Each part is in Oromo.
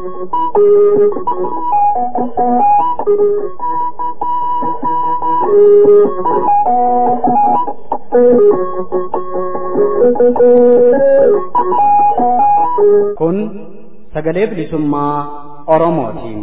Kun sagalee bilisummaa Oromootiin.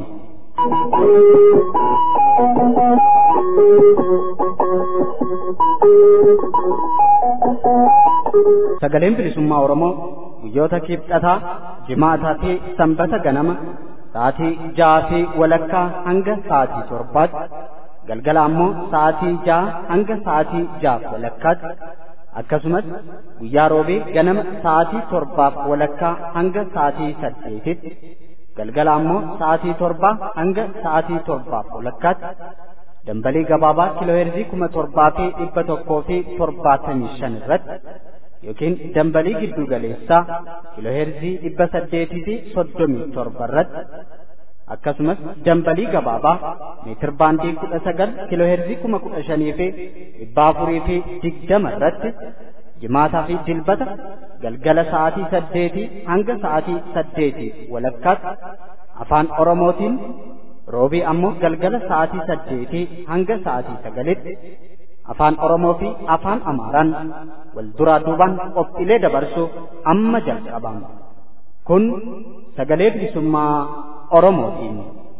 Sagaleen bilisummaa Oromoo guyyoota kibxataa, jimaataa fi sanbata ganama sa'aatii ja'aa fi walakkaa hanga sa'aatii torbaatti galgala ammoo sa'aatii ja'a hanga sa'aatii ja'aaf walakkaatti akkasumas guyyaa roobee ganama sa'aatii torbaaf walakkaa hanga sa'aatii saddeetitti galgala ammoo sa'aatii torbaa hanga sa'aatii torbaaf walakkaatti dambalii gabaabaa kiilooheerzii kuma torbaa fi dhibba tokkoo fi torbaatamii shan irratti yookiin dambalii giddu galeessaa kiilooheerzii dhibba saddeetii fi soddomii torba irratti akkasumas dambalii gabaabaa meetir baandii kudha sagal kiilooheerzii kuma kudha shanii fi dhibba afurii fi digdama irratti jimaataa fi dilbata galgala sa'aatii saddeetii hanga sa'aatii saddeetii walakkaatti afaan oromootiin roobii ammoo galgala sa'aatii saddeetii hanga sa'aatii sagalitti afaan oromoo fi afaan amaaraan wal duraa duubaan qophiilee dabarsuuf amma jalqabama kun sagalee bilisummaa oromootiin.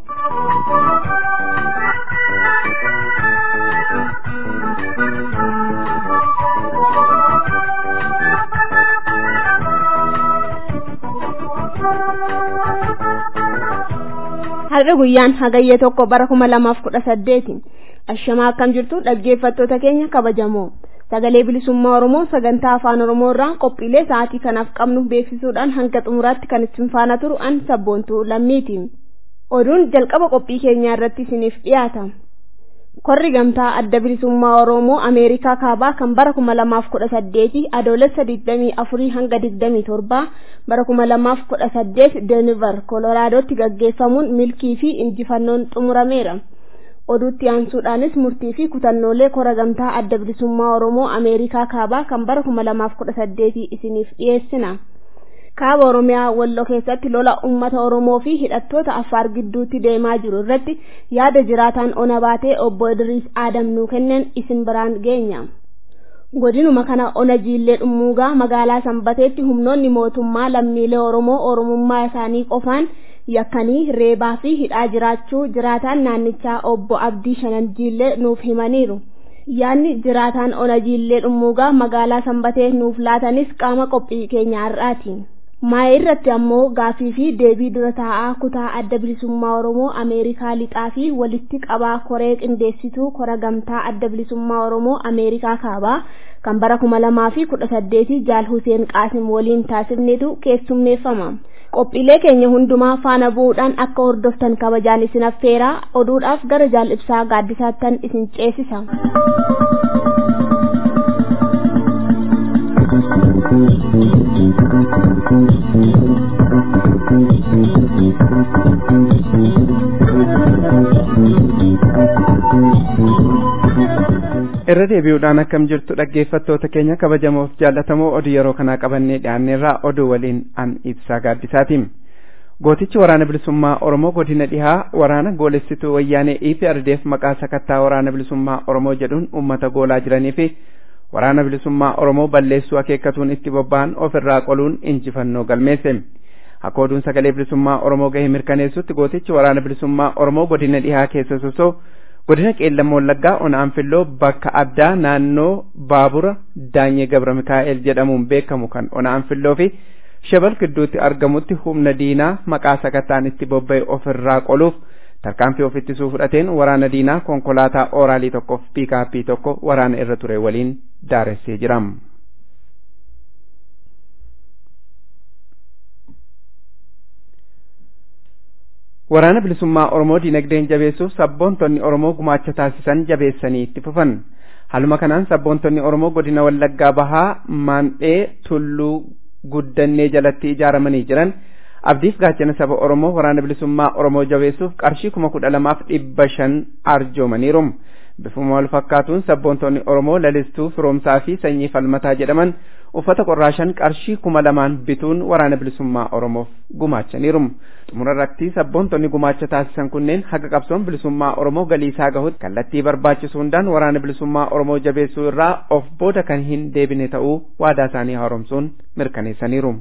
har'a guyyaan hagayya tokko bara kuma lamaaf kudha saddeetiin ashamaa akkam jirtu dhaggeeffattoota keenya kabajamoo sagalee bilisummaa oromoo sagantaa afaan oromoo irraa qophiilee sa'aatii kanaaf qabnu beeksisuudhaan hanga xumuraatti kan isin faana turu an sabboontuu lammiiti oduun jalqaba qophii keenyaa irratti isiniif dhiyaata korri gamtaa adda bilisummaa oromoo ameerikaa kaabaa kan bara kuma lamaaf kudha saddeeti adoolessa digdamii afurii hanga digdamii torbaa bara kuma lamaaf kudha saddeet deniver koloraadotti gaggeeffamuun milkii fi injifannoon xumurameera oduutti aansuudhaanis murtii fi kutannoolee kora gamtaa adda bilisummaa oromoo ameerikaa kaabaa kan bara kuma lamaaf kudha saddeetii isiniif dhiyeessina kaaba oromiyaa walloo keessatti lola ummata oromoo fi hidhattoota affaar gidduutti deemaa jiru irratti yaada jiraataan ona baatee obbo idriis aadam nuu kennan isin biraan geenya godinuma kana ona jiillee dhummuugaa magaalaa sanbateetti humnoonni mootummaa lammiilee oromoo oromummaa isaanii qofaan yakkanii reebaa fi hidhaa jiraachuu jiraataan naannichaa obbo abdii shanan jiillee nuuf himaniiru yaanni jiraataan ona jiillee dhummuugaa magaalaa sanbatee nuuf laatanis qaama qophii keenya har'aati maa'ee irratti ammoo gaafii fi deebii dura taa'aa kutaa adda bilisummaa oromoo ameerikaa lixaa fi walitti qabaa koree qindeessituu kora gamtaa adda bilisummaa oromoo ameerikaa kaabaa kan bara kuma lamaa fi kudha saddeetii jaal huseen qaasim waliin taasifnetu keessummeeffama qophiilee keenya hundumaa faana bu'uudhaan akka hordoftan kabajaan isin affeeraa oduudhaaf gara jaal ibsaa gaaddisaattan isin ceesisa. irra deebi'uudhaan akkam jirtu dhaggeeffattoota keenya kabajamoof jaallatamoo oduu yeroo kanaa qabannee dhiyaanneerraa oduu waliin an ibsaa gaaddisaatiin gootichi waraana bilisummaa oromoo godina dhihaa waraana goolessituu wayyaanee EPRDF maqaa sakattaa waraana bilisummaa oromoo jedhuun ummata goolaa jiranii fi waraana bilisummaa oromoo balleessuu akeekkatuun itti bobba'an ofirraa qoluun injifannoo galmeesse akka oduun sagalee bilisummaa oromoo gahee mirkaneessutti gootichi waraana bilisummaa oromoo godina dhihaa keessa sosoo godina qeellam wallaggaa onaan filloo bakka addaa naannoo baabura daanyee gabra mikaa'el jedhamuun beekamu kan onaan filloo fi shebal gidduutti argamutti humna diinaa maqaa sakattaan itti bobba'e ofirraa qoluuf tarkaanfii of ittisuu fudhateen waraana diinaa konkolaataa ooraalii tokkoof piikaappii tokko waraana irra ture waliin daaressee jira. waraana bilisummaa oromoo dinagdeen jabeessuuf sabboontonni oromoo gumaacha taasisan jabeessanii itti fufan haluma kanaan sabboontonni oromoo godina wallaggaa bahaa maandhee tulluu guddannee jalatti ijaaramanii jiran abdiif gaachana saba oromoo waraana bilisummaa oromoo jabeessuuf qarshii kuma kudha lamaaf dhibba shan arjoomaniiru bifuma wal fakkaatuun sabboontonni oromoo lalistuu firoomsaa fi sanyii falmataa jedhaman uffata qorraashan qarshii kuma lamaan bituun waraana bilisummaa oromoof gumaachaniiru xumura irratti sabboontonni gumaacha taasisan kunneen haga qabsoon bilisummaa oromoo galii isaa gahutti kallattii barbaachisu hundaan waraana bilisummaa oromoo jabeessuu irraa of booda kan hin deebine ta'uu waadaa isaanii haaromsuun mirkaneessaniiru.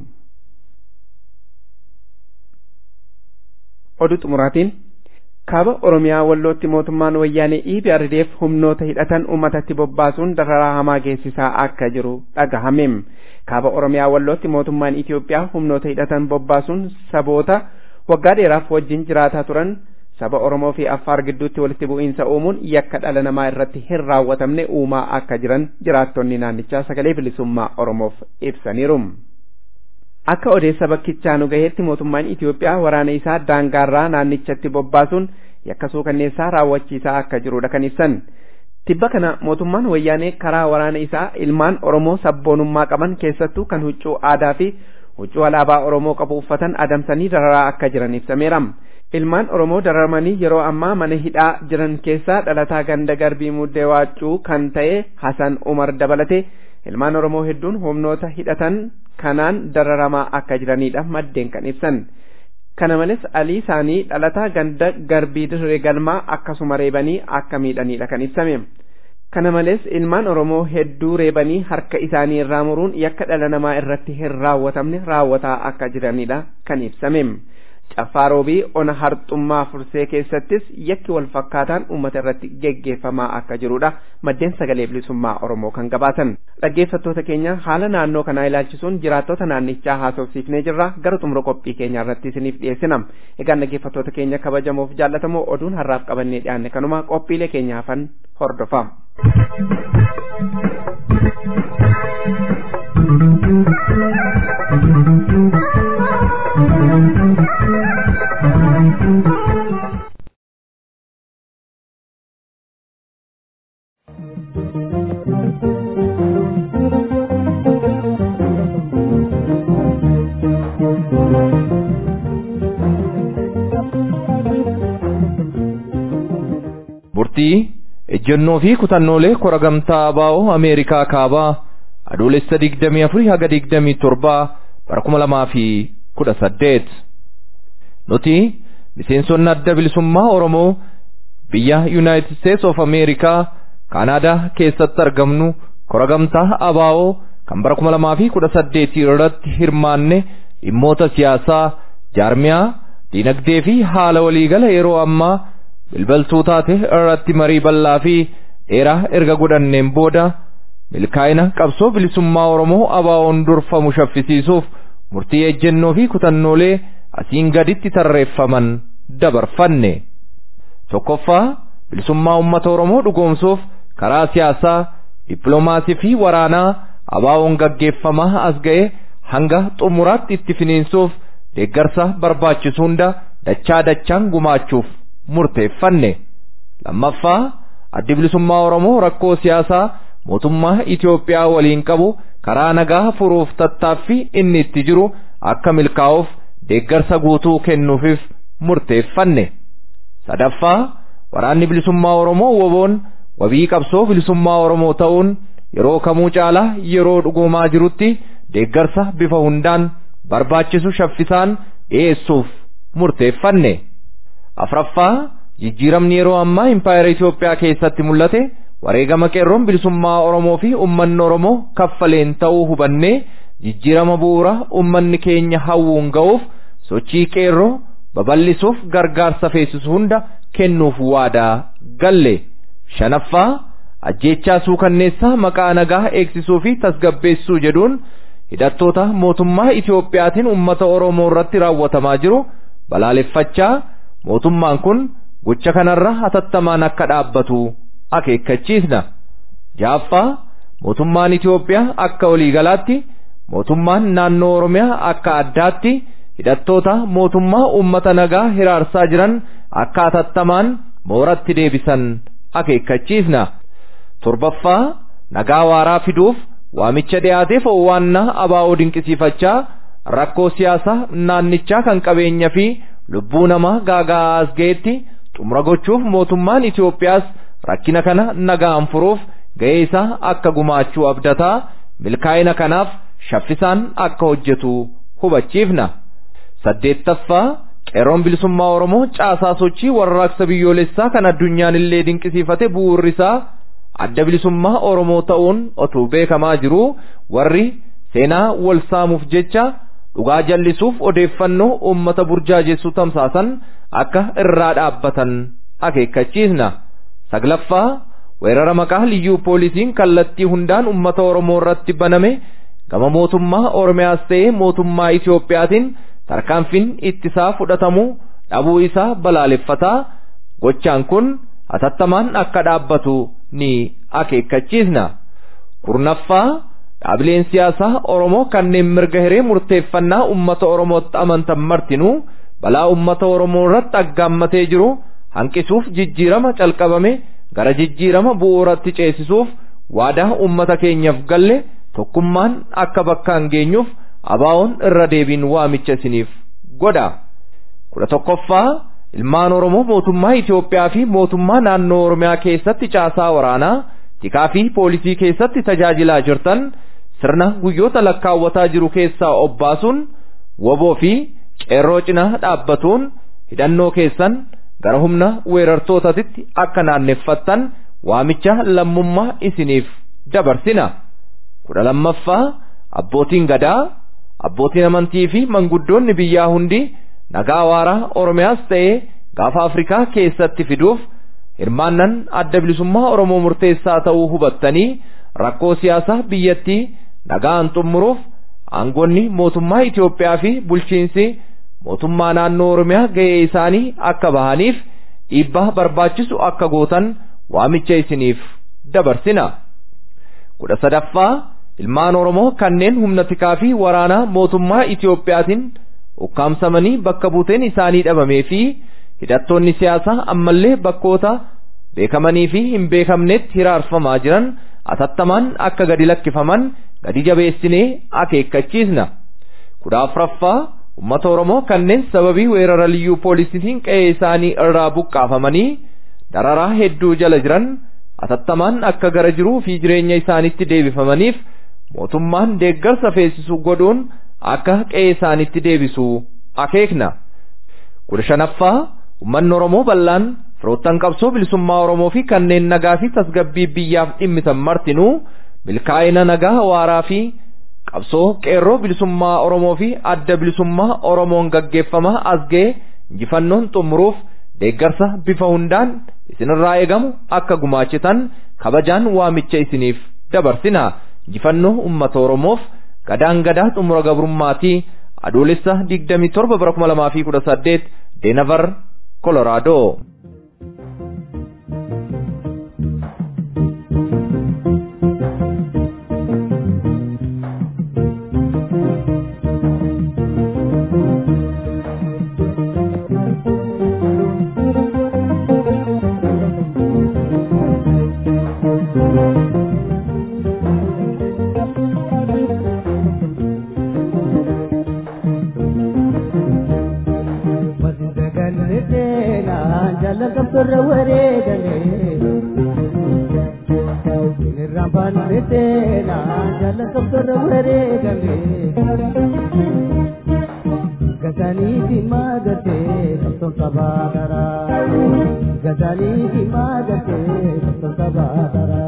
oduu xumuraatiin kaaba oromiyaa wallootti mootummaan wayyaanee EPRDF humnoota hidhatan uummatatti bobbaasuun dararaa hamaa geessisaa akka jiru dhagahame. Kaaba oromiyaa wallootti mootummaan Itoophiyaa humnoota hidhatan bobbaasuun saboota waggaa dheeraaf wajjin jiraataa turan saba Oromoo fi Affaar gidduutti walitti bu'iinsa uumuun yakka dhala namaa irratti hin raawwatamne uumaa akka jiran jiraattonni naannichaa sagalee bilisummaa Oromoof ibsaniiru. Akka odeessa bakkichaa nu gaheetti mootummaan Itoophiyaa waraana isaa daangaarraa naannichatti bobbaasuun yakka suukanneessaa raawwachiisaa akka jirudha kan ibsan. Tibba kana mootummaan wayyaanee karaa waraana isaa ilmaan Oromoo sabboonummaa qaban keessattuu kan huccuu aadaa fi huccuu alaabaa Oromoo qabu uffatan adamsanii dararaa akka jiran ibsameera. Ilmaan Oromoo dararamanii yeroo ammaa mana hidhaa jiran keessaa dhalataa ganda garbii muddee waacuu kan ta'e Hasan Umar dabalate ilmaan Oromoo hedduun humnoota hidhatan kanaan dararamaa akka jiranidha maddeen kan ibsan. Kana malees alii isaanii dhalataa ganda garbii dirree galmaa akkasuma reebanii akka miidhanidha kan ibsame. Kana malees ilmaan Oromoo hedduu reebanii harka isaanii irraa muruun yakka dhala namaa irratti hin raawwatamne raawwataa akka jiranidha kan ibsame. Caffaarobii ona harxummaa fursee keessattis yakki wal fakkaataan uummata irratti geggeeffamaa akka jirudha maddeen sagalee bilisummaa Oromoo kan gabaatan. Dhaggeeffattoota keenya haala naannoo kanaa ilaalchisuun jiraattota naannichaa haasofsiifnee jirra gara xumura qophii keenya irratti isiniif dhiyeessina. Egaan dhaggeeffattoota keenya kabajamoof jaallatamoo oduun har'aaf qabannee dhiyaanne kanuma qophiilee keenya hafan hordofa. Murtii ejjennoo fi kutannoolee kora gamtaa abaa'oo Ameerikaa kaabaa adoolessa digdamii afurii haga digdamii torbaa bara kuma lamaa fi kudha saddeet. Nuti miseensonni adda bilisummaa Oromoo biyya United States of America Kanaadaa keessatti argamnu kora gamtaa abaa'oo kan bara kuma lamaa fi kudha saddeetii irratti hirmaanne dhimmoota siyaasaa, jaarmiyaa, diinagdee fi haala waliigala yeroo ammaa bilbaltuu taate irratti marii bal'aa fi dheeraa erga godhanneen booda milkaa'ina qabsoo bilisummaa Oromoo abaa'oon durfamu shaffisiisuuf murtii ejjennoo fi kutannoolee asiin gaditti tarreeffaman dabarfanne. Tokkoffaa bilisummaa uummata Oromoo dhugoomsuuf karaa siyaasaa, dippiloomaasii fi waraanaa abaa'oon gaggeeffamaa as ga'e hanga xumuraatti itti finiinsuuf deeggarsa barbaachisu hunda dachaa dachaan gumaachuuf murteeffanne. Lammaffaa addi bilisummaa Oromoo rakkoo siyaasaa mootummaa Itoophiyaa waliin qabu karaa nagaa furuuf tattaaffii inni itti jiru akka milkaa'uuf deeggarsa guutuu kennuufif murteeffanne. Sadaffaa waraanni bilisummaa Oromoo woboon wabii qabsoo bilisummaa Oromoo ta'uun yeroo kamuu caalaa yeroo dhugoomaa jirutti deeggarsa bifa hundaan barbaachisu shaffisaan dhiyeessuuf murteeffanne. Afraffaa jijjiiramni yeroo ammaa impaayera Itoophiyaa keessatti mul'ate wareegama qeerroon bilisummaa Oromoo fi uummanni Oromoo kaffaleen ta'uu hubannee jijjiirama bu'uura uummanni keenya hawwuun ga'uuf sochii qeerroo babal'isuuf gargaarsa feesisu hunda kennuuf waadaa galle. Shanaffaa ajjeechaa suukanneessaa maqaa nagaa eegsisuu fi tasgabbeessuu jedhuun hidhattoota mootummaa Itoophiyaatiin uummata Oromoo irratti raawwatamaa jiru balaaleffachaa mootummaan kun gocha kanarra hatattamaan akka dhaabbatu akeekkachiisna. Jaaffaa mootummaan Itoophiyaa akka waliigalaatti mootummaan naannoo Oromiyaa akka addaatti hidhattoota mootummaa uummata nagaa hiraarsaa jiran akka hatattamaan mooratti deebisan akeekkachiisna. Torbaffaa nagaa waaraa fiduuf waamicha dhiyaateef owwaannaa abaa'oo dinqisiifachaa rakkoo siyaasaa naannichaa kan qabeenya fi lubbuu namaa gaaga'aa as ga'etti xumura gochuuf mootummaan Itoophiyaas rakkina kana nagaan furuuf ga'ee isaa akka gumaachuu abdataa milkaa'ina kanaaf shaffisaan akka hojjetu hubachiifna. saddeettaffaa qeerroon bilisummaa oromoo caasaa sochii warraaqsa biyyoolessaa kan addunyaan illee dinqisiifate bu'uurri isaa adda bilisummaa oromoo ta'uun otuu beekamaa jiru warri seenaa wal saamuuf jecha dhugaa jallisuuf odeeffannoo uummata burjaajessu tamsaasan akka irraa dhaabbatan akeekkachiisna saglaffaa weerara maqaa liyyuu poolisiin kallattii hundaan uummata oromoo irratti baname gama mootummaa oromiyaas ta'ee mootummaa itiyoophiyaatiin tarkaanfiin ittisaa fudhatamuu dhabuu isaa balaaleffataa gochaan kun hatattamaan akka dhaabbatu ni akeekkachiisna kurnaffaa dhaabileen siyaasaa oromoo kanneen mirga hiree murteeffannaa ummata oromootti amantan martinuu balaa ummata oromoo irratti aggaammatee jiru hanqisuuf jijjiirama calqabame gara jijjiirama bu'uuratti ceesisuuf waadaa ummata keenyaaf galle tokkummaan akka bakkaan geenyuuf abaawoon irra deebiin waamicha isiniif godha kudha tokkoffaa ilmaan oromoo mootummaa Itoophiyaa fi mootummaa naannoo oromiyaa keessatti caasaa waraanaa tikaa fi poolisii keessatti tajaajilaa jirtan sirna guyyoota lakkaawwataa jiru keessaa obbaasuun woboo fi qeerroo cinaa dhaabbatuun hidhannoo keessan gara humna weerartootatitti akka naanneffattan waamicha lammummaa isiniif dabarsina kudha lammaffaa abbootiin gadaa abbootiin amantii fi manguddoonni biyyaa hundi nagaa waaraa oromiyaas ta'ee gaafa afrikaa keessatti fiduuf hirmaannan adda bilisummaa oromoo murteessaa ta'uu hubattanii rakkoo siyaasaa biyyattii nagaan xumuruuf aangonni mootummaa Itoophiyaa fi bulchiinsi mootummaa naannoo oromiyaa ga'ee isaanii akka bahaniif dhiibbaa barbaachisu akka gootan waamicha isiniif dabarsina kudha sadaffaa ilmaan oromoo kanneen humna tikaa fi waraanaa mootummaa Itoophiyaatiin ukkaamsamanii bakka buuteen isaanii dhabamee fi hidhattoonni siyaasaa ammallee bakkoota beekamanii fi hin beekamnetti hiraarfamaa jiran atattamaan akka gadi lakkifaman gadi jabeessinee akeekkachiisna kudha afuraffaa ummata oromoo kanneen sababii weerara liyyuu poolisiitiin qe'ee isaanii irraa buqqaafamanii dararaa hedduu jala jiran atattamaan akka gara jiruu fi jireenya isaanitti deebifamaniif mootummaan deeggarsa feesisu godhuun akka qe'ee isaanitti deebisu akeekna kudha shanaffaa ummanni oromoo bal'aan firoottan qabsoo bilisummaa oromoo fi kanneen nagaa fi tasgabbii biyyaaf dhimmitan martinuu milkaa'ina nagaa waaraa fi qabsoo qeerroo bilisummaa oromoo fi adda bilisummaa oromoon gaggeeffamaa as ga'e injifannoon xumuruuf deeggarsa bifa hundaan isinirraa eegamu akka gumaachitan kabajaan waamicha isiniif dabarsina injifannoo ummata oromoof gadaan gadaa xumura gabrummaatii adoolessa 27 bara 2018 deenavar koloraadoo. torra wareegale irraan baanneteena jaalakam torra wareegale gazaniiti maagate qabsoon qabaadara gazaniiti maagate qabsoon qabaadara.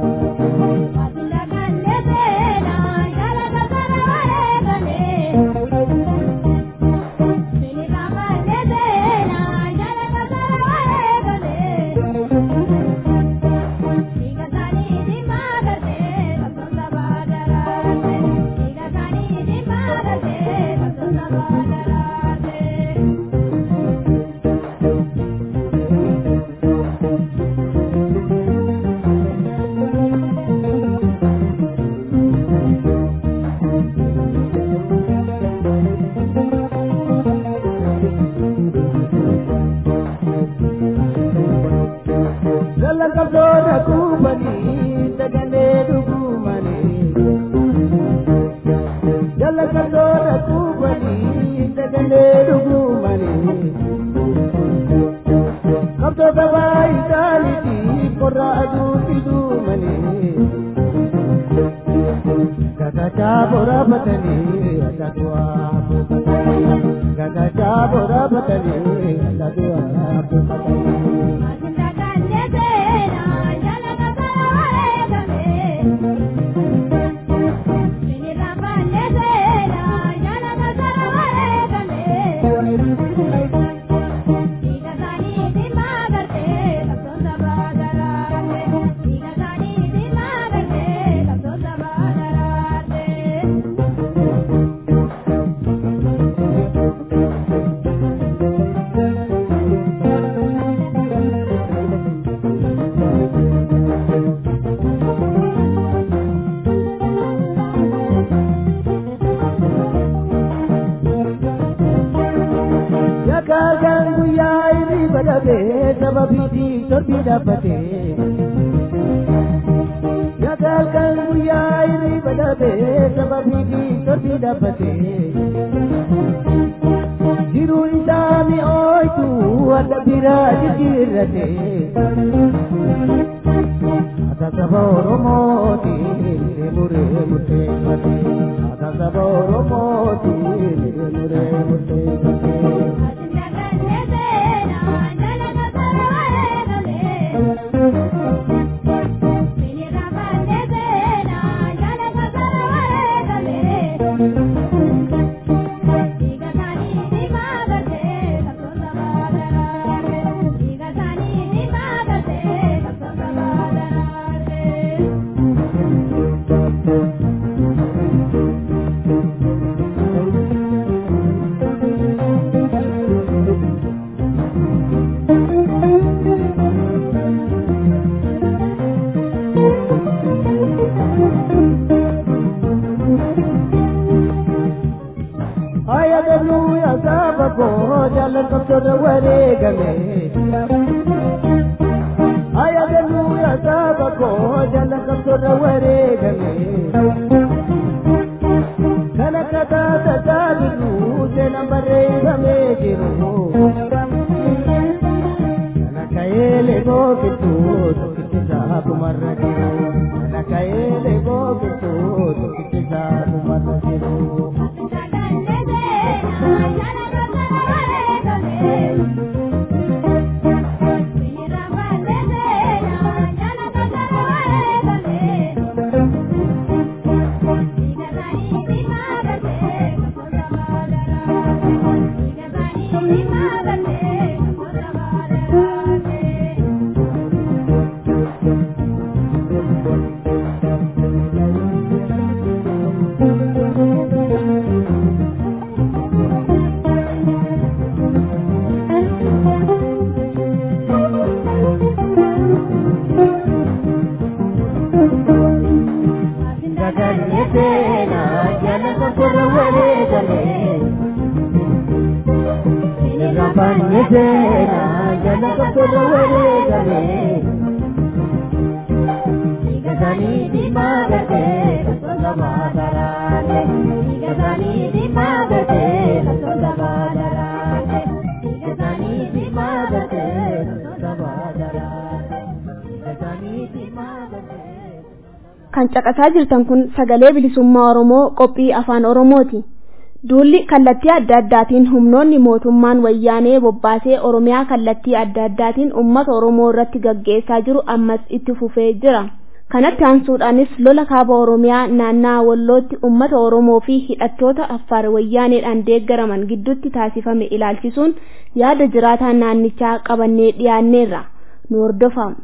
Jalakabdoota kubbanii sagalee dhugumanii. Jalakabdoota kubbanii sagalee dhugumanii. Qabdoota baay'ee isaaniitii qorraa boora batanii allatu abbuufatanii gagachaa boora batanii allatu abbuufatanii. Yakaagaan guyyaa inni badhatee sababiitii torbii dhaabbatee. Yakaagaan guyyaa inni badhatee sababiitii torbii dhaabbatee. Jiruu isaa mi'ooytu adda biraa jijjiirratee. Ata saba Oromooti muree murteeffatee. Ata saba Oromooti muree murteeffatee. Hallelujah, saba ko jalan kapsada waregame. Hallelujah, saba ko jalan kapsada waregame. Kana kata tata biru jena baregame jiru. Kana kaele go kitu kitu sabu marra jiru. Kana kaele go kitu kitu sabu marra jiru. kan caqasaa jirtan kun sagalee bilisummaa oromoo qophii afaan oromooti duulli kallattii adda addaatiin humnoonni mootummaan wayyaanee bobbaasee oromiyaa kallattii adda addaatiin ummata oromoo irratti gaggeessaa jiru ammas itti fufee jira kanatti aansuudhaanis lola kaaba oromiyaa naannaa wallootti ummata oromoo fi hidhattoota affaar wayyaaneedhaan deeggaraman gidduutti taasifame ilaalchisuun yaada jiraataa naannichaa qabannee dhiyaanneerra nu hordofaa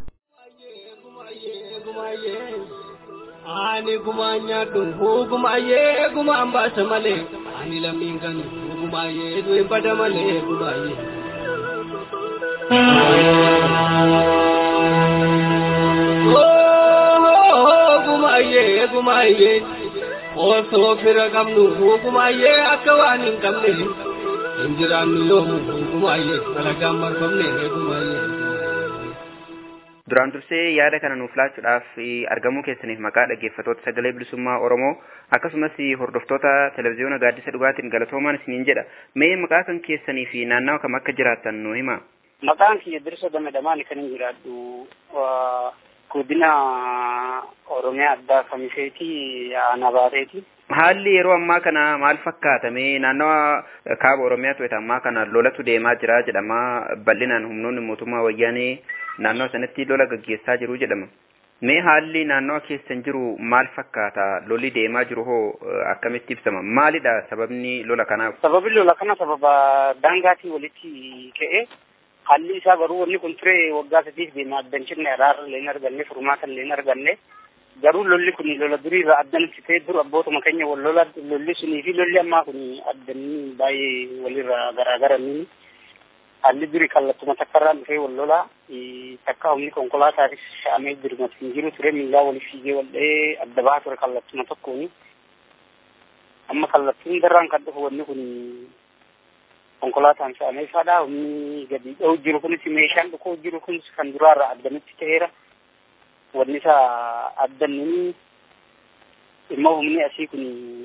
Ani gumaan nyaadhu gumaayee gumaan baasa malee ani lammiin kan gumaayee du'e bada malee gumaayee. Gumaayee gumaayee osoo fira qabnu gumaayee akka waan hin qabne hin jiraannu yoomu gumaayee dalagaan marfamne gumaayee. Duraan dursee yaada kana nuuf laachuudhaaf argamuu keessaniif maqaa dhaggeeffatoota sagalee bilisummaa Oromoo akkasumas hordoftoota televezyiyoona gaaddisa dhugaatiin galatoomaan isiniin jedha. Mee maqaa kan keessanii fi naannawa kam akka jiraattan nu hima. Maqaan kiyya Dirsa Gamadamaan kan hin jiraadhu godina Oromiyaa addaa Kamiseeti Aanabaateeti. Haalli yeroo ammaa kana maal fakkaatame naannawa kaaba Oromiyaatu wayita ammaa kana lolatu deemaa jira jedhama bal'inaan humnoonni mootummaa wayyaanee naannawa sanatti lola gaggeessaa jiru jedhama. Mee haalli naannawa keessan jiru maal fakkaata lolli deemaa jiru hoo akkamitti ibsama maalidha sababni lola kanaaf? Sababni lola kana sababa daangaatii walitti ka'e haalli isaa garuu wanni kun ture waggaa sadiif deema addanchinne araara illee hin arganne furmaata illee hin arganne garuu lolli kun lola durii irraa addanatti ta'e dur abbootuma keenya wal lola lolli sunii fi lolli ammaa kun addanii baay'ee walirraa garaagaranii haalli durii kallattuma takkarraan dhufee wal lola takka humni konkolaataatis fe'amee dirmatu hin jiru ture miillaa walii fiigee wal dha'ee adda bahaa ture kallattuma tokkooni amma kallattiin darraan kan dhufu wanni kun konkolaataan fe'amee faadha humni gadi dha'u jiru kunis meeshaan dhukuu jiru kunis kan duraarraa addanitti ta'eera wanni isaa addanni immoo humni asii kun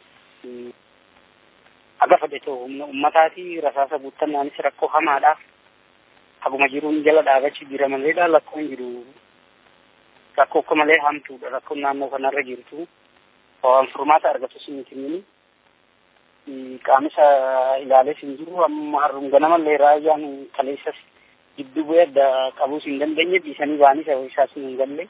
aga fedhetoo humna ummataati rasaasa guuttannaanis rakkoo hamaadha haguma jiruun jala dhaabachuu jira maleedha lakkoon jiru rakkoo akka malee hamtuudha rakkoon naannoo kanarra jirtu waan furmaata argatu siniti mini qaamisa ilaalees hin jiru amma harrum ganamallee raayyaan kaleessas gidduu bu'ee adda qabuus hin dandeenye dhiisanii baanis isaas hin galle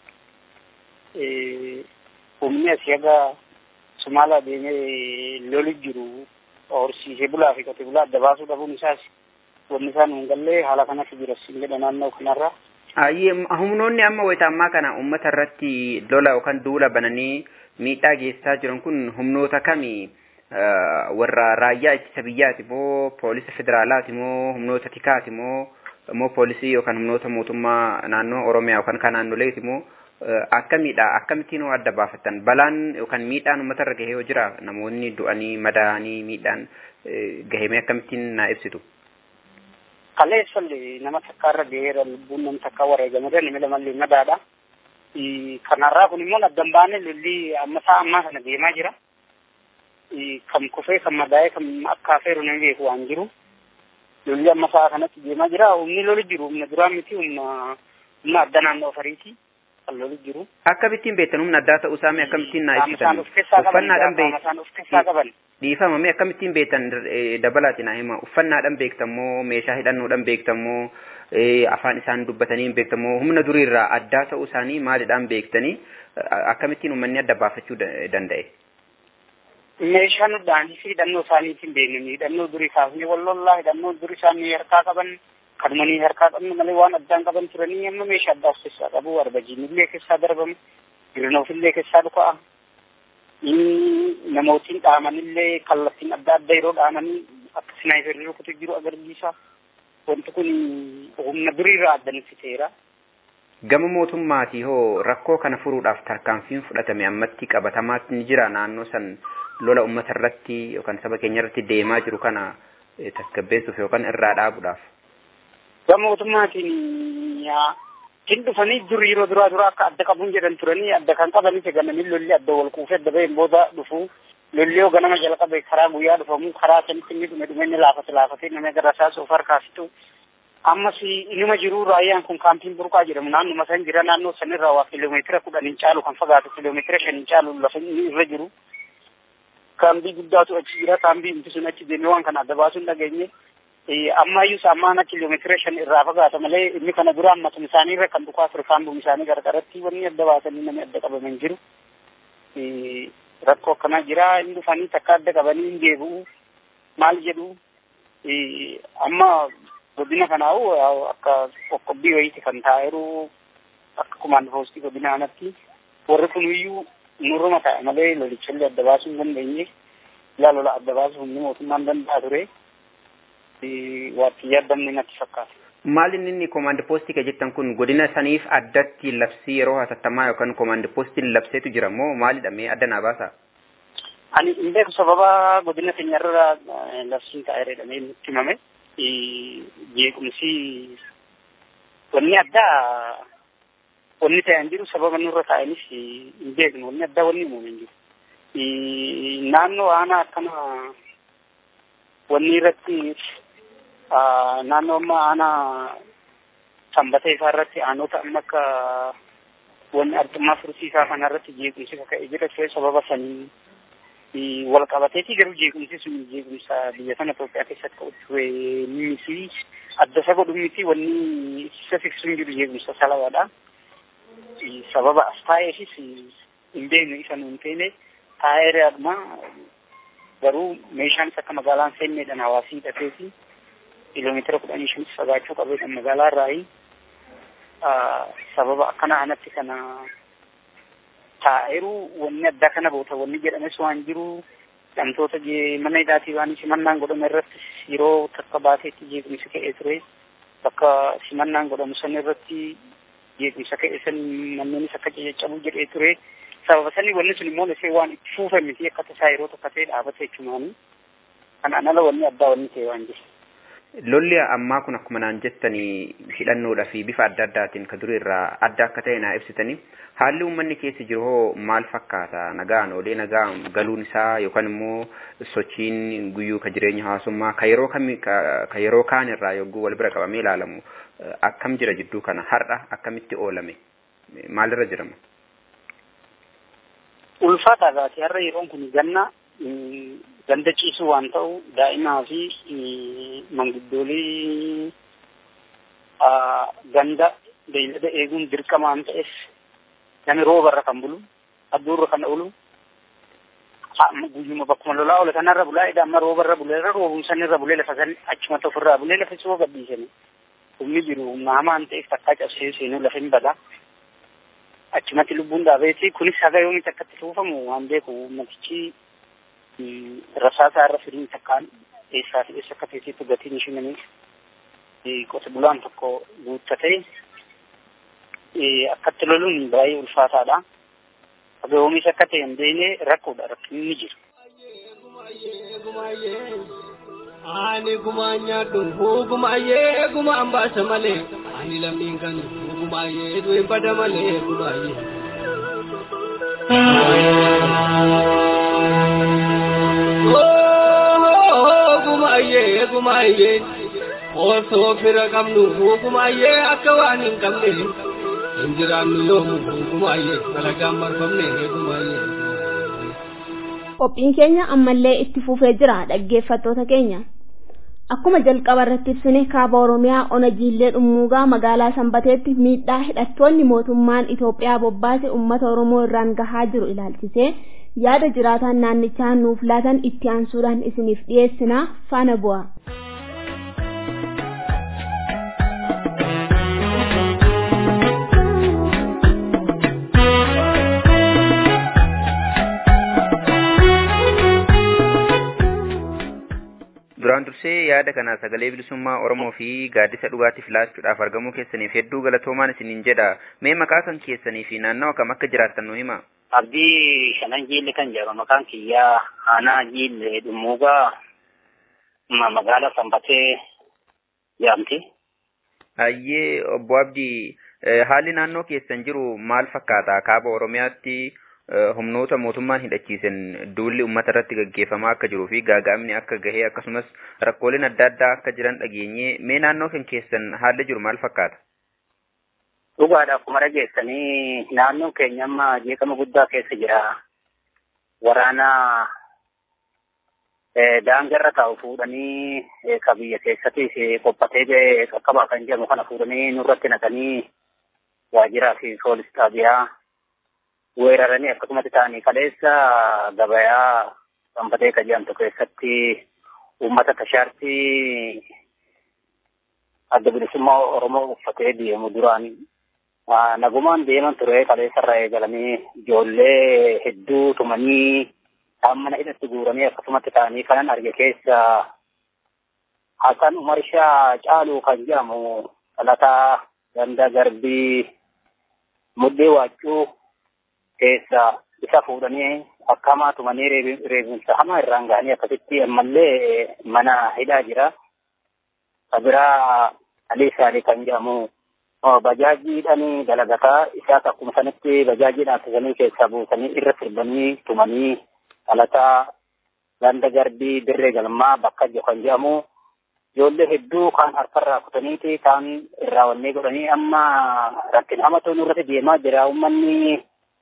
humni asii aga sumaalaa deemee lolu jiru horsiisee bulaa fi qote bulaa adda baasuu dhabuun isaas wanni isaan hin galle haala kanatti jira siin jedha naannoo kanarra. Ayyee humnoonni amma wayita ammaa kana uummata irratti lola yookaan duula bananii miidhaa geessaa jiran kun humnoota kamii? warra raayyaa ittisa biyyaati moo poolisa federaalaati moo humnoota tikaati moo moo poolisii yookaan humnoota mootummaa naannoo oromiyaa yookaan kan naannoleeti moo akkamiidha akkamittiin adda baafattan balaan yookaan miidhaan uummata irra gahee yoo jira namoonni du'anii madaa'anii miidhaan gahee akkamittiin naa ibsitu. Kaleessallee nama takka irra gaheera lubbuun nama takka wareegameera nama lamallee madaadha. Kanarraa kun immoo addan baane lolli amma isaa ammaa kana deemaa jira. Kan kufee kan madaa'ee kan akka afeeru nama beeku waan jiru. Lolli amma isaa kanatti deemaa jira. Humni loli jiru humna duraa miti humna humna adda naannoo ofariiti. Kan loli jiru. Akkamittiin beektan humna addaa ta'uu isaa mee akkamittiin naa ibsitan? Uffannaadhaan beektan. Dhiifama mee akkamittiin beektan dabalaati naa hima. Uffannaadhaan beektan moo meeshaa hidhannoodhaan beektan moo afaan isaan dubbatanii hin beektan moo humna duriirraa addaa ta'uu isaanii maalidhaan beektanii akkamittiin uummanni adda baafachuu danda'e? Meeshaan dhaanii fi hidhannoo isaaniitiin beeknani. Hidhannoo durii kaafnee wallollaa hidhannoo durii isaanii harkaa qaban kadumanii harkaa qabnu malee waan addaan qaban turanii amma meeshaa addaa of keessaa qabu arbajiinillee keessaa darbamu girnoofillee keessaa dhuka'a. Namootiin dhaamanillee kallattiin adda adda yeroo dhaamanii akka sinaayiferii rukutu jiru agarsiisa. Wanti kun humna duriirraa addanitti ta'eera. Gama mootummaatii hoo rakkoo kana furuudhaaf tarkaanfiin fudhatame ammatti qabatamaatti ni jira naannoo san lola uummata irratti yookaan saba keenya irratti deemaa jiru kana tasgabbeessuuf yookaan irraa dhaabuudhaaf. Gama mootummaatiin hin dhufanii dur yeroo duraa duraa akka adda qabuun jedhan turanii adda kan qabanis ganamii lolli adda wal kuufee adda baheen booda dhufu lolli yoo ganama jalqabe karaa guyyaa dhufamu karaa sanitti inni dhume dhume inni laafate laafate nama gara isaa suuf harkaa fitu ammas inuma jiru raayyaan kun kaampiin burqaa jedhamu naannuma san jira naannoo sanirraa waa kiiloomeetira kudhan hin caalu kan fagaatu kiiloomeetira shan hin caalu lafa inni irra jiru kaambii guddaatu achi jira kaambii inti sun achi deemee waan kana adda baasuun dhageenye ammayyuu saamaana kiiloomeetira shan irraa fagaata malee inni kana dura ammatuma isaanii irra kan dhukaa ture kaambiin isaanii gargaratti wanni adda baasanii namni adda qabaman jiru rakkoo akkanaa jira hin dhufanii takka adda qabanii hin deebi'u maal jedhu amma godina kanaawu akka qoqqobbii wayiiti kan taa'eeru akka kumaan poostii godina kanatti warri kuniyyuu nurruma taa'e malee lolichallee adda baasuu hin dandeenye ilaa lola adda baasuu humni mootummaan danda'a ture waatti yaaddamne natti fakkaata. Maal inni inni koomaandi poostii ka jettan kun godina saniif addatti labsii yeroo hatattamaa yookaan koomaandi poostiin labseetu jira moo maalidha mee adda naa baasa? Ani hin beeku sababa godina keenyarra labsiin taa'ee jedhamee nutti himame jeequmsi wanni addaa wanni ta'an jiru sababa nurra taa'anis hin beeknu wanni addaa wanni uumame hin jiru. Naannoo aanaa akkana wanni irratti naannoo amma aanaa sanbata isaa irratti aanota amma akka wanni artummaa fursiisaa kana irratti jeequmsi kaka'ee jira ture sababa sanii wal qabateeti garuu jeequmsi sun jeequmsa biyya kana Itoophiyaa keessatti ta'utti miti adda isa godhu miti wanni isa fiksuun jiru jeequmsa salawaadha. Sababa as taa'eefis hin beeknu isa nuun teene taa'eeraadhuma garuu meeshaanis akka magaalaan seenneedhaan hawaasii hidhateeti kiiloomeetira kudhanii shanis fagaachuu qabeedhaan magaalaa irraayi sababa akkana anatti kana taa'eeru wanni addaa kana boota wanni jedhames waan jiru dhamtoota mana hidhaatii waan simannaan godhame irratti yeroo takka baateetti jeequmsi ka'ee ture bakka simannaan godhamu san irratti jeequmsa ka'ee san manneenis akka caccabuu jedhee ture sababa sanii wanni sun immoo lasee waan itti fuufe miti akka tasaa yeroo takka ta'e dhaabate jechumaani kanaan ala wanni addaa wanni ta'e waan jiru. Lolli ammaa kun akkuma naan jettanii hidhannoodhaa fi bifa adda addaatiin ka durii irraa adda akka ta'e naa ibsitanii haalli uummanni keessa jiru hoo maal fakkaata nagaan olee nagaan galuun isaa yookaan immoo sochiin guyyuu ka jireenya hawaasummaa ka yeroo kami ka yeroo kaan irraa yogguu wal bira qabamee ilaalamu akkam jira jidduu kana har'a akkamitti oolame maalirra jirama? Ulfaata gaati har'a yeroon kun ganna ganda ciisu waan ta'u daa'imaa fi manguddoolii ganda beeylada eeguun dirqama waan ta'eef namni roobarra kan bulu adduurra kan oolu guyyuma bakkuma lolaa oole kanarra bulaa edda amma roobarra buleerra roobuun sanirra bulee lafa san achumatti ofirraa bulee lafa soo gadhiisani humni jiru humna hamaan ta'eef takkaa cabsee seenuu lafa hin bada achumatti lubbuun dhaabeeti kunis haga yoomitti akkatti tuufamu waan beeku ummatichi rasaasaa irra firiin takkaan eessaa fi eessa akka teessitti gatiin ishimaniif qote bulaan tokko guuttatee akkatti loluun baay'ee ulfaataadha. Haga oomisha akka ta'e hin beekne rakkoodha rakkinni jiru. Ani gumaa nyaadhu gumaayee gumaan baasa malee ani lammiin kan gumaayee du'e bada malee gumaayee. Gumaayee gumaayee osoo fira qabnu gumaayee akka waan hin qabne hin jiraannu yoomu gumaayee dalagaan marfamne gumaayee. Qophiin keenya ammallee itti fufee jira dhaggeeffattoota keenya. Akkuma jalqaba irratti ibsine kaaba Oromiyaa ona jiillee dhummuugaa magaalaa Sanbateetti miidhaa hidhattoonni mootummaan Itoophiyaa bobbaase uummata Oromoo irraan gahaa jiru ilaalchisee yaada jiraataan naannichaa nuuf laatan itti aansuudhaan isiniif dhiyeessinaa faana bu'a. duraan dursee yaada kana sagalee bilisummaa Oromoo fi gaaddisa dhugaatiif laachuudhaaf argamuu keessaniif hedduu galatoomaan isiniin jedha. Mee maqaa kan keessanii fi naannawa kam akka jiraattan nu hima. Abdii shanan jiille kan jedhamu maqaan kiyyaa aanaa jiille dhummuugaa magaalaa Sanbatee jedhamti. Hayyee obbo Abdii haalli naannoo keessan jiru maal fakkaata? Kaaba Oromiyaatti humnoota mootummaan hidhachiisan duulli uummata irratti gaggeeffamaa akka jiruu fi gaagaamni akka gahee akkasumas rakkooleen adda addaa akka jiran dhageenye mee naannoo kan keessan haalli jiru maal fakkaata? Dhugaadha akkuma dhageessanii naannoon keenya amma jeeqama guddaa keessa jira. Waraana daangarra taa'u fuudhanii ka biyya keessattis qophatee ga'e qaqqabaa kan jedhamu kana fuudhanii nurratti naqanii waajjiraa fi poolis xaabiyaa weeraranii akkasumatti ta'anii kaleessa gabayaa sanbatee ka jedhamtu keessatti uummata tashaartii adda bilisummaa Oromoo uffatee deemu duraan nagumaan deeman ture kaleessarraa eegalanii ijoollee hedduu tumanii isaan mana hidhatti guuranii akkasumatti ta'anii kanan arge keessa Hasan Umar Shaa Caaluu kan jedhamu dhalataa ganda garbii muddee waachuu keessa isa fuudhanii akkamaa tumanii reebinsa hamaa irraan gahanii akkasitti ammallee mana hidhaa jira. Kabiraa Alii Saalii kan jedhamu bajaajiidhaan dalagataa isaas akkuma sanitti bajaajiidhaan akkasanii keessaa buusanii irra sirbanii tumanii dhalataa ganda garbii dirree galmaa bakka jiru kan jedhamu ijoollee hedduu kaan harkarraa kutaniiti kaan irraa wannee godhanii amma rakkina hamatu nurratti deemaa jira uummanni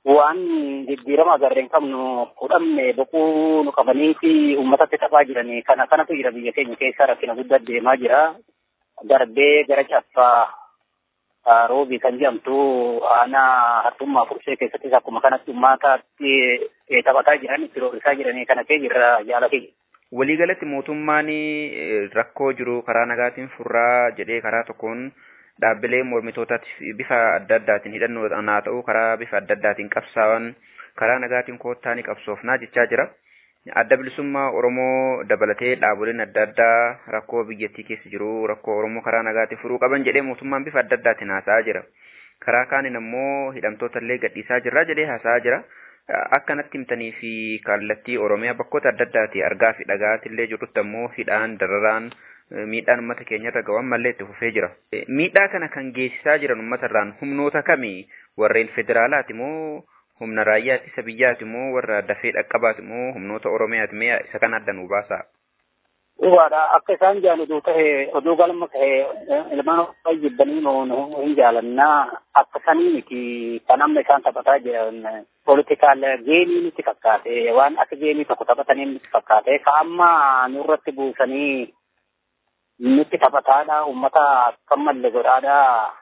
waan jijjiirama agarreen qabnu fudhamne boquu nu qabanii fi uummatatti tafaa jiranii kana kanatu jira biyya keenya keessa rakkina guddaa deemaa jira. Darbee gara caffaa roobii kan jedhamtu aanaa hartummaa fursee keessattis akkuma kanatti uummataatti taphataa jiran itti roorisaa jiranii kana kee jirra jaala keenya. Waliigalatti mootummaan rakkoo jiru karaa nagaatiin furraa jedhee karaa tokkoon dhaabbilee mormitootaatti bifa adda addaatiin hidhannoo haa ta'u karaa bifa adda addaatiin qabsaa'an karaa nagaatiin koottaa ni qabsoofnaa jechaa jira. Adda bilisummaa Oromoo dabalatee dhaaboleen adda addaa rakkoo biyyattii keessa jiru rakkoo Oromoo karaa nagaatiin furuu qaban jedhee mootummaan bifa adda addaatiin haasa'aa jira. Karaa kaaniin ammoo hidhamtoota illee gadhiisaa jirra jedhee haasa'aa jira. Akka natti himtanii fi kallattii Oromiyaa bakkoota adda addaati argaa fi dhagaatti illee jirrutti ammoo hidhaan dararaan miidhaan uummata keenyarra gahu ammallee itti fufee jira. Miidhaa kana kan geessisaa jiran uummatarraan humnoota kamii warreen federaalaati moo humna raayyaa ittisa biyyaati moo warra dafee dhaqqabaati moo humnoota Oromiyaati mee isa kan adda nu baasaa? Dhugaadha akka isaan jaan oduu tahe oduu galma tahe ilmaan fayyibbanii hin jaalannaa akka sanii miti kan amma isaan taphataa jiran politikaal geenii nutti fakkaate waan akka geenii tokko taphatanii nutti fakkaate ka amma nurratti buusanii nutti taphataadha ummata akka malle godhaadha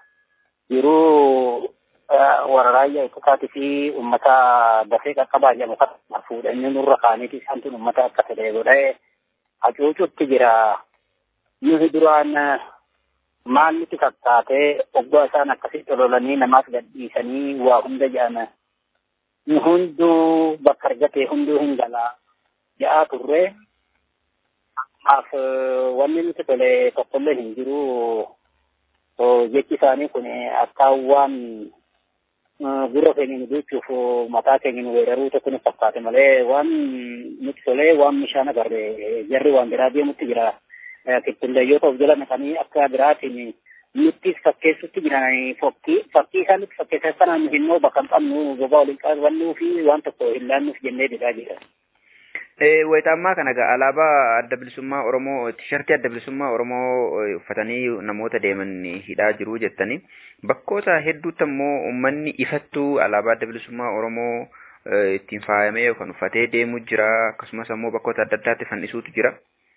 yeroo warra raayyaa ittisaatii fi ummata dafee qaqqabaa jedhamu kan fuudhanii nurra kaaniiti isaan tun ummata akka fedhe godhee hacuucutti jira nuti duraan maal nuti fakkaatee oggaa isaan akkasitti ololanii namaas gadhiisanii waa hunda jedhan nu hunduu bakka argate hunduu hin galaa jedhaa turre Kanaaf wanni nuti tole tokkollee hin jiru jechi isaanii kun akka waan gurra keenya nu duuchuuf mataa keenya nu weeraruu tokko nu fakkaate malee waan nuti tolee waan meeshaan agarre jarri waan biraa deemutti jira. Kittillee of jala naqanii akka biraatiin nuttis fakkeessutti jiran fakkii fakkii isaan nutti fakkeessan sanaan nu hinnoo bakka hin qabnu gobaa waliin qabannuu fi waan tokko hin laannuuf jennee didaa jira. Wayitaammaa kana egaa alaabaa adda bilisummaa Oromoo tishartii adda bilisummaa Oromoo uffatanii namoota deeman hidhaa jiru jettanii bakkoota hedduutti ammoo uummanni ifattuu alaabaa adda bilisummaa Oromoo ittiin faayamee yookaan uffatee deemu jira akkasumas ammoo bakkoota adda addaatti fannisuutu jira.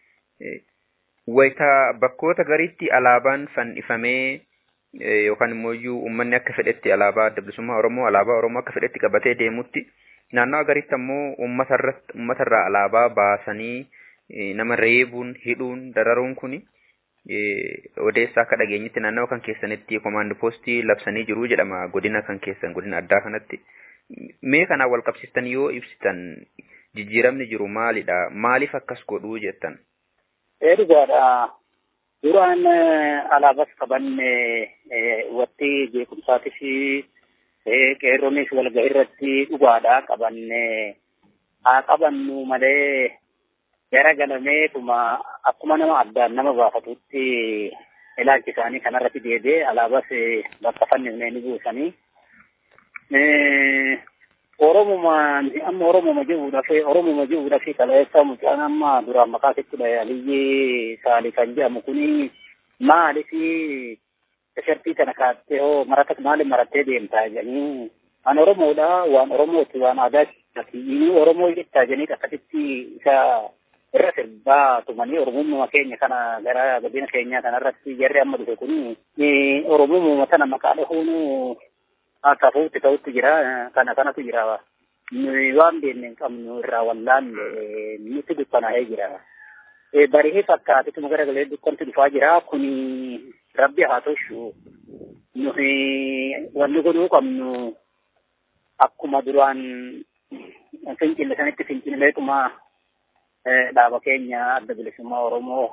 Wayita bakkoota gariitti alaabaan fannifamee yookaan immoo uummanni akka fedhetti alaabaa adda bilisummaa Oromoo alaabaa Oromoo akka fedhetti qabatee deemutti naannoo gariitti ammoo uummatarraa alaabaa baasanii nama reebuun hidhuun dararuun kuni odeessaa akka dhageenyitti naannoo kan keessanitti komaandi poostii labsanii jiru jedhama godina kan keessan godina addaa kanatti. Mee kanaan wal qabsiistan yoo ibsitan jijjiiramni jiru maalidha? Maaliif akkas godhuu jettan? Dhugaadha. Duraan alaabas qabanne watti jeequmsaatii fi qeerroonis walgahii irratti dhugaadha qabanne haa qabannu malee gara galameetuma akkuma nama addaan nama baafatutti ilaalchi isaanii kanarratti deebi'ee alaabas bakka fannifnee ni buusanii. Oromuma amma Oromuma jiruudhaaf Oromuma jiruudhaaf kaleessa mucaan amma duraan maqaa sitti Aliyyi Saalii kan jedhamu kuni maaliif tishartii kana kaattee hoo marata maaliif marattee deemtaa jedhanii an Oromoodha waan Oromooti waan aadaati inni Oromoo jettaa jedhanii akkasitti isa irra sirbaa tumanii Oromummaa keenya kana gara godina keenyaa kanarratti jarri amma dhufe kun Oromummaa tana maqaa dhahuun tafuutti ta'utti jira kana kanatu jira nuyi waan beekne hin qabnu irraa wallaalle nutti dukkanaa'ee jira. Barihee fakkaatituma gara galee dukkanti dhufaa jira kuni rabbi haa toshu nuyi wanni godhuu qabnu akkuma duraan fincille sanitti fincilleetuma dhaaba keenya adda bilisummaa Oromoo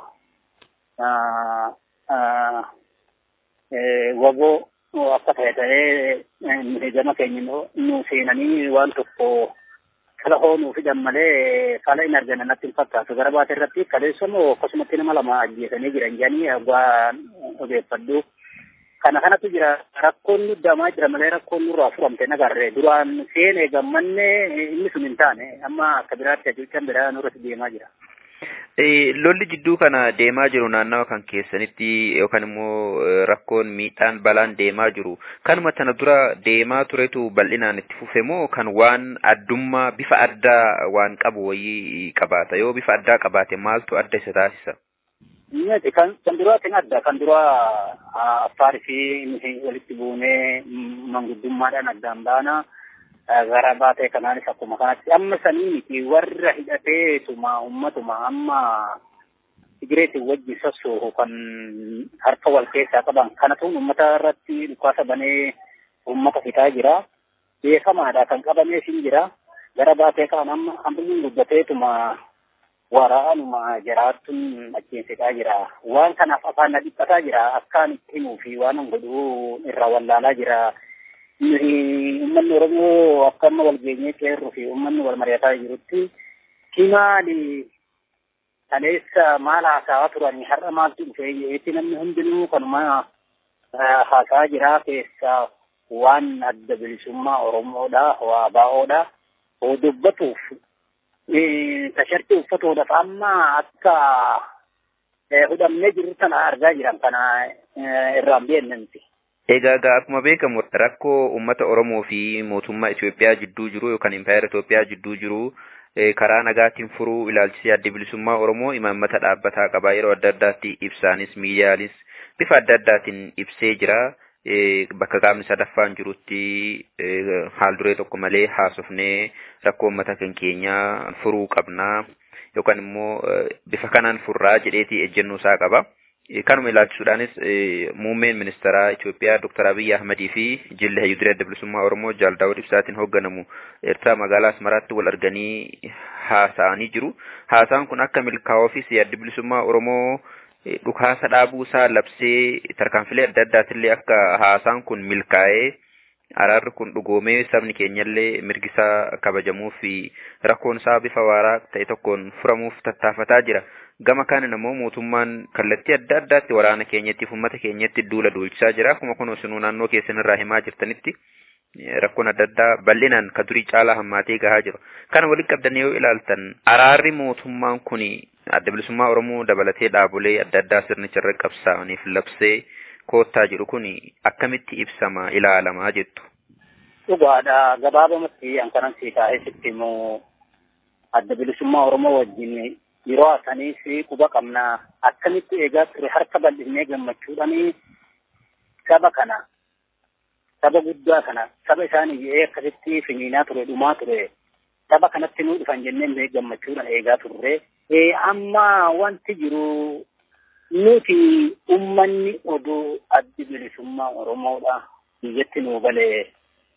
waboo akka ta'e ta'ee gama keenya nu seenanii waan tokko kala hoonuu fidan malee kala hin argane natti hin fakkaatu gara baate irratti kaleessamoo akkasumatti nama lama ajjeesanii jiran jedhanii waan odeeffadhu. Kana kanatu jira rakkoon nuddamaa jira malee rakkoon nurraa furamte nagarre duraan seenee gammanne inni sun hin taane amma akka biraatti ajuuchaan biraa nurratti deemaa jira. Lolli jidduu kana deemaa jiru naannawa kan keessanitti yookaan immoo rakkoon miidhaan balaan deemaa jiru kanuma tana dura deemaa turetu bal'inaan itti fufe moo kan waan addummaa bifa addaa waan qabu wayii qabaata yoo bifa addaa qabaate maaltu adda isa taasisa? Miti kan kan duraatiin adda kan duraa affaarii fi walitti buunee manguddummaadhaan addaan baana. gara baatee kanaanis akkuma kanatti amma sanii miti warra hidhateetuma ummatuma amma Tigireetiin wajjin sossoohu kan harka wal keessaa qaban kanatu ummata irratti dhukaasa banee ummata fitaa jira. Beekamaadha kan qabamees hin jira. Gara baatee kaan amma hambiin guddateetuma waraanuma jiraattuun achiin fixaa jira. Waan kanaaf afaan na dhiphataa jira. Akkaan itti himuu fi waan godhuu irraa wallaalaa jira. Uummanni Oromoo akka amma wal geenyee qeerroo fi uummanni wal mari'ataa jirutti kimaali kaleessa maal haasawaa turanii har'a maaltu dhufee jeetti namni hundinuu kanuma haasawaa jira keessa waan adda bilisummaa Oromoodha, waa baa'oodha. Hoo dubbatuuf tashartii uffatuudhaaf amma akka hudhamnee jiru tana argaa jiran kana irraan beennanti. Egaa egaa akkuma beekamu rakkoo uummata Oromoo fi mootummaa Itoophiyaa jidduu jiru yookaan impaayera Itoophiyaa jidduu jiru karaa nagaatiin furuu ilaalchisee adda bilisummaa Oromoo imaammata dhaabbataa qaba yeroo adda addaatti ibsaanis miidiyaanis bifa adda addaatiin ibsee jira. Bakka qaamni sadaffaan jirutti haal duree tokko malee haasofnee rakkoo uummata kan keenyaa furuu qabnaa yookaan immoo bifa kanaan furraa jedheeti ejjennoo isaa qaba. Kanuma ilaalchisuudhaanis muummeen ministeeraa Itoophiyaa Dr. Abiyyi Ahmadii fi jilli hayyuuduree adda bilisummaa Oromoo Jaal Daawud Ibsaatiin hoogganamu Eertiraa magaalaa Asmaraatti wal arganii haasa'anii jiru. Haasaan kun akka milkaa'uufis adda bilisummaa Oromoo dhukaasa dhaabuu isaa labsee tarkaanfilee adda addaatillee akka haasaan kun milkaa'ee araarri kun dhugoomee sabni keenyallee mirgisaa kabajamuu fi rakkoon isaa bifa waaraa ta'e tokkoon furamuuf tattaafataa jira. Gama kaaniin immoo mootummaan kallattii adda addaatti waraana keenyatti fi uummata keenyatti duula duulchisaa jira. Akkuma kun isinuu naannoo keessan irraa himaa jirtanitti rakkoon adda addaa bal'inaan ka durii caalaa hammaatee gahaa jiru. Kana walitti qabdanii yoo ilaaltan araarri mootummaan kun adda bilisummaa Oromoo dabalatee dhaabolee adda addaa sirnicha irra qabsaa'aniif labsee koottaa jiru kun akkamitti ibsama ilaalamaa jettu. Dhugaadha gabaabamatti an kanan sii taa'ee sitti immoo adda bilisummaa Oromoo wajjin yeroo asanii fi quba qabnaa akkamitti eegaa ture harka bal'innee gammachuudhaan saba kana saba guddaa kana saba isaanii jedhee akkasitti finiinaa ture dhumaa ture saba kanatti nuu dhufan jennee gammachuudhaan eegaa turre amma wanti jiru nuti ummanni oduu addi bilisummaa Oromoodha biyyatti nuu galee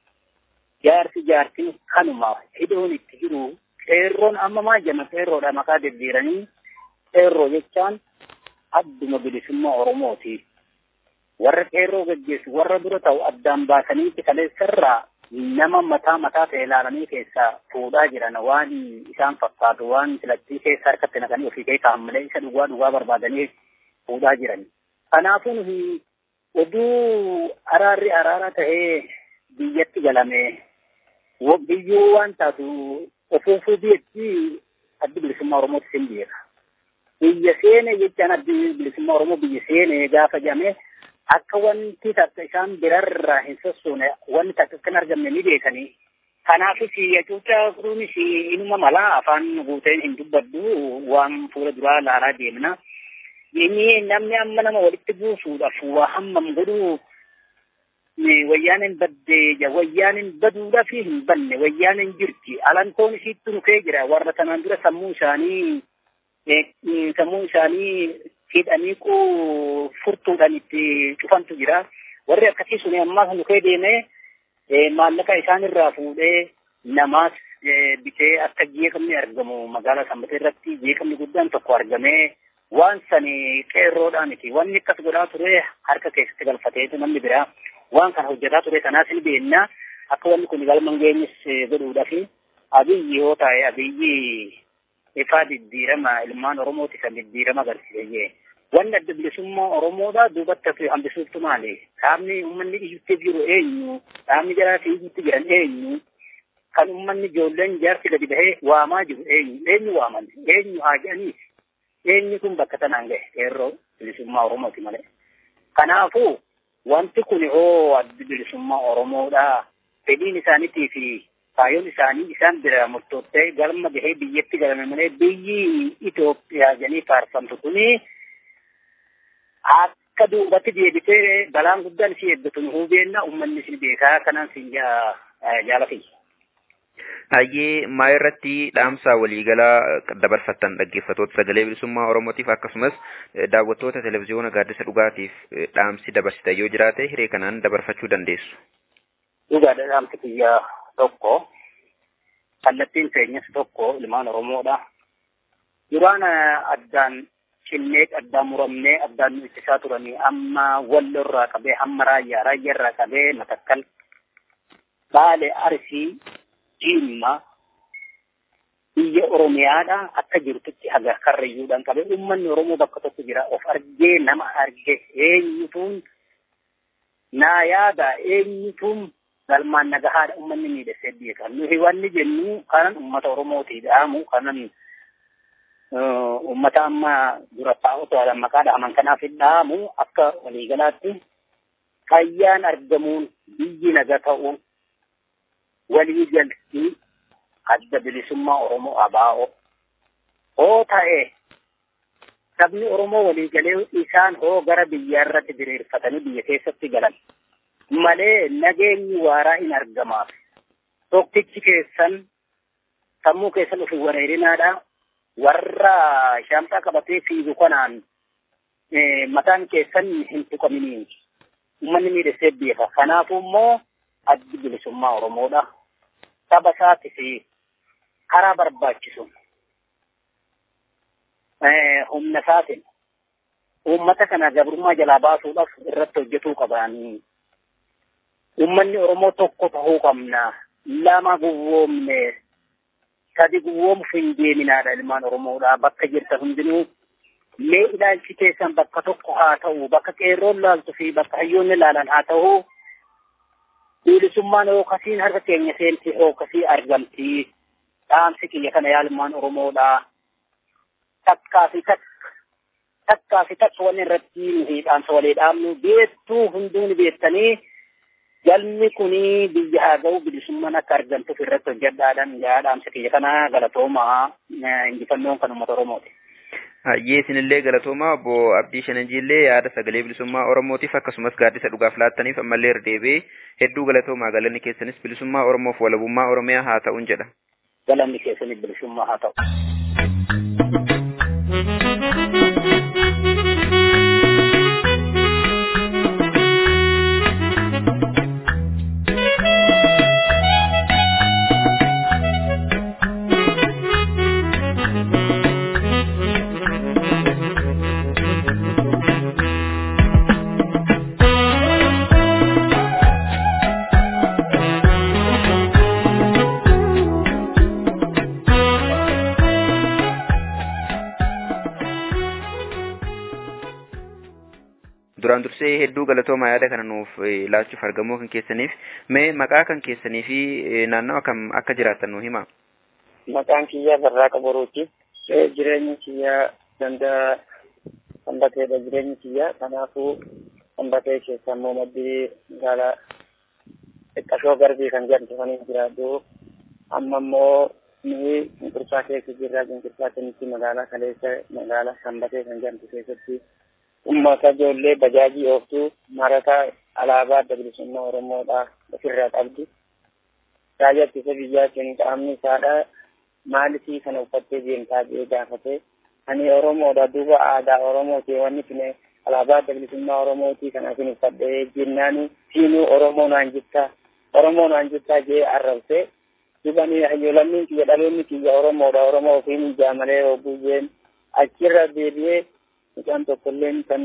jaarsi jaartiin kanuma hidhoon itti jiru qeerroon amma maal jenna qeerroodha maqaa deddeeranii qeerroo jechaan adduma bilisummaa Oromooti. Warra qeerroo gaggeessu warra dura ta'u addaan baasanii kaleessarraa nama mataa mataa ta'e ilaalanii keessaa fuudhaa jiran waan isaan fakkaatu waan filattii keessa harkatti naqanii ofii kee kaa'an malee isa dhugaa dhugaa barbaadanii fuudhaa jiran. Kanaafuu nuti oduu araarri araara ta'ee biyyatti galame biyyuu waan taatu ofuufuu biyyatti addi bilisummaa Oromootti sin beeka. Biyya seene jechaan addi bilisummaa Oromoo biyya seene gaafa jedhame akka wanti takka isaan birarraa hin sossoone wanti takka kan argamne ni beekanii. Kanaafis hacuuccaa kunuunis inuma malaa afaan guuteen hin dubbaddu waan fuula duraa laalaa deemna. Inni namni amma nama walitti buusuudhaaf waa hammam godhuu wayyaanin baddee wayyaanin baduudhaaf hin banne wayyaanin jirti alantoon isiitti nufee jira warra tanaan dura sammuu isaanii sammuu isaanii hidhanii furtuudhaan itti cufantu jira warri akkasii sun ammaas nufee deemee maallaqa isaan irraa fuudhee namaas bitee akka jeeqamni argamu magaalaa sanbatee irratti jeeqamni guddaan tokko argamee waan sani qeerroodhaan miti wanni akkas godhaa ture harka keessatti galfateetu namni biraa waan kana hojjetaa ture kanaas ni beekna akka wanni kun galman geenyis godhuudhaaf abiyyi yoo ta'e abiyyi ifaa diddiirama ilmaan oromooti kan diddiirama agarsiise wanni adda bilisummaa oromoodha duubatti hafe hambisuutu maali dhaabni uummanni iyyutti jiru eenyu dhaabni jaraa fi iyyutti jiran eenyu kan uummanni ijoolleen jaarsi gadi bahee waamaa jiru eenyu eenyu waaman eenyu haa jedhanii eenyu kun bakka tanaan gahe qeerroo bilisummaa Oromooti malee. Kanaafuu wanti kun hoo addi bilisummaa Oromoodha. Fedhiin isaaniitii fi kaayyoon isaanii isaan bira murtoottee galma gahee biyyatti galame malee biyyi Itoophiyaa jedhanii faarfamtu kuni akka duubatti deebitee balaan guddaan si eeggatu nu hubeenna uummanni si beekaa kanaan siin jaalatiyya. Hayyee maa irratti dhaamsa waliigalaa dabarfattan dhaggeeffatoota sagalee bilisummaa Oromootiif akkasumas daawwattoota televezyiyoona gaaddisa dhugaatiif dhaamsi dabarsitan yoo jiraate hiree kanaan dabarfachuu dandeessu. Dhugaadha dhaamsi kiyyaa tokko kallattiin keenyas tokko ilmaan Oromoodha. Duraan addaan cinnee addaan muramnee addaan nu ittisaa turanii amma wallo irraa qabee hamma raayyaa raayyaa irraa qabee matakkal baale arsii jimma biyya Oromiyaadha akka jirtutti haga karrayyuudhaan qabee uummanni Oromoo bakka tokko jira of argee nama arge eenyutuun naa yaada eenyutuun galmaan nagahaadha uummanni miidhagsee beeka nuyi wanni jennu kanan uummata Oromootii dhaamu kanan uummata amma dura taa'utu maqaa dhaaman kanaaf dhaamu akka waliigalaatti fayyaan argamuun biyyi naga ta'uun walii galtii adda bilisummaa Oromoo abaa'oo hoo ta'e sabni Oromoo walii galee isaan hoo gara biyyaa irratti diriirfatanii biyya keessatti galan malee nageenyi waaraa hin argamaaf tokkichi keessan sammuu keessan ofii wareerinaadha warra shaamxaa qabatee fiigu kanaan mataan keessan hin tuqaminiin uummanni miidhagsee beeka kanaafuu immoo addi bilisummaa Oromoodha. Saba isaati fi karaa barbaachisu humna isaatiin uummata kana gabrummaa jalaa baasuudhaaf irratti hojjetuu qabanii. Uummanni Oromoo tokko ta'uu qabna. Lama gowwoomne sadi gowwoomuuf hin deeminaadha ilmaan Oromoodha. Bakka jirtan hundinuu mee ilaalchi keessan bakka tokko haa ta'u, bakka qeerroon laaltu fi bakka hayyoonni laalan haa ta'u. bilisummaan hookasiin harka keenya seenti hookasii argamti. Dhaamsi kiyya kana yaalmaan Oromoodha. Takkaa fi takka takkaa fi takka wanni irratti nuti dhaamsa walii dhaamnu beektuu hunduu ni beektanii galmi kuni biyya haa ga'u bilisummaan akka argamtuuf irratti hojjedhaadhaan yaa dhaamsa kiyya kana galatoomaa injifannoon kan uummata Oromooti. Hayyee isinillee galatoomaa obbo Abdii Shananjiillee yaada sagalee bilisummaa Oromootiif akkasumas gaaddisa dhugaaf laattaniif ammallee irra deebi'ee hedduu galatoomaa galanni keessanis bilisummaa Oromoof walabummaa Oromiyaa haa ta'uun jedha. Galanni keessanis bilisummaa haa ta'u. duraan dursee hedduu galatoomaa yaada kana nuuf laachuuf argamuu kan keessaniif mee maqaa kan keessanii fi naannawa kam akka jiraattan nu hima. Maqaan kiyyaa Barraaqa Boruuti. Jireenyi kiyyaa danda'a sanbateedha jireenyi kiyyaa kanaafuu sanbatee keessa immoo maddii magaalaa xiqqashoo garbii kan jedhamtu kan jiraadhu amma immoo nuyi cunqursaa keessa jirra cunqursaa kanitti magaalaa kaleessa magaalaa sanbatee kan jedhamtu keessatti ummata ijoollee bajaajii ooftuu marataa alaabaa adda bilisummaa Oromoodha ofirraa qabdi. Raayyaa ittisa biyyaatiin qaamni isaadha maaliifii kana uffattee deemtaa jedhee gaafate. Ani Oromoodha duuba aadaa Oromooti wanni kun alaabaa adda bilisummaa Oromooti kanaafin uffadhee jennaan siinuu Oromoo naan jirta Oromoo naan jirta jee arrabse. Duuba ni hayyoolamni kiyya dhaloonni kiyya Oromoodha Oromoo ofiin jaamalee hogguu jeen achirra deebi'ee mucaan tokkolleen kan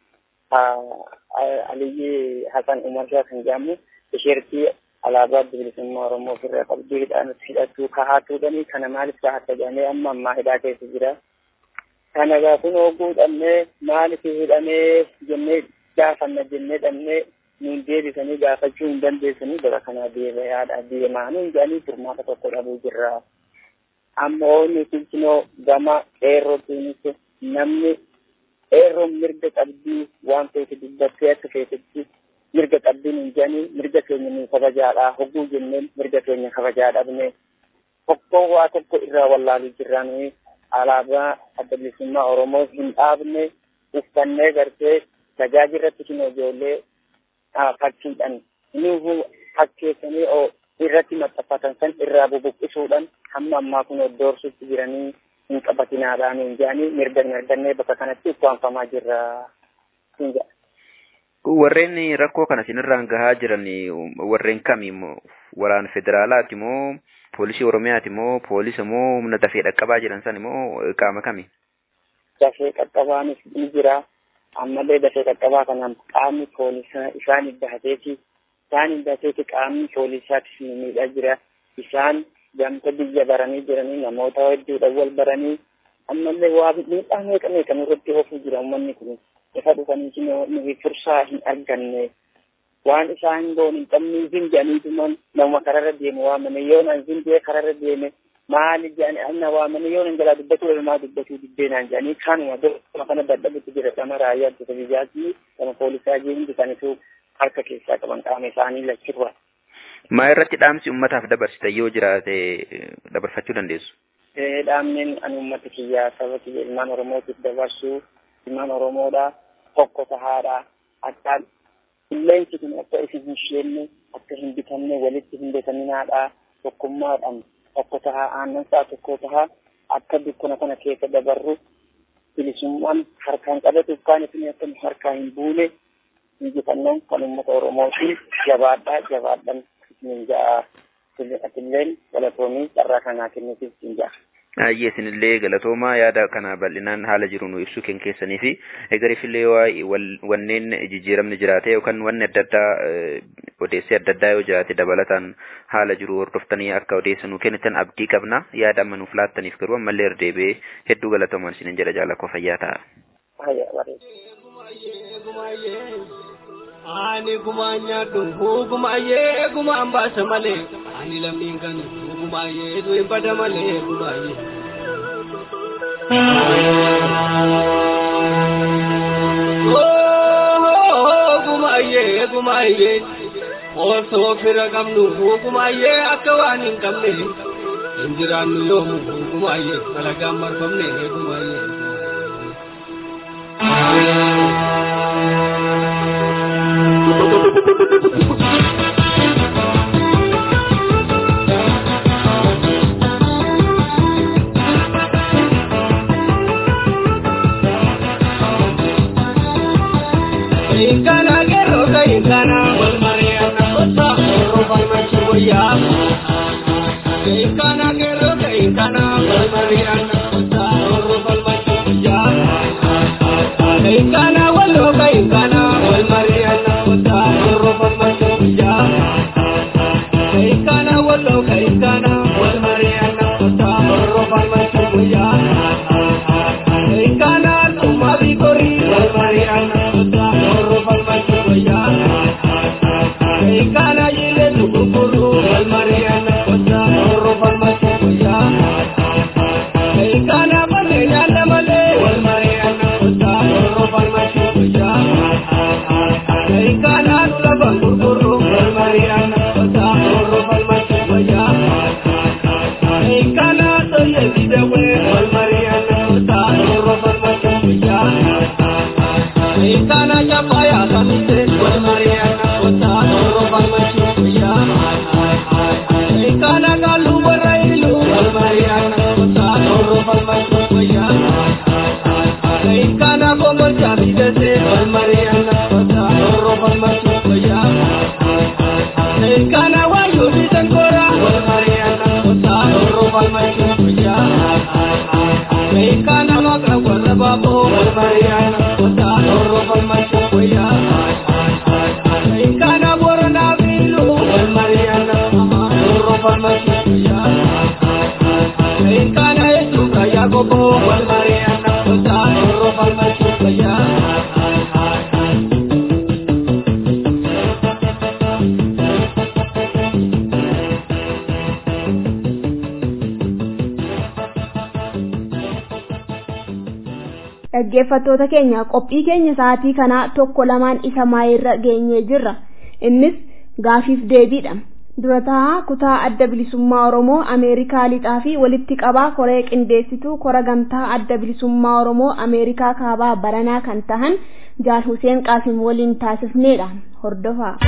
Aliyyi Hasan Umar Shah kan jedhamu tisheertii alaabaa adda bilisummaa Oromoo ofirraa qabduu hidhaan hidhattuu kahaatuudhani kana maaliif kahatta jedhamee amma ammaa hidhaa keessa jira. Kana gaa kun hogguu dhabnee maaliif hidhamee jennee gaafanna jennee dhabnee nuun deebisanii gaafachuu hin dandeessanii bara kanaa deebi'aadha deemaa nuun jedhanii furmaata tokko dhabuu jirra. Ammoo nuti kunoo gama qeerrootiinis namni eerroon mirga qabdii waan feete dubbattee akka feetetti mirga qabdiin hin jedhanii mirga keenya ni kabajaadha hogguu jenneen mirga keenya kabajaa dhabne tokko waa tokko irraa wallaaluu jirraa nuyi alaabaa adda bilisummaa oromoo hin dhaabne uffannee gartee tajaajirratti hin ijoollee fakkiidhaan nuhu fakkeessanii irratti maxxanfatan san irraa bubuqqisuudhaan hamma ammaa kun doorsutti jiranii hin qabatinaadhaan hin jedhanii mirga hin argannee bakka kanatti ukkaanfamaa jirra hin jedha. Warreen rakkoo kana sinirraan gahaa jiran warreen kami waraana federaalaati moo poolisii oromiyaati moo poolisa moo humna dafee dhaqqabaa jiran san moo qaama kami? Dafee qaqqabaanis ni jira. Ammallee dafee qaqqabaa kanaan qaamni poolisaa isaan iddahateeti. Isaan iddahateeti qaamni poolisaatis ni miidhaa jira. Isaan gamta biyya baranii jiranii namoota hedduudhaan wal baranii ammallee waa miidhaa meeqa meeqa nurratti oofuu jira uummanni kun. Ifa dhufanii nuyi fursaa hin arganne. Waan isaan goon hin qabne hin jedhaniituman nama kararra deemu waamane yoo nan hin jee kararra deeme maali jedhani anna waamane yoo nan jalaa dubbatu ilmaa dubbatu dibbeenaan jedhanii kanuma dura kana dadhabutti jira sama raayyaa ittisa biyyaati sama poolisaa jee hundi isaaniitu harka keessaa qaban qaama isaanii lachirra. Maa irratti dhaamsi uummataaf dabarsita yoo jiraate dabarfachuu dandeessu? Dhaamneen ani uummata kiyyaa saba kiyya ilmaan Oromootiif dabarsu ilmaan Oromoodha tokko tahaadha akka qilleensi kun akka isin hin sheenne akka hin bitamne walitti hin bitaminaadha tokkummaadhaan tokko tahaa aannan isaa tokko tahaa akka dukkana kana keessa dabarru bilisummaan harkaan qabatu kaan isin akka harkaa hin buune injifannoon kan uummata Oromootiin jabaadhaa jabaadhaan isin ja'a atilleen galatoomii carraa kanaa kennuufiif isin ja'a. Ayyee isinillee galatoomaa yaada kana bal'inaan haala jiru nu ibsuu kan keessanii fi egarifillee wanneen jijjiiramni jiraate yookaan wanni adda addaa odeessii adda addaa yoo jiraate dabalataan haala jiru hordoftanii akka odeessa nu kennitan abdii qabna yaada amma nuuf laattaniif garuu ammallee deebi'ee hedduu galatoomaan isinin jedha jaalakoo fayyaa ta'a. Ani gumaan nyaadhu gumaayee gumaan baasa malee ani lammiin kan gumaayee du'in bada malee gumaayee. Gumaayee gumaayee osoo fira qabnu gumaayee akka waan hin qabne hin jiraannu yoomu gumaayee dalagaan marfamne gumaayee. Inkana gero ka inkana wal mariana kota ro bal machuya Inkana gero ka inkana wal mariana kota ro bal machuya Inkana wal ka inkana wal mariana kota ro bal machuya Inkana wal ka inkana wal mariana kota ro bal machuya Inkana tumabi kori wal mariana kota Kana yile tukukuru wal mariana kota oro farmasi kuya. Kana male yanda male wal mariana kota oro farmasi kuya. Kana nula bangurkuru wal mariana kota oro farmasi kuya. Kana toye bidewe wal mariana kota oro farmasi kuya. Kana chapaya kamite wal mariana kota oro farmasi kuya. Kana kalu barailu wal mariana kota oro farmasi kuya. Kana komor chamidese wal mariana kota oro farmasi kuya. Kana wayu bitangora wal mariana kota oro farmasi kuya. Kana makra warra babo wal mariana kota oro farmasi kuya. Kana borona bilu wal mariana oro farmasi kuya. Kana esu kaya gobo wal mariana kota oro farmasi kuya. dhaggeeffattoota keenya qophii keenya sa'aatii kanaa tokko lamaan isa maayirra geenyee jirra innis gaafiif deebiidha dura taa'aa kutaa adda bilisummaa oromoo ameerikaa lixaa fi walitti qabaa koree qindeessituu kora gamtaa adda bilisummaa oromoo ameerikaa kaabaa baranaa kan tahan jaal huseen qaasim waliin taasifneedha hordofaa.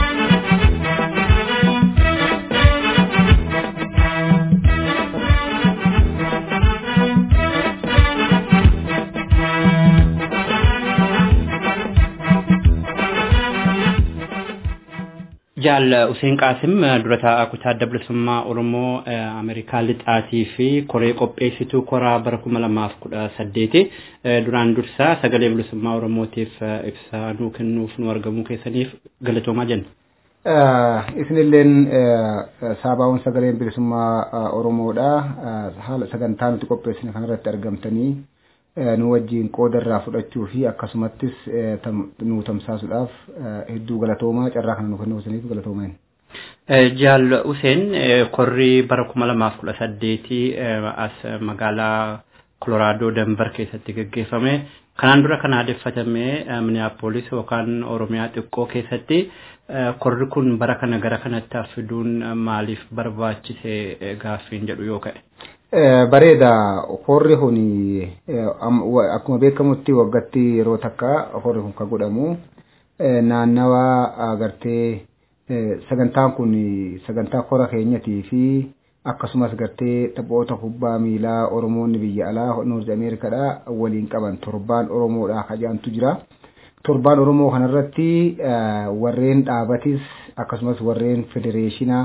jaal Useen Qaasim dura taa'aa kutaa adda bilisummaa Oromoo Ameerikaa lixaatii fi koree qopheessituu koraa bara kuma lamaaf kudha saddeeti duraan dursaa sagalee bilisummaa Oromootiif ibsaa nuu kennuuf nu argamuu keessaniif galatoomaa jenna. Isinilleen saabaawwan sagaleen bilisummaa Oromoodha. Haala sagantaa nuti qopheessine kanarratti argamtanii nu wajjin qooda irraa fudhachuu fi akkasumattis nu tamsaasuudhaaf hedduu galatoomaa carraa kana nu kennuusaniif galatoomaa. Jaal Useen korri bara kuma lamaaf kudha saddeetii as magaalaa Kolooraadoo Denver keessatti gaggeeffame. Kanaan dura kan aadeffatame Minneapolis yookaan Oromiyaa xiqqoo keessatti korri kun bara kana gara kanatti fiduun maaliif barbaachise gaaffiin jedhu yoo ka'e. Bareeda horri kun akkuma beekamutti waggatti yeroo takka horri kun kan godhamu naannawa agartee sagantaan kun sagantaa kora keenyatii fi akkasumas gartee taphoota kubbaa miilaa Oromoonni biyya alaa Noorzi Ameerikaadha waliin qaban torbaan Oromoodha kajaantu jira. Torbaan Oromoo kanarratti warreen dhaabatis akkasumas warreen federeeshinaa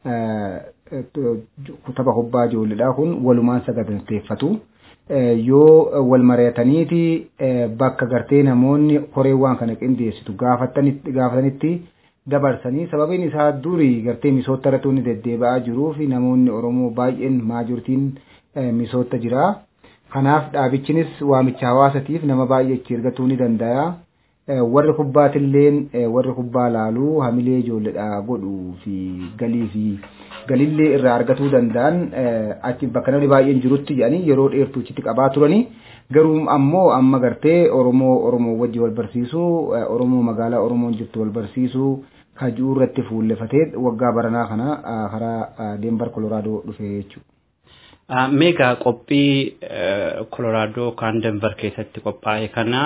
tapha kubbaa ijoolleedha kun walumaan saganteeffatu. Yoo wal mari'ataniiti bakka gartee namoonni koree waan kana qindeessitu gaafatanitti dabarsanii sababiin isaa durii gartee misoota irratti inni deddeebi'aa jiruu fi namoonni Oromoo baay'een maajortiin misoota jira. Kanaaf dhaabichinis waamicha hawaasatiif nama baay'ee itti ergatuu ni danda'a. warri kubbaatilleen warri kubbaa laaluu hamilee ijoolleedha godhuu fi galii fi galillee irraa argatuu danda'an achi bakka namni baay'een jirutti jedhanii yeroo dheertuu achitti qabaa turanii garuu ammoo amma gartee Oromoo Oromoo wajji wal barsiisuu Oromoo magaalaa Oromoon jirtu wal barsiisuu kajuu irratti fuullefatee waggaa baranaa kana karaa Denver Kolooraadoo dhufe jechuudha. Meegaa qophii Kolooraadoo kan Denver keessatti qophaa'e kana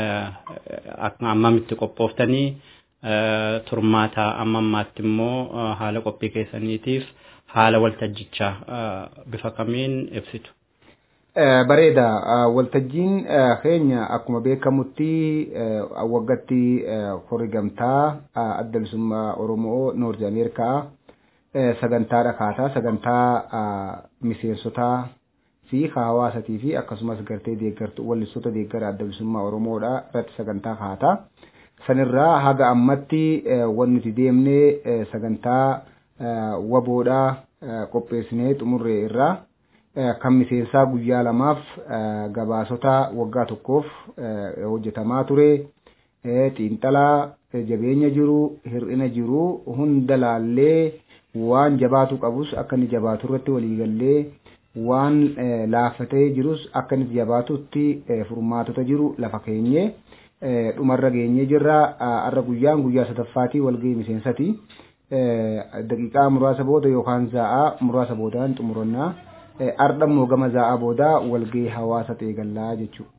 ammamitti qophooftanii turmaata amma ammaatti immoo haala qophii keessaniitiif haala waltajjichaa bifa kamiin ibsitu. Bareeda waltajjiin keenya akkuma beekamutti waggatti horii gamtaa adda bilisummaa Oromoo Noorzi Ameerikaa sagantaa dhakaataa sagantaa miseensotaa fi hawaasatii fi akkasumas gartee deeggartu wallistoota deeggara adda bilisummaa Oromoodha irratti sagantaa kaataa. Sanirraa haga ammatti wanti nuti deemnee sagantaa waboodhaa qopheessinee xumurree irraa kan miseensaa guyyaa lamaaf gabaasota waggaa tokkoof hojjetamaa ture. Xiinxalaa jabeenya jiru hir'ina jiru hunda laallee waan jabaatu qabus akka inni jabaatu irratti waliigallee waan laaffatee jirus akka inni jabaatutti furmaatota jiru lafa keenye dhumarra geenyee jirra har'a guyyaan guyyaa sadaffaatii walgahii miseensati daqiiqaa muraasa booda yookaan za'aa muraasa boodaan xumurannaa har'a immoo gama za'aa booda walgahii hawaasa ta'e gallaa jechuudha.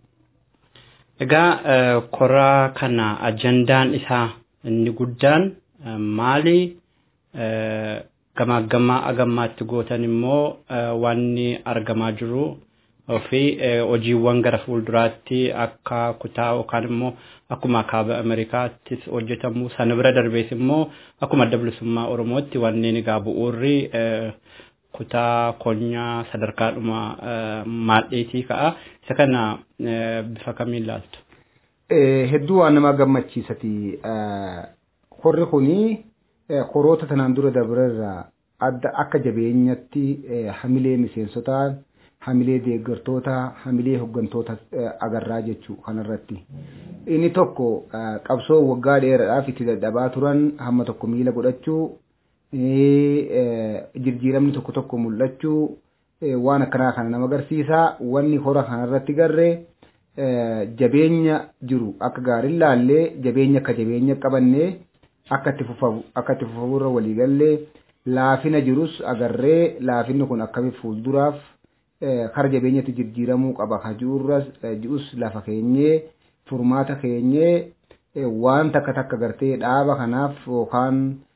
Egaa koraa kana ajandaan isaa inni guddaan maali? Gamaaggamaa agammaatti gootan immoo wanni argamaa jiru fi hojiiwwan gara fuulduraatti akka kutaa yookaan immoo akkuma kaaba Ameerikaattis hojjetamu sana bira darbees immoo akkuma adda bilisummaa Oromootti wanneen egaa bu'uurri kutaa konyaa sadarkaadhuma maadheetii ka'a. Isa kana bifa kamiin laaltu? Hedduu waan nama gammachiisati. Horri kunii koroota tanaan dura dabararraa adda akka jabeenyatti hamilee miseensotaa hamilee deeggartoota hamilee hooggantoota agarraa jechuu kanarratti inni tokko qabsoo waggaa dheeraadhaaf itti dadhabaa turan hamma tokko miila godhachuu jijjiiramni tokko tokko mul'achuu waan akkanaa kana nama agarsiisa wanni hora kanarratti garree jabeenya jiru akka gaariin laallee jabeenya akka jabeenya qabannee akka itti fufamu akka itti fufamuurra waliigallee laafina jirus agarree laafinni kun akkamitti fuulduraaf kara jabeenyatti jijjiiramuu qaba kajuurras ji'us lafa keenyee furmaata keenyee waan takka takka gartee dhaaba kanaaf yookaan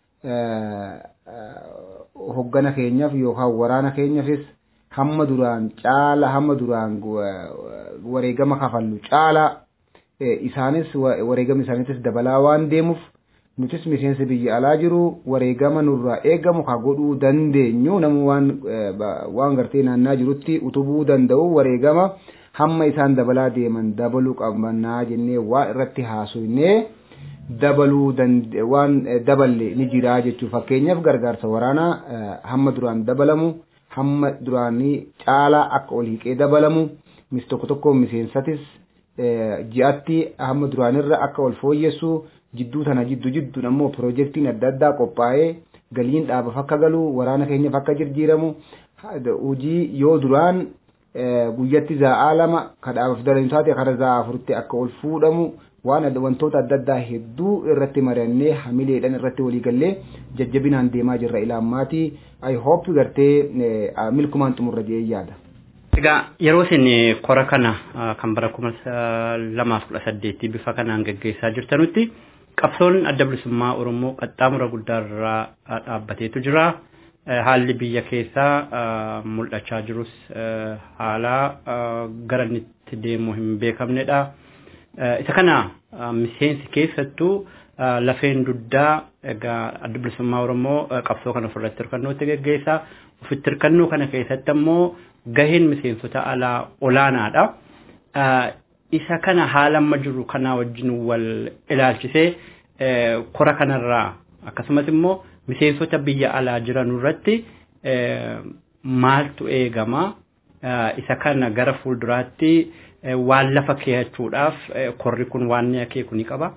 hoggana keenyaaf yookaan waraana keenyaafis hamma duraan caala hamma duraan wareegama kafallu caala isaanis wareegama isaaniitis dabalaa waan deemuuf nutis miseensi biyya alaa jiru wareegama nurraa eegamu ka godhuu dandeenyu namu waan waan gartee naannaa jirutti utubuu danda'u wareegama hamma isaan dabalaa deeman dabaluu qabannaa jennee waan irratti haasofnee dabaluu waan daballe ni jira jechuudha fakkeenyaaf gargaarsa waraanaa hamma duraan dabalamu hamma duraanii caalaa akka ol hiiqee dabalamu mis tokko tokko miseensatis ji'atti hamma duraanirra akka ol fooyyessu jidduu tana jiddu jidduun ammoo piroojeektiin adda addaa qophaa'ee galiin dhaabaaf akka galu waraana keenyaaf akka jijjiiramu hojii yoo duraan guyyatti zaa'aa lama ka dhaabaaf daran taate kara zaa'aa afuritti akka ol fuudhamu waan wantoota adda addaa hedduu irratti mari'annee hamileedhaan irratti waliigallee jajjabinaan deemaa jirra ilaammaatii I hope gartee milkumaan xumurra jedhee yaada. Egaa yeroo isin kora kana kan bara kuma lamaaf kudha saddeetti bifa kanaan gaggeessaa jirtanutti qabsoon adda bilisummaa Oromoo qaxxaamura guddaarraa dhaabbateetu jira. Haalli biyya keessaa mul'achaa jirus haala gara inni itti deemu hin beekamnedha. Isa kana miseensi keessattuu lafeen duddaa egaa adda bilisummaa Oromoo qabsoo kana ofirratti hirkannootti gaggeessaa. Ofitti hirkannoo kana keessatti ammoo gaheen miseensota alaa olaanaadha. Isa kana haala amma jiru kanaa wajjin wal ilaalchisee kora kanarraa akkasumas immoo miseensota biyya alaa jiran irratti maaltu eegama isa kana gara fuulduraatti waan lafa keeyachuudhaaf korri kun waan ni akeeku ni qaba.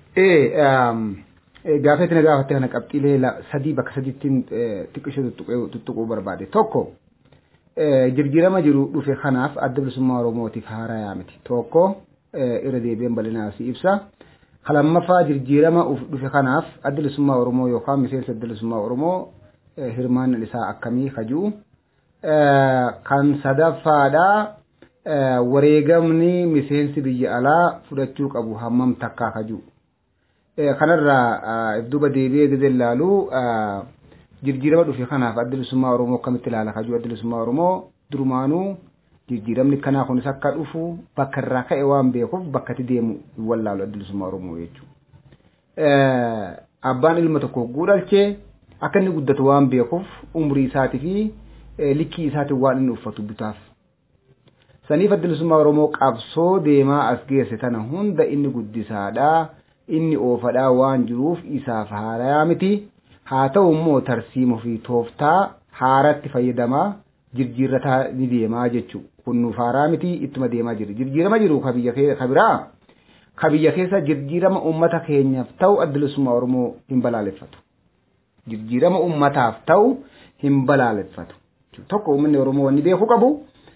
Gaafa itti na gaafatte kana qabxiilee sadii bakka sadiittiin xiqqishee tuttuquu barbaade tokko jirjiirama jiru dhufe kanaaf adda bilisummaa Oromootiif haarayaa miti tokko irra deebi'een bal'inaa si ibsa. Lammaffaa jirjiirama dhufe kanaaf adda bilisummaa Oromoo yookaan miseensa adda bilisummaa Oromoo hirmaannaan isaa akkamii kajuu. Kan sadaffaadhaa wareegamni miseensi biyya alaa fudhachuu qabu hammam takkaa kajuu. Kanarraa duuba deebi'ee gadi ilaalu jirjiirama dhufe kanaaf adda bilisummaa Oromoo akkamitti ilaala kajuu adda bilisummaa Oromoo durumaanuu jijjiiramni kanaa kunis akka dhufu bakka irraa ka'e waan beekuuf bakka itti deemu hin wallaalu adda bilisummaa Oromoo jechuudha. Abbaan ilma tokko guudhalchee akka inni guddatu waan beekuuf umurii isaatii fi likkii isaatiin waan inni uffatu bitaaf. Saniif adda bilisummaa Oromoo qabsoo deemaa as geesse tana hunda inni guddisaadhaa inni oofadhaa waan jiruuf isaaf haarayaa miti. Haa ta'u immoo tarsiima fi tooftaa haaratti fayyadamaa jirjiirrataa ni deemaa jechuudha. Kun nuuf haaraa miti ittuma deemaa jira. Jirjiirama jiru ka biyya ka biraa ka biyya keessa jirjiirama uummata keenyaaf ta'u adda bilisummaa Oromoo hin balaaleffatu. Jirjiirama uummataaf ta'u hin balaaleffatu. Tokko uummanni Oromoo wanni beeku qabu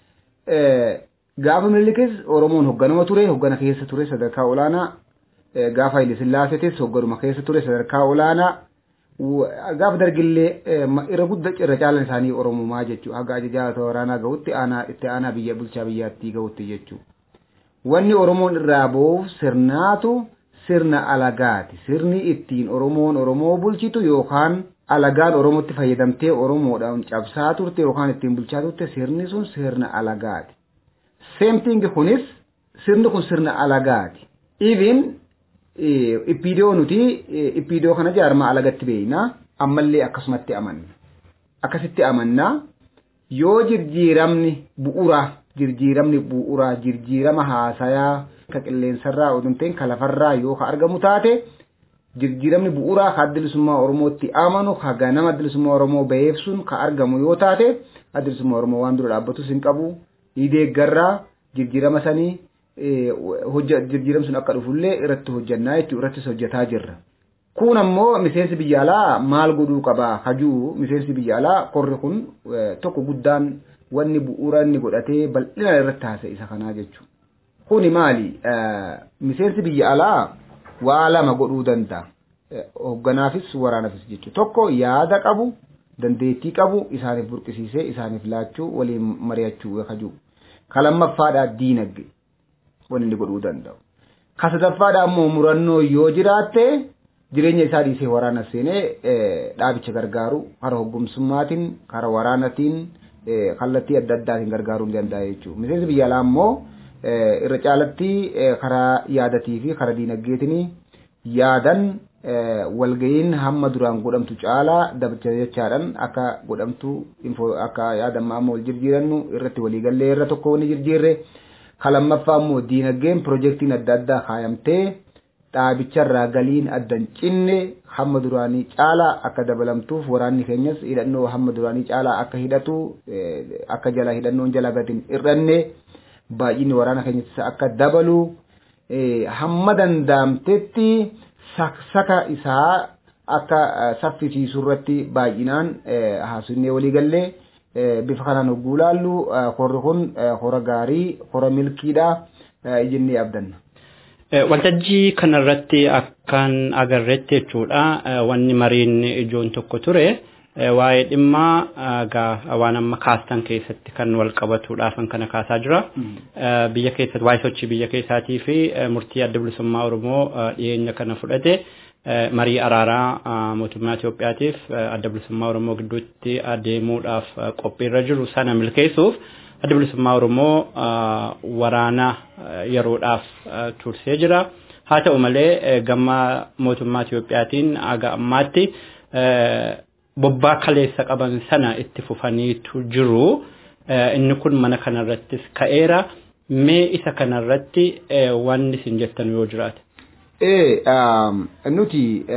gaafa miliikis Oromoon hoogganama ture hoggana keessa ture sadarkaa olaanaa gaafa Haile Sillaaseetis hoogganuma keessa ture sadarkaa olaanaa gaafa dargillee irra guddaa irra caalan isaanii oromumaa jechuudha haga ajajaa waraanaa gahutti aanaa itti aanaa biyya bulchaa biyyaattii gahutti jechuudha. Wanni oromoon irraa ba'uuf sirnaatu sirna alagaati sirni ittiin oromoon oromoo bulchitu yookaan alagaan oromootti fayyadamtee oromoodhaan cabsaa turte yookaan ittiin bulchaa turte sirni sun sirna alagaati. Seemtiingi kunis sirni kun sirna alagaati. Even ippiidoo nuti ippiidoo kana jaarmaa alagatti beeyna ammallee akkasumatti amanna akkasitti amannaa yoo jirjiiramni bu'uraa jirjiiramni bu'uraa jirjiirama haasayaa ka qilleensarraa oduu ta'in ka lafarraa yoo ka argamu taate jirjiiramni bu'uuraa ka adda bilisummaa oromootti amanu ka ganama adda bilisummaa oromoo ba'eef sun ka argamu yoo taate adda bilisummaa oromoo waan dura dhaabbatus hin qabu deeggarraa jirjiirama sanii jirjiiramni sun akka dhufullee irratti hojjannaa jechuudha irrattis hojjetaa jirra. Kun ammoo miseensi biyya alaa maal godhuu qabaa hajuu miseensi biyya alaa korri kun tokko guddaan wanni bu'uura inni godhatee bal'ina irratti haasa'e isa kanaa jechuudha. kuni maali miseensi biyya alaa waa lama godhuu danda'a hoogganaafis waraanaafis jechuudha tokko yaada qabu dandeettii qabu isaaniif burqisiisee isaaniif laachuu waliin mari'achuu kajuu ka lammaffaadhaa diinagdee wanni inni godhuu danda'u ka sadaffaadhaa ammoo murannoo yoo jiraatte jireenya isaa dhiisee waraana seenee dhaabicha gargaaru karaa hoggumsummaatiin karaa waraanatiin kallattii adda addaatiin gargaaruu ni danda'a jechuudha miseensi biyya alaa ammoo irra caalatti karaa yaadatii fi karaa diinagdeetiin yaadan walga'iin hamma duraan godhamtu caalaa dabacha jechaadhaan akka godhamtu akka yaadamma amma wal jirjiirannu irratti waliigallee irra tokko wani jirjiirre ka lammaffaa immoo diinagdeen piroojeektiin adda addaa kaayamtee dhaabicharraa galiin addan cinne hamma duraanii caalaa akka dabalamtuuf waraanni keenyas hidhannoo hamma duraanii caalaa akka hidhatu akka jala hidhannoon jala gatiin irranne baay'inni waraana keenyas akka dabalu hamma danda'amtetti saka isaa akka saffisiisuu irratti baay'inaan haasofnee waliigallee bifa kanaan hogguu laallu horri kun hora gaarii hora milkiidha jennee abdanna. Waltajjii kanarratti akkan agarreetti jechuudha wanni mariin ijoon tokko ture waa'ee dhimma waan amma kaastan keessatti kan wal qabatuudhaafan kana kaasaa jira. Biyya keessatti waa'ee sochii biyya keessaatii fi murtii adda bilisummaa Oromoo dhiyeenya kana fudhate marii araaraa mootummaa Itoophiyaatiif adda bilisummaa Oromoo gidduutti adeemuudhaaf qophiirra jiru sana milkeessuuf adda bilisummaa Oromoo waraana yeroodhaaf tursee jira. Haa ta'u malee gama mootummaa Itoophiyaatiin aga ammaatti bobbaa kaleessa qaban sana itti fufaniitu jiru. Inni kun mana kanarrattis ka'eera. Mee isa kanarratti wanni isin jettan yoo jiraate? Ee nuti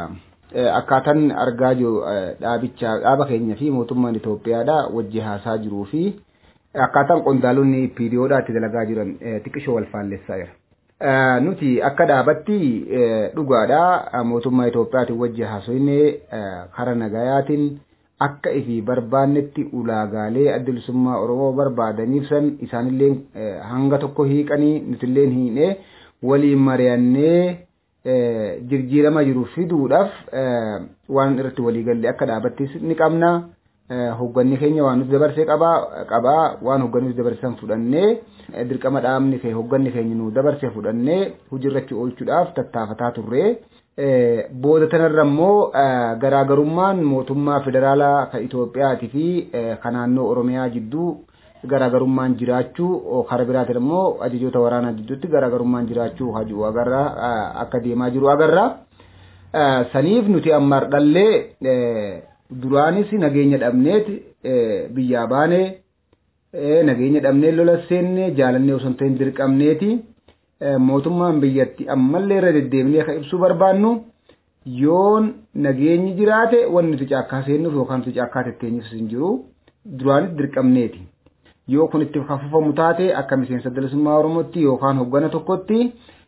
akkaataan argaa jiru dhaabicha dhaaba keenya fi mootummaan Itoophiyaadha wajji haasaa jiruu fi akkaataan qondaalonni piiriyoodhaatti dalagaa jiran xiqqishoo wal faallessaa jira. Nuti akka dhaabatti dhugaadha mootummaa Itoophiyaatiin wajji haasofne karaa nagayaatiin akka ifi barbaannetti ulaagaalee adda bilisummaa Oromoo barbaadaniif san isaanillee hanga tokko hiiqanii nutillee hiinee waliin mari'annee jijjiirama jiru fiduudhaaf waan irratti waliigalle akka dhaabattis ni qabna. Hogganni keenya waan nuti dabarsee qabaa qabaa waan hogganni nuti dabarsan fudhannee dirqama dhaabni kee hogganni keenya nu dabarsee fudhannee hojiirratti oolchuudhaaf tattaafataa turre. Booda tanarra immoo garaagarummaan mootummaa federaalaa kan Itoophiyaatii fi kan naannoo Oromiyaa jidduu garaagarummaan jiraachuu karaa biraatiin immoo ajajoota waraanaa jidduutti garaagarummaan jiraachuu hajuu agarra akka deemaa jiru agarra. Saniif nuti amma dhallee duraanis nageenya dhabneeti biyyaa baane nageenya dhabnee lola seenne jaalannee osoo hin ta'in dirqamneeti mootummaan biyyatti ammallee irra deddeebinee akka ibsuu barbaannu yoon nageenyi jiraate wanni nuti caakkaa seennuuf yookaan nuti caakkaa tetteenyuuf hin jiru duraanis dirqamneeti. yoo kun itti hafufamu taate akka miseensa bilisummaa oromootti yookaan hoggana tokkotti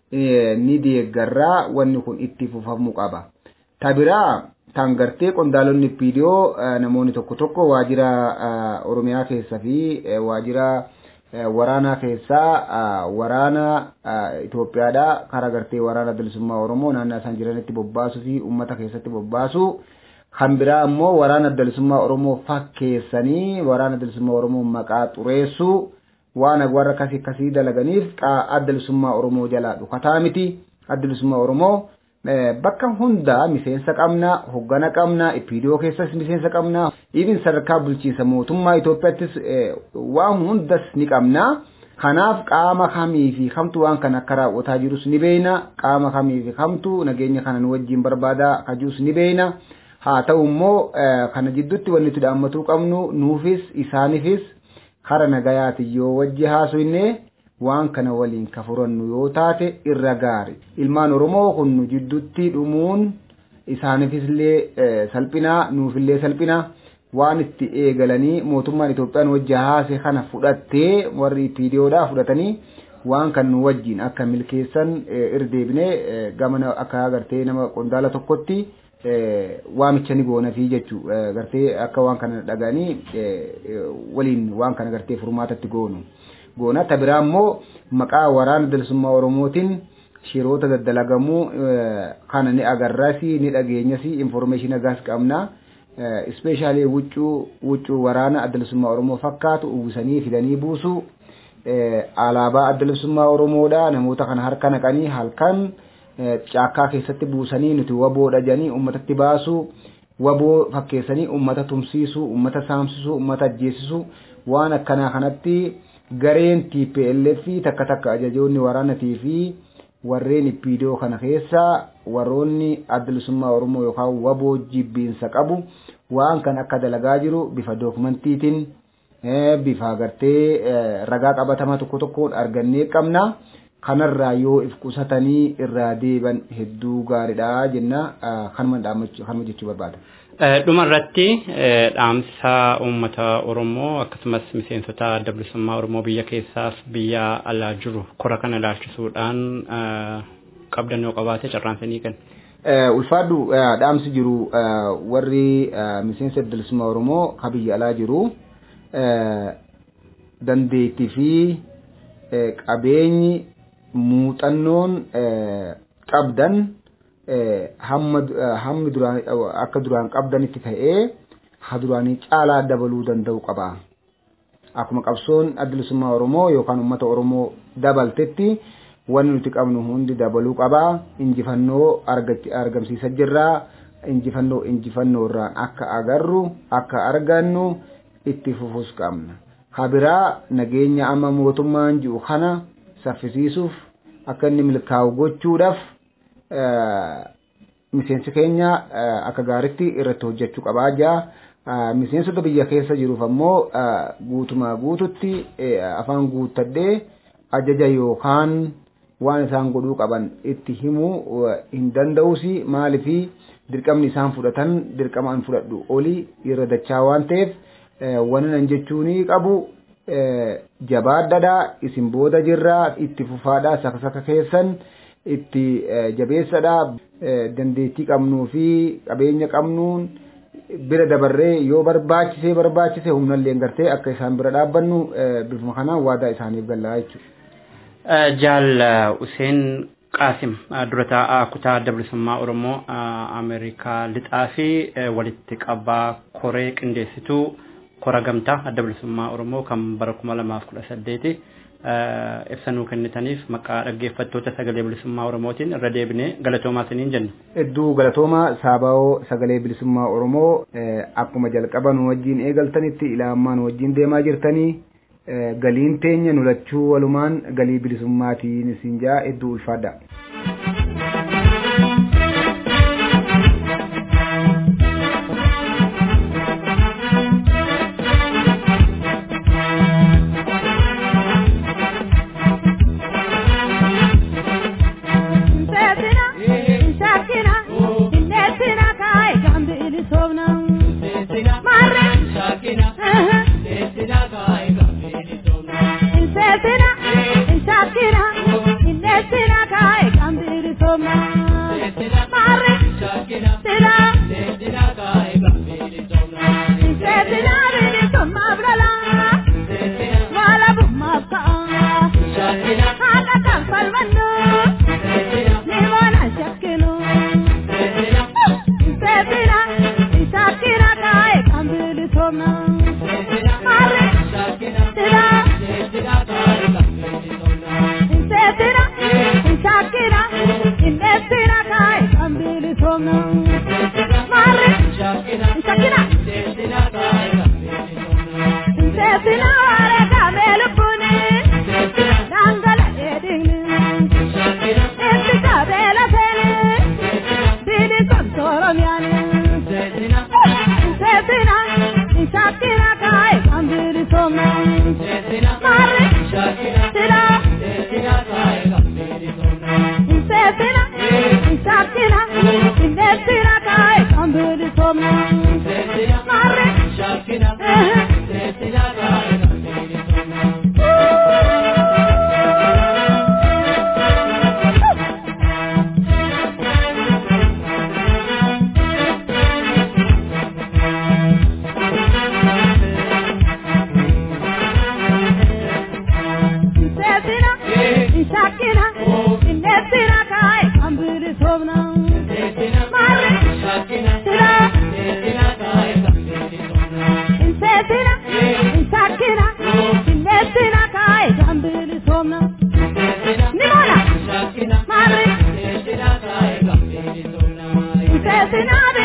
ni deeggarraa wanni kun itti fufamuu qaba. Tabiraa tan gartee qondaalonni piidiyoo namoonni tokko tokko waajjira oromiyaa keessa fi waajjira waraanaa keessaa waraana Itoophiyaadhaa karaa gartee waraana bilisummaa oromoo naannoo isaan jiranitti bobbaasuu fi uummata keessatti bobbaasuu kan biraa ammoo waraana bilisummaa oromoo fakkeessanii waraana bilisummaa oromoo maqaa xureessuu waan warra akkasii akkasii dalaganiif adda bilisummaa oromoo jalaa dhukataa miti adda bilisummaa oromoo bakka hundaa miseensa qabna hoggana qabna ipiidiyoo keessas miseensa qabna ibin sadarkaa bulchiinsa mootummaa Itoophiyaattis waan hundas ni qabna. Kanaaf qaama kamii fi kamtu waan kana akka raawwataa jirus ni beeyna qaama kamii fi kamtu nageenya kana nu wajjin barbaada kajuus ni beeyna. haa ta'u immoo kana jidduutti wanni nuti dhaammatuu qabnu nuufis isaanifis kara nagayaati yoo wajji haasofne waan kana waliin ka furannu yoo taate irra gaari ilmaan oromoo kun nu jidduutti dhumuun isaanifillee salphinaa nuufillee salphinaa waan itti eegalanii mootummaan Itoophiyaan wajji haase kana fudhattee warri piidiyoodhaa fudhatanii waan kan nu wajjin akka milkeessan irdeebine gamana akka agartee nama qondaala tokkotti waamicha ni goona fi jechuu gartee akka waan kana dhaganii waliin waan kana gartee furmaatatti goonu. goona ta biraa immoo maqaa waraana bilisummaa oromootiin shiroota daddalagamuu kana ni agarraasi ni dhageenyasi informeeshin agaas qabna ispeeshaalii wuccuu wuccuu waraana bilisummaa oromoo fakkaatu uwwisanii fidanii buusu alaabaa bilisummaa oromoodha namoota kana harka naqanii halkan caakkaa keessatti buusanii nuti waboodha jedhanii uummatatti baasu waboo fakkeessanii uummata tumsiisu uummata saamsisu uummata ajjeesisu waan akkanaa kanatti gareen TPLF takka takka ajajoonni waraanatii fi warreen ipiidoo kana keessa warroonni bilisummaa oromoo yookaan waboo jibbiinsa qabu waan kan akka dalagaa jiru bifa dookumantiitiin bifa agartee ragaa qabatamaa tokko tokkoon argannee qabna. kanarraa yoo if qusatanii irraa deeban hedduu gaariidha jenna kanuma jechuu barbaada. Dhuma irratti dhaamsa uummata Oromoo akkasumas miseensota adda bilisummaa Oromoo biyya keessaaf biyya alaa jiru kora kana ilaalchisuudhaan qabdan yoo qabaate carraansanii kenna. Ulfaadhu dhaamsi jiru warri miseensa adda bilisummaa Oromoo ka biyya alaa jiru dandeettii fi qabeenyi muuxannoon qabdan hammi duraan akka duraan qabdanitti ta'ee ha duraanii caalaa dabaluu danda'u qaba. Akkuma qabsoon adda bilisummaa Oromoo yookaan uummata Oromoo dabaltetti wanni nuti qabnu hundi dabaluu qaba. Injifannoo argamsiisa jirraa. Injifannoo injifannoo irraan akka agarru akka argannu itti fufus qabna. Habiraa nageenya amma mootummaan jiru kana saffisiisuuf akka inni milkaa'u gochuudhaaf miseensi keenya akka gaaritti irratti hojjechuu qabaa jira. Miseensota biyya keessa jiruuf ammoo guutumaa guututti afaan guuttadhee ajaja yookaan waan isaan godhuu qaban itti himuu hin danda'usi maaliifi dirqamni isaan fudhatan dirqama an fudhadhu olii irra dachaa waan ta'eef wanni nan jechuun qabu jabaadhadha isin booda jirraa itti fufaadha saka saka keessan itti jabeessadha dandeettii qabnuu fi qabeenya qabnuun bira dabarree yoo barbaachisee barbaachise humnallee gartee akka isaan bira dhaabbannu bifuma kanaan waadaa isaaniif gallaa jechuudha. Jaal Useen Qaasim dura taa'aa kutaa adda bilisummaa Oromoo Ameerikaa lixaa fi walitti qabaa koree qindeessituu kora gamtaa adda bilisummaa Oromoo kan bara kuma lamaaf kudha saddeeti ibsanuu kennitaniif maqaa dhaggeeffattoota sagalee bilisummaa Oromootiin irra deebinee galatoomaa isiniin jenna. Hedduu galatoomaa saabaa'oo sagalee bilisummaa Oromoo akkuma jalqaba nu wajjin eegaltanitti ilaamaa nu wajjin deemaa jirtanii galiin teenya nulachuu walumaan galii bilisummaatiin isin jaa hedduu ulfaadha.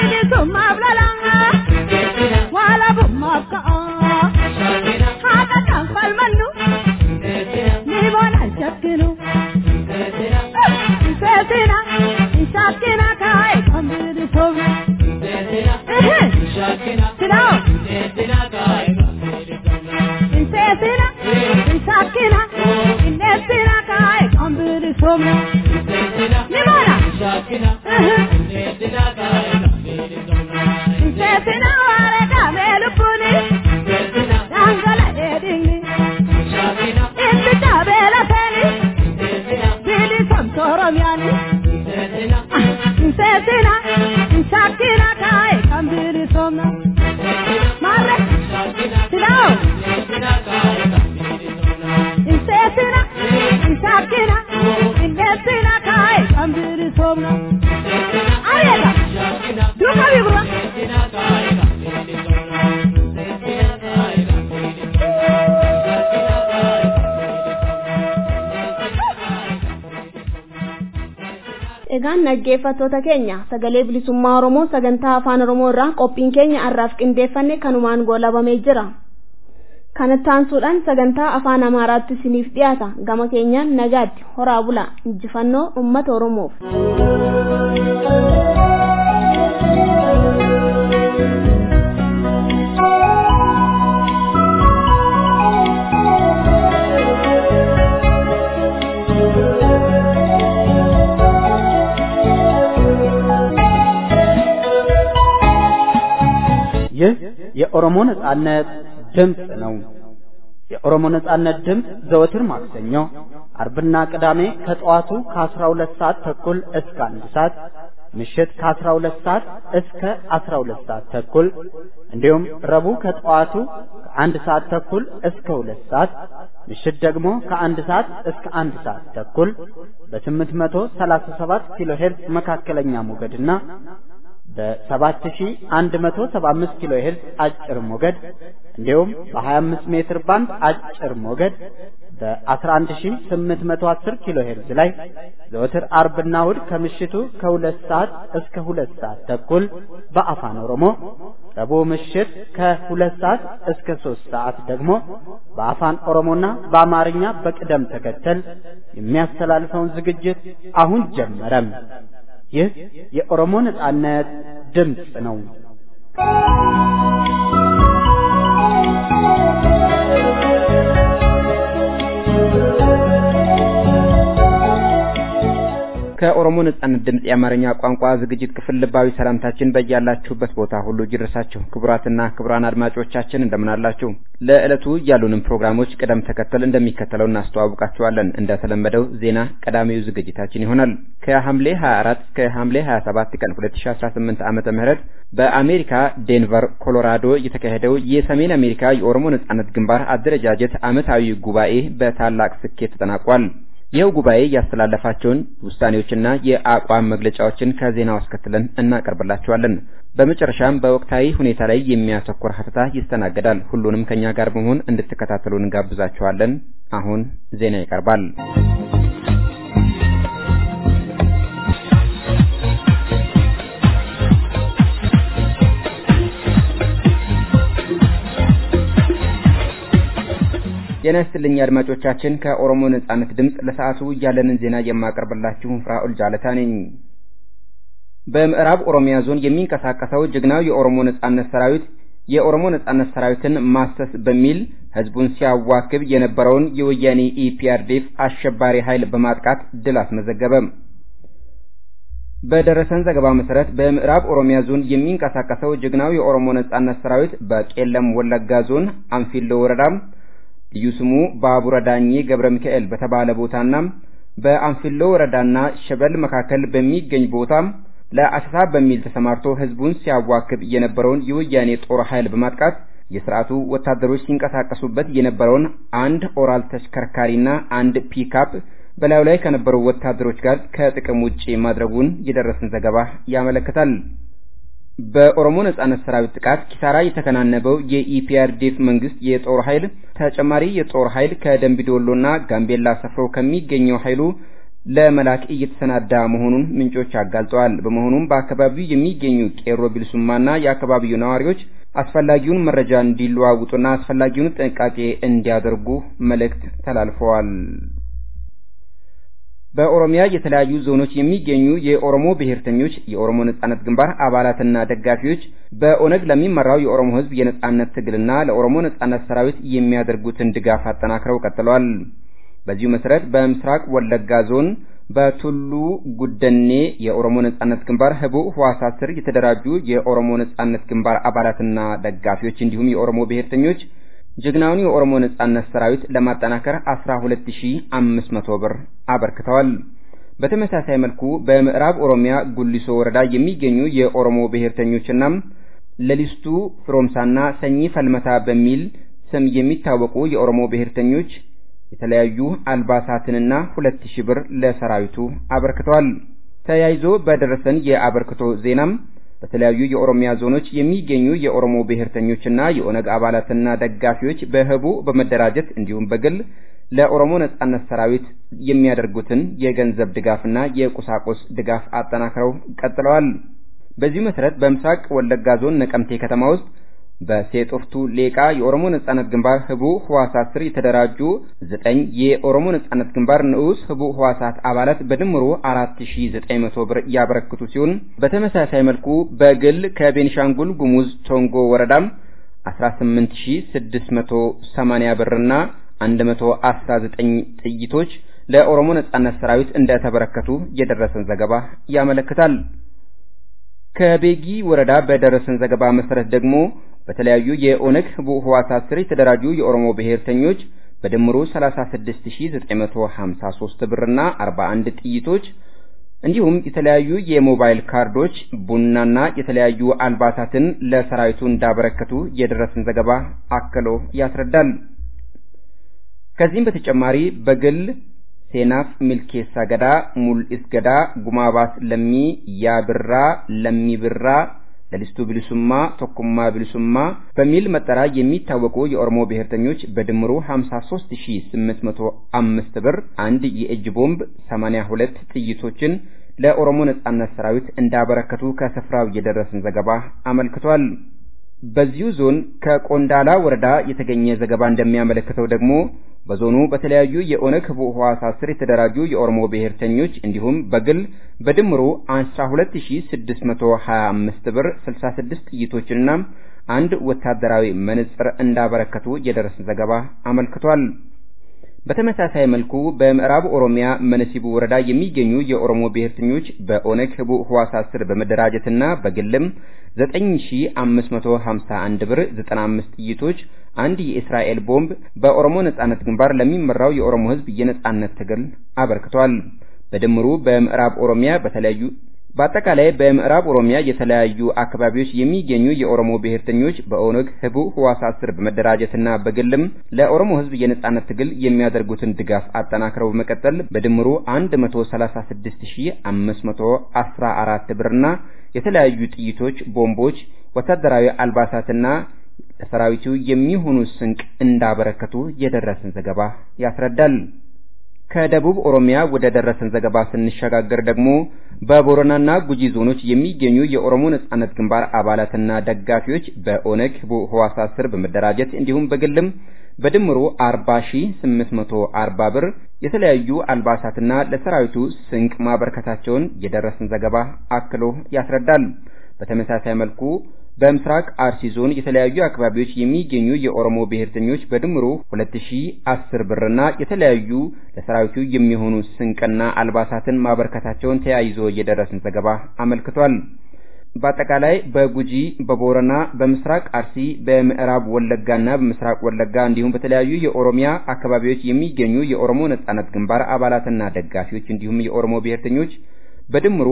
bilisummaaf lola walabummaaf ka'a haqa kan falmannu ni boona shakkinu seesina shakkina kaa'e kan bilisumna silaa seesina shakkina indeessina kaa'e kan bilisumna ni boona seesina waare kaamee lubbuni dangala dheedhinni itti taabee lafeeni bilisomtu oromiyaani seesina shakkina kaa'e kan bilisomna maarre silaawo seesina shakkina indeessina kaa'e kan bilisomna arieta duuka bibura Egaan dhaggeeffattoota keenya sagalee bilisummaa Oromoo sagantaa afaan Oromoo irraa qophiin keenya har'aaf qindeeffanne kanumaan goolabamee jira. Kanatti aansuudhaan sagantaa afaan Amaaraatti isiniif dhiyaata. Gama keenyaan nagaatti horaa bula injifannoo uummata Oromoof. ይህ የኦሮሞ ነጻነት ድምፅ ነው። የኦሮሞ ነጻነት ድምፅ ዘወትር ማክሰኞ፣ አርብና ቅዳሜ ከጠዋቱ ከ12 ሰዓት ተኩል እስከ አንድ ሰዓት ምሽት ከ12 ሰዓት እስከ 12 ሰዓት ተኩል እንዲሁም ረቡዕ ከጠዋቱ ከአንድ ሰዓት ተኩል እስከ ሁለት ሰዓት ምሽት ደግሞ ከአንድ ሰዓት እስከ አንድ ሰዓት ተኩል በ837 ኪሎ ሄርዝ መካከለኛ ሞገድና በ7175 ኪሎ ሄርዝ አጭር ሞገድ እንዲሁም በ25 ሜትር ባንድ አጭር ሞገድ በ11810 ኪሎ ሄርዝ ላይ ዘወትር አርብና እሁድ ከምሽቱ ከሁለት ሰዓት እስከ ሁለት ሰዓት ተኩል በአፋን ኦሮሞ ረቡዕ ምሽት ከሁለት ሰዓት እስከ ሶስት ሰዓት ደግሞ በአፋን ኦሮሞና በአማርኛ በቅደም ተከተል የሚያስተላልፈውን ዝግጅት አሁን ጀመረም። ይህ የኦሮሞ ነጻነት ድምፅ ነው። ከኦሮሞ ነጻነት ድምፅ የአማርኛ ቋንቋ ዝግጅት ክፍል ልባዊ ሰላምታችን በያላችሁበት ቦታ ሁሉ ይድረሳችሁ። ክቡራትና ክቡራን አድማጮቻችን እንደምን አላችሁ? ለዕለቱ ያሉንን ፕሮግራሞች ቅደም ተከተል እንደሚከተለው እናስተዋውቃችኋለን። እንደተለመደው ዜና ቀዳሚው ዝግጅታችን ይሆናል። ከሐምሌ 24 እስከ ሐምሌ 27 ቀን 2018 ዓመተ ምህረት በአሜሪካ ዴንቨር ኮሎራዶ የተካሄደው የሰሜን አሜሪካ የኦሮሞ ነጻነት ግንባር አደረጃጀት ዓመታዊ ጉባኤ በታላቅ ስኬት ተጠናቋል። ይኸው ጉባኤ ያስተላለፋቸውን ውሳኔዎችና የአቋም መግለጫዎችን ከዜናው አስከትለን እናቀርብላችኋለን። በመጨረሻም በወቅታዊ ሁኔታ ላይ የሚያተኩር ሀተታ ይስተናገዳል። ሁሉንም ከኛ ጋር በመሆን እንድትከታተሉ እንጋብዛችኋለን። አሁን ዜና ይቀርባል። ጤና ይስጥልኝ አድማጮቻችን። ከኦሮሞ ነጻነት ድምፅ ለሰዓቱ ያለንን ዜና የማቀርብላችሁ ፍራኦል ጃለታ ነኝ። በምዕራብ ኦሮሚያ ዞን የሚንቀሳቀሰው ጀግናው የኦሮሞ ነጻነት ሰራዊት የኦሮሞ ነጻነት ሰራዊትን ማሰስ በሚል ህዝቡን ሲያዋክብ የነበረውን የወያኔ ኢፒአርዴፍ አሸባሪ ኃይል በማጥቃት ድል አስመዘገበ። በደረሰን ዘገባ መሰረት በምዕራብ ኦሮሚያ ዞን የሚንቀሳቀሰው ጀግናው የኦሮሞ ነጻነት ሰራዊት በቄለም ወለጋ ዞን አንፊሎ ወረዳ ልዩ ስሙ ባቡረ ዳኜ ገብረ ሚካኤል በተባለ ቦታና በአንፊሎ ወረዳና ሸበል መካከል በሚገኝ ቦታ ለአሰሳ በሚል ተሰማርቶ ህዝቡን ሲያዋክብ የነበረውን የወያኔ ጦር ኃይል በማጥቃት የስርዓቱ ወታደሮች ሲንቀሳቀሱበት የነበረውን አንድ ኦራል ተሽከርካሪና አንድ ፒካፕ በላዩ ላይ ከነበሩ ወታደሮች ጋር ከጥቅም ውጪ ማድረጉን የደረሰን ዘገባ ያመለክታል። በኦሮሞ ነጻነት ሰራዊት ጥቃት ኪሳራ የተከናነበው የኢፒአርዲኤፍ መንግስት የጦር ኃይል ተጨማሪ የጦር ኃይል ከደንቢዶሎና ጋምቤላ ሰፍሮ ከሚገኘው ኃይሉ ለመላክ እየተሰናዳ መሆኑን ምንጮች አጋልጠዋል። በመሆኑም በአካባቢው የሚገኙ ቄሮ ቢልሱማና የአካባቢው ነዋሪዎች አስፈላጊውን መረጃ እንዲለዋውጡና አስፈላጊውን ጥንቃቄ እንዲያደርጉ መልእክት ተላልፈዋል። በኦሮሚያ የተለያዩ ዞኖች የሚገኙ የኦሮሞ ብሔርተኞች የኦሮሞ ነጻነት ግንባር አባላትና ደጋፊዎች በኦነግ ለሚመራው የኦሮሞ ሕዝብ የነጻነት ትግልና ለኦሮሞ ነጻነት ሰራዊት የሚያደርጉትን ድጋፍ አጠናክረው ቀጥለዋል። በዚሁ መሰረት በምስራቅ ወለጋ ዞን በቱሉ ጉደኔ የኦሮሞ ነጻነት ግንባር ህቡዕ ህዋሳት ስር የተደራጁ የኦሮሞ ነጻነት ግንባር አባላትና ደጋፊዎች እንዲሁም የኦሮሞ ብሔርተኞች ጀግናውን የኦሮሞ ነጻነት ሰራዊት ለማጠናከር 12500 ብር አበርክተዋል። በተመሳሳይ መልኩ በምዕራብ ኦሮሚያ ጉሊሶ ወረዳ የሚገኙ የኦሮሞ ብሔርተኞችና ለሊስቱ ፍሮምሳና ሰኚ ፈልመታ በሚል ስም የሚታወቁ የኦሮሞ ብሔርተኞች የተለያዩ አልባሳትንና ሁለት ሺህ ብር ለሰራዊቱ አበርክተዋል። ተያይዞ በደረሰን የአበርክቶ ዜናም በተለያዩ የኦሮሚያ ዞኖች የሚገኙ የኦሮሞ ብሔርተኞችና የኦነግ አባላትና ደጋፊዎች በህቡ በመደራጀት እንዲሁም በግል ለኦሮሞ ነጻነት ሰራዊት የሚያደርጉትን የገንዘብ ድጋፍና የቁሳቁስ ድጋፍ አጠናክረው ቀጥለዋል። በዚሁ መሰረት በምስራቅ ወለጋ ዞን ነቀምቴ ከተማ ውስጥ በሴጦፍቱ ሌቃ የኦሮሞ ነጻነት ግንባር ህቡ ህዋሳት ስር የተደራጁ ዘጠኝ የኦሮሞ ነጻነት ግንባር ንዑስ ህቡ ህዋሳት አባላት በድምሩ 4900 ብር ያበረክቱ ሲሆን በተመሳሳይ መልኩ በግል ከቤኒሻንጉል ጉሙዝ ቶንጎ ወረዳም 18680 ብርና 119 ጥይቶች ለኦሮሞ ነጻነት ሰራዊት እንደተበረከቱ የደረሰን ዘገባ ያመለክታል። ከቤጊ ወረዳ በደረሰን ዘገባ መሰረት ደግሞ በተለያዩ የኦነግ ህቡዕ ህዋሳት ስር የተደራጁ የኦሮሞ ብሔርተኞች በድምሩ 36953 ብርና 41 ጥይቶች እንዲሁም የተለያዩ የሞባይል ካርዶች፣ ቡናና የተለያዩ አልባሳትን ለሰራዊቱ እንዳበረከቱ የደረሰን ዘገባ አክሎ ያስረዳል። ከዚህም በተጨማሪ በግል ሴናፍ ሚልኬሳ ገዳ፣ ሙልኢስ ገዳ፣ ጉማባስ ለሚ፣ ያብራ ለሚ ብራ፣ ለሊስቱ ቢልሱማ፣ ቶኩማ ቢልሱማ በሚል መጠሪያ የሚታወቁ የኦሮሞ ብሔርተኞች በድምሩ 53805 ብር፣ አንድ የእጅ ቦምብ፣ 82 ጥይቶችን ለኦሮሞ ነጻነት ሰራዊት እንዳበረከቱ ከስፍራው የደረሰን ዘገባ አመልክቷል። በዚሁ ዞን ከቆንዳላ ወረዳ የተገኘ ዘገባ እንደሚያመለክተው ደግሞ በዞኑ በተለያዩ የኦነግ ህቡዕ ህዋሳት ስር የተደራጁ የኦሮሞ ብሔርተኞች እንዲሁም በግል በድምሩ 12625 ብር 66 ጥይቶችንና አንድ ወታደራዊ መነጽር እንዳበረከቱ የደረሰን ዘገባ አመልክቷል። በተመሳሳይ መልኩ በምዕራብ ኦሮሚያ መነሲቡ ወረዳ የሚገኙ የኦሮሞ ብሔርተኞች በኦነግ ህቡዕ ህዋሳት ስር በመደራጀትና በግልም 9551 ብር 95 ጥይቶች፣ አንድ የእስራኤል ቦምብ በኦሮሞ ነጻነት ግንባር ለሚመራው የኦሮሞ ህዝብ የነጻነት ትግል አበርክቷል። በድምሩ በምዕራብ ኦሮሚያ በተለያዩ በአጠቃላይ በምዕራብ ኦሮሚያ የተለያዩ አካባቢዎች የሚገኙ የኦሮሞ ብሔርተኞች በኦነግ ህቡዕ ህዋሳት ስር በመደራጀትና በግልም ለኦሮሞ ህዝብ የነጻነት ትግል የሚያደርጉትን ድጋፍ አጠናክረው በመቀጠል በድምሩ 136514 ብርና የተለያዩ ጥይቶች፣ ቦምቦች፣ ወታደራዊ አልባሳትና ለሰራዊቱ የሚሆኑ ስንቅ እንዳበረከቱ የደረሰን ዘገባ ያስረዳል። ከደቡብ ኦሮሚያ ወደ ደረሰን ዘገባ ስንሸጋገር ደግሞ በቦረናና ጉጂ ዞኖች የሚገኙ የኦሮሞ ነጻነት ግንባር አባላትና ደጋፊዎች በኦነግ ህቡዕ ህዋሳት ስር በመደራጀት እንዲሁም በግልም በድምሩ 40840 ብር የተለያዩ አልባሳትና ለሰራዊቱ ስንቅ ማበርከታቸውን የደረሰን ዘገባ አክሎ ያስረዳል። በተመሳሳይ መልኩ በምስራቅ አርሲ ዞን የተለያዩ አካባቢዎች የሚገኙ የኦሮሞ ብሔርተኞች በድምሩ 2010 ብርና የተለያዩ ለሰራዊቱ የሚሆኑ ስንቅና አልባሳትን ማበርከታቸውን ተያይዞ የደረሰን ዘገባ አመልክቷል። በአጠቃላይ በጉጂ፣ በቦረና፣ በምስራቅ አርሲ፣ በምዕራብ ወለጋና በምስራቅ ወለጋ እንዲሁም በተለያዩ የኦሮሚያ አካባቢዎች የሚገኙ የኦሮሞ ነጻነት ግንባር አባላትና ደጋፊዎች እንዲሁም የኦሮሞ ብሔርተኞች በድምሩ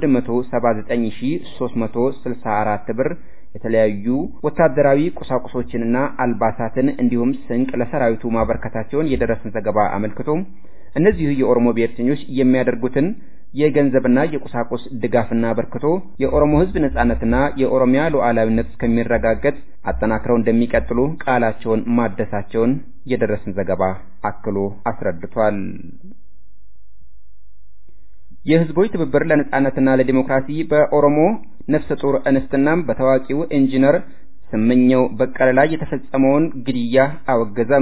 179364 ብር የተለያዩ ወታደራዊ ቁሳቁሶችንና አልባሳትን እንዲሁም ስንቅ ለሰራዊቱ ማበርከታቸውን የደረሰን ዘገባ አመልክቶ እነዚሁ የኦሮሞ ብሔርተኞች የሚያደርጉትን የገንዘብና የቁሳቁስ ድጋፍና አበርክቶ የኦሮሞ ሕዝብ ነጻነትና የኦሮሚያ ሉዓላዊነት እስከሚረጋገጥ አጠናክረው እንደሚቀጥሉ ቃላቸውን ማደሳቸውን የደረሰን ዘገባ አክሎ አስረድቷል። የህዝቦች ትብብር ለነጻነትና ለዲሞክራሲ በኦሮሞ ነፍሰ ጡር እንስትናም በታዋቂው ኢንጂነር ስመኘው በቀለ ላይ የተፈጸመውን ግድያ አወገዘም።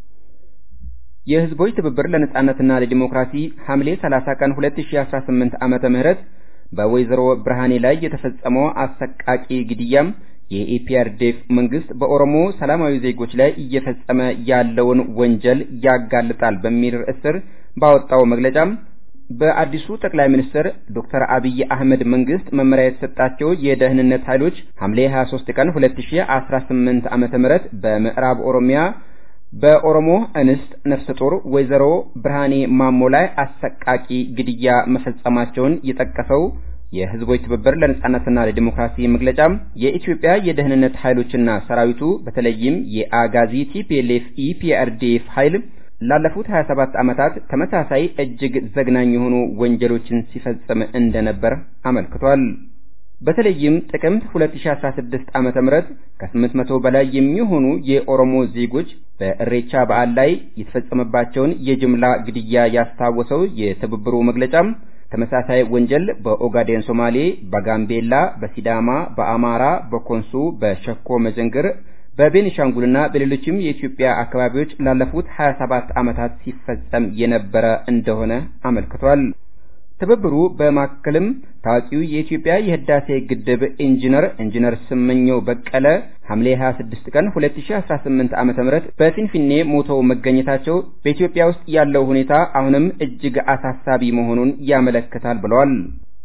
የህዝቦች ትብብር ለነጻነትና ለዲሞክራሲ ሐምሌ 30 ቀን 2018 ዓመተ ምህረት በወይዘሮ ብርሃኔ ላይ የተፈጸመው አሰቃቂ ግድያም የኢፒአርዴፍ መንግስት በኦሮሞ ሰላማዊ ዜጎች ላይ እየፈጸመ ያለውን ወንጀል ያጋልጣል በሚል ርዕስ ስር ባወጣው መግለጫም በአዲሱ ጠቅላይ ሚኒስትር ዶክተር አብይ አህመድ መንግስት መመሪያ የተሰጣቸው የደህንነት ኃይሎች ሐምሌ 23 ቀን 2018 ዓመተ ምህረት በምዕራብ ኦሮሚያ በኦሮሞ እንስት ነፍሰ ጡር ወይዘሮ ብርሃኔ ማሞ ላይ አሰቃቂ ግድያ መፈጸማቸውን የጠቀሰው የህዝቦች ትብብር ለነጻነትና ለዲሞክራሲ መግለጫም የኢትዮጵያ የደህንነት ኃይሎችና ሰራዊቱ በተለይም የአጋዚ ቲፒኤልኤፍ ኢፒአርዲኤፍ ኃይል ላለፉት 27 ዓመታት ተመሳሳይ እጅግ ዘግናኝ የሆኑ ወንጀሎችን ሲፈጽም እንደነበር አመልክቷል። በተለይም ጥቅምት 2016 ዓመተ ምህረት ከ800 በላይ የሚሆኑ የኦሮሞ ዜጎች በእሬቻ በዓል ላይ የተፈጸመባቸውን የጅምላ ግድያ ያስታወሰው የትብብሩ መግለጫም ተመሳሳይ ወንጀል በኦጋዴን ሶማሌ፣ በጋምቤላ፣ በሲዳማ፣ በአማራ፣ በኮንሶ፣ በሸኮ መዘንግር፣ በቤኒሻንጉልና በሌሎችም የኢትዮጵያ አካባቢዎች ላለፉት 27 ዓመታት ሲፈጸም የነበረ እንደሆነ አመልክቷል። ትብብሩ በማከልም ታዋቂው የኢትዮጵያ የህዳሴ ግድብ ኢንጂነር ኢንጂነር ስመኘው በቀለ ሐምሌ 26 ቀን 2018 ዓ.ም በፊንፊኔ ሞተው መገኘታቸው በኢትዮጵያ ውስጥ ያለው ሁኔታ አሁንም እጅግ አሳሳቢ መሆኑን ያመለክታል ብለዋል።